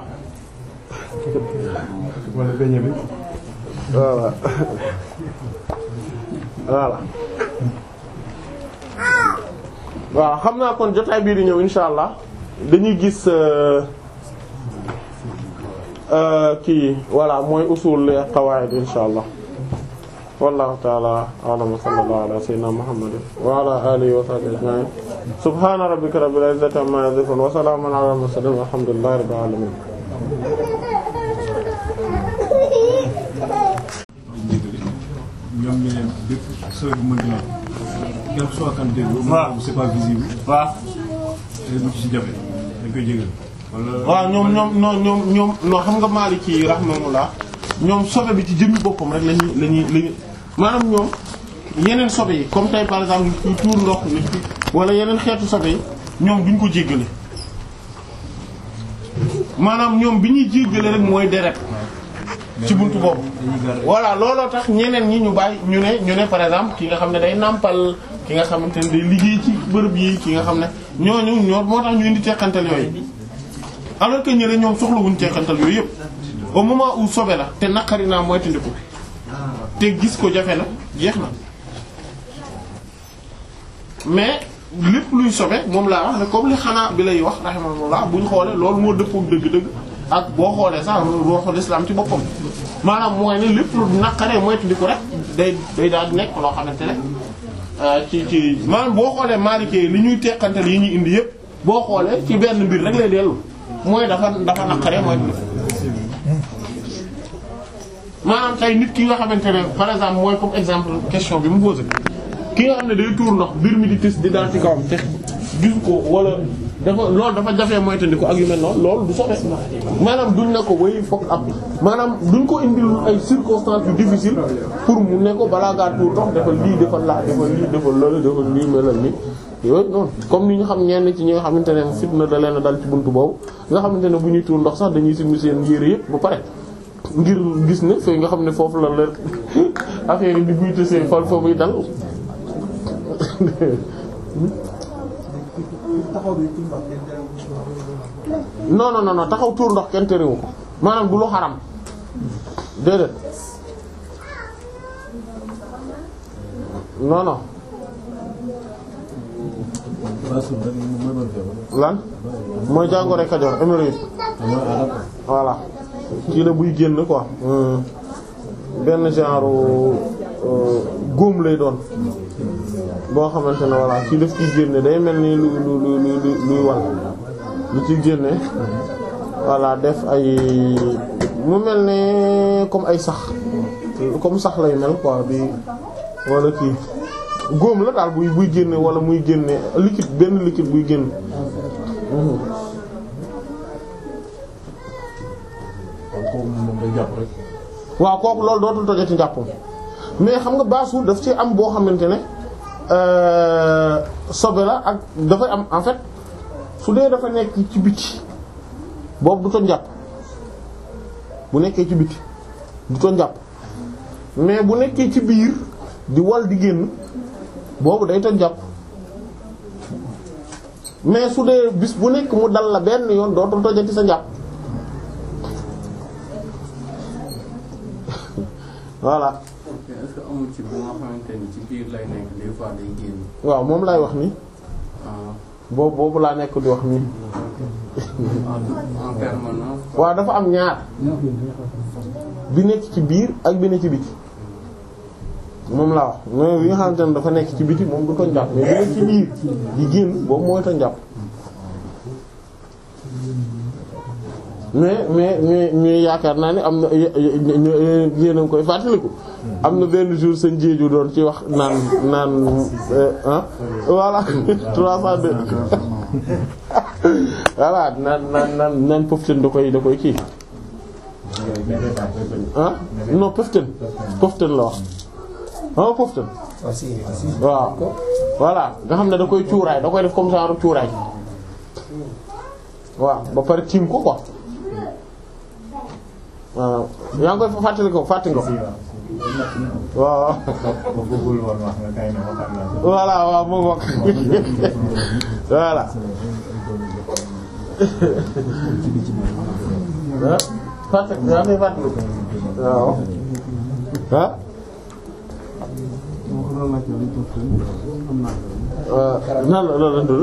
wala beñe bi. voilà voilà waaw xam naa kon jotaay bii di ñëw insha allah dañuy gis euh, euh, kii voilà mooy usul li qawaid insha allah wallahu ta'ala a'lam wa sallallahu ala sayyidina muhammadin wa ala alihi wa sahbihi ajma'in subhana rabbika rabbil izzati amma yasifun wa salamun ala al mursalin walhamdulillahi rabbil alamin ñoom ñu ne bépp sooy bu mënti nekk quel que soit quantité bi. waaw c'est pas visible. waaw te bu ci si jafe dañ koy jégal. wala waaw ñoom ñoom ñoom ñoom ñoom non xam nga Maliki yi rahmatullah ñoom sobe bi ci jëmmi boppam rek lañuy lañuy lañuy maanaam ñoom yeneen sobe yi comme tey par exemple ñu tuur ndox nit ki wala yeneen xeetu sobe yi ñoom duñ ko jéggale maanaam ñoom bi ñuy jéggale rek mooy deret ci buntu boobu voilà looloo tax ñeneen ñi ñu bàyyi ñu ne ñu ne par exemple ki nga xam ne day nàmpal ki nga xamante ne day liggéey ci bërëb yi ki nga xam ne ñooñu ñoo moo tax ñu indi teqantal yooyu alors que ñële ñoom soxlawuñ teqantal yooyu yëpp au moment où sobe la te naqari naa mooy tandiku te gis ko jafe na jeex na mais lépp luy sobe moom laa wax ne comme li xanaa bi lay wax rahimahullah bu ñu xoolee loolu moo dëppoo dëgg-dëgg ak boo xoolee sax ruuxul islam ci boppam maanaam mooy ne lépp lu naqaree mooy tandiku rek day day daal di nekk loo xamante ne ci ci maanaam boo xoolee maalikee li ñuy teqantal yi ñuy indi yëpp boo xoolee ci benn mbir rek lay dellu mooy dafa dafa naqaree mooy tandiku maanaam tey nit ki nga xamante ne par exemple mooy comme exemple question bi mu posé ki nga xam ne day tuur ndox mbir mi di tis di dal ci kawam te gisu ko wala dafa loolu dafa jafee moytandi ko ak yu mel noonu loolu du sobe maanaam duñ ne ko way fokk ab maanaam duñ ko indil ay circonstances yu difficile pour mu ne ko balaa ngaa tuur ndox defal lii defal laa defal lii defal loolu defal lii melal ni yooyu noonu comme ni ñu xam ñenn ci ñi nga xamante ne fitna da leen a dal ci buntu boobu nga xamante ne bu ñuy tuur ndox sax dañuy simmi seen yére yëpp ba pare ngir gis ne fay nga xam ne foofu la leen affaire yi di buy tësee fal fa muy dal non non non taxaw tuur ndox kenn terewu ko maanaam du lu xaram déedéet non non lan mooy jàngoro Kajoor hémorroïde voilà kii la buy génn quoi benn genre góom lay doon boo xamante ne voilà kii daf ciy génne day mel ni lu lu lu lu luy wal lu ciy génne voilà def ay mu mel ne comme ay sax comme sax lay mel quoi bi wala kii góom la daal buy buy génne wala muy génne liquide benn liquide buy génn waaw kooku loolu dootul tojati njàppam mais xam nga baasul daf ci am boo xamante ne sobe la ak dafay am en fait su dee dafa nekk ci biti boobu du toj njàpp bu nekkee ci biti du toj njàpp mais bu nekkee ci biir di wal di génn boobu day toj jàpp mais su dee bis bu nekk mu dal la benn yoon dootul tojati sa njàpp voilà ok est-ce que amul ci bu nga xamante ni ci biir lay nekk des fois day génn. waaw moom laay wax ni ah boobu boobu laa nekk di wax ni en permanence. waaw dafa am ñaar bi nekk ci biir ak bi nekk ci biti moom laa wax mais bi nga xamante ne dafa nekk ci biti moom du toj njàpp mais bi nekk ci biir di génn boobu mooy toj njàpp mais mais mais mais yaakaar naa ne am na yéen a ngi koy fàttaliku am na benn jour seen jéeju doon ci wax naan naan ah voilà 302 voilà naan naan naan naan poften da koy da koy kii ah non poften poften la wax ah poften Ah, si, si. waaw voilà nga xam ne da koy cuuraay da koy def comme genre cuuraay waaw ba pare tiim ko quoi waaw yaa ngi koy fàttali ko fàttali ko waaw ba bëggul woon wax nga kay ne ma xam naa ko. voilà waaw mu ngoog voilà ah fàttali yaa ngi koy fàttali ko waaw ah nan la lan la dund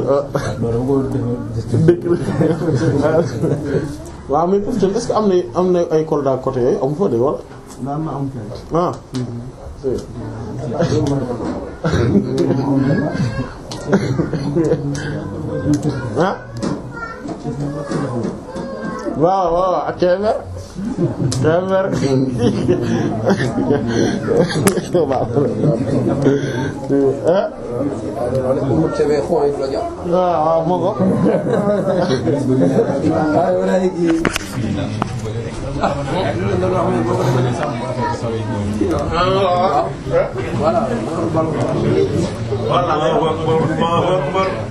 dëkk waaw mais Poften est-ce que am na am na ay Kolda côté yooyu amu fa de wala daan na am kay. ah ah waaw waaw ak Kébémer Kébémer ah mu tebe xooy la jox. waaw waaw moo ko Ah, wala kii. voilà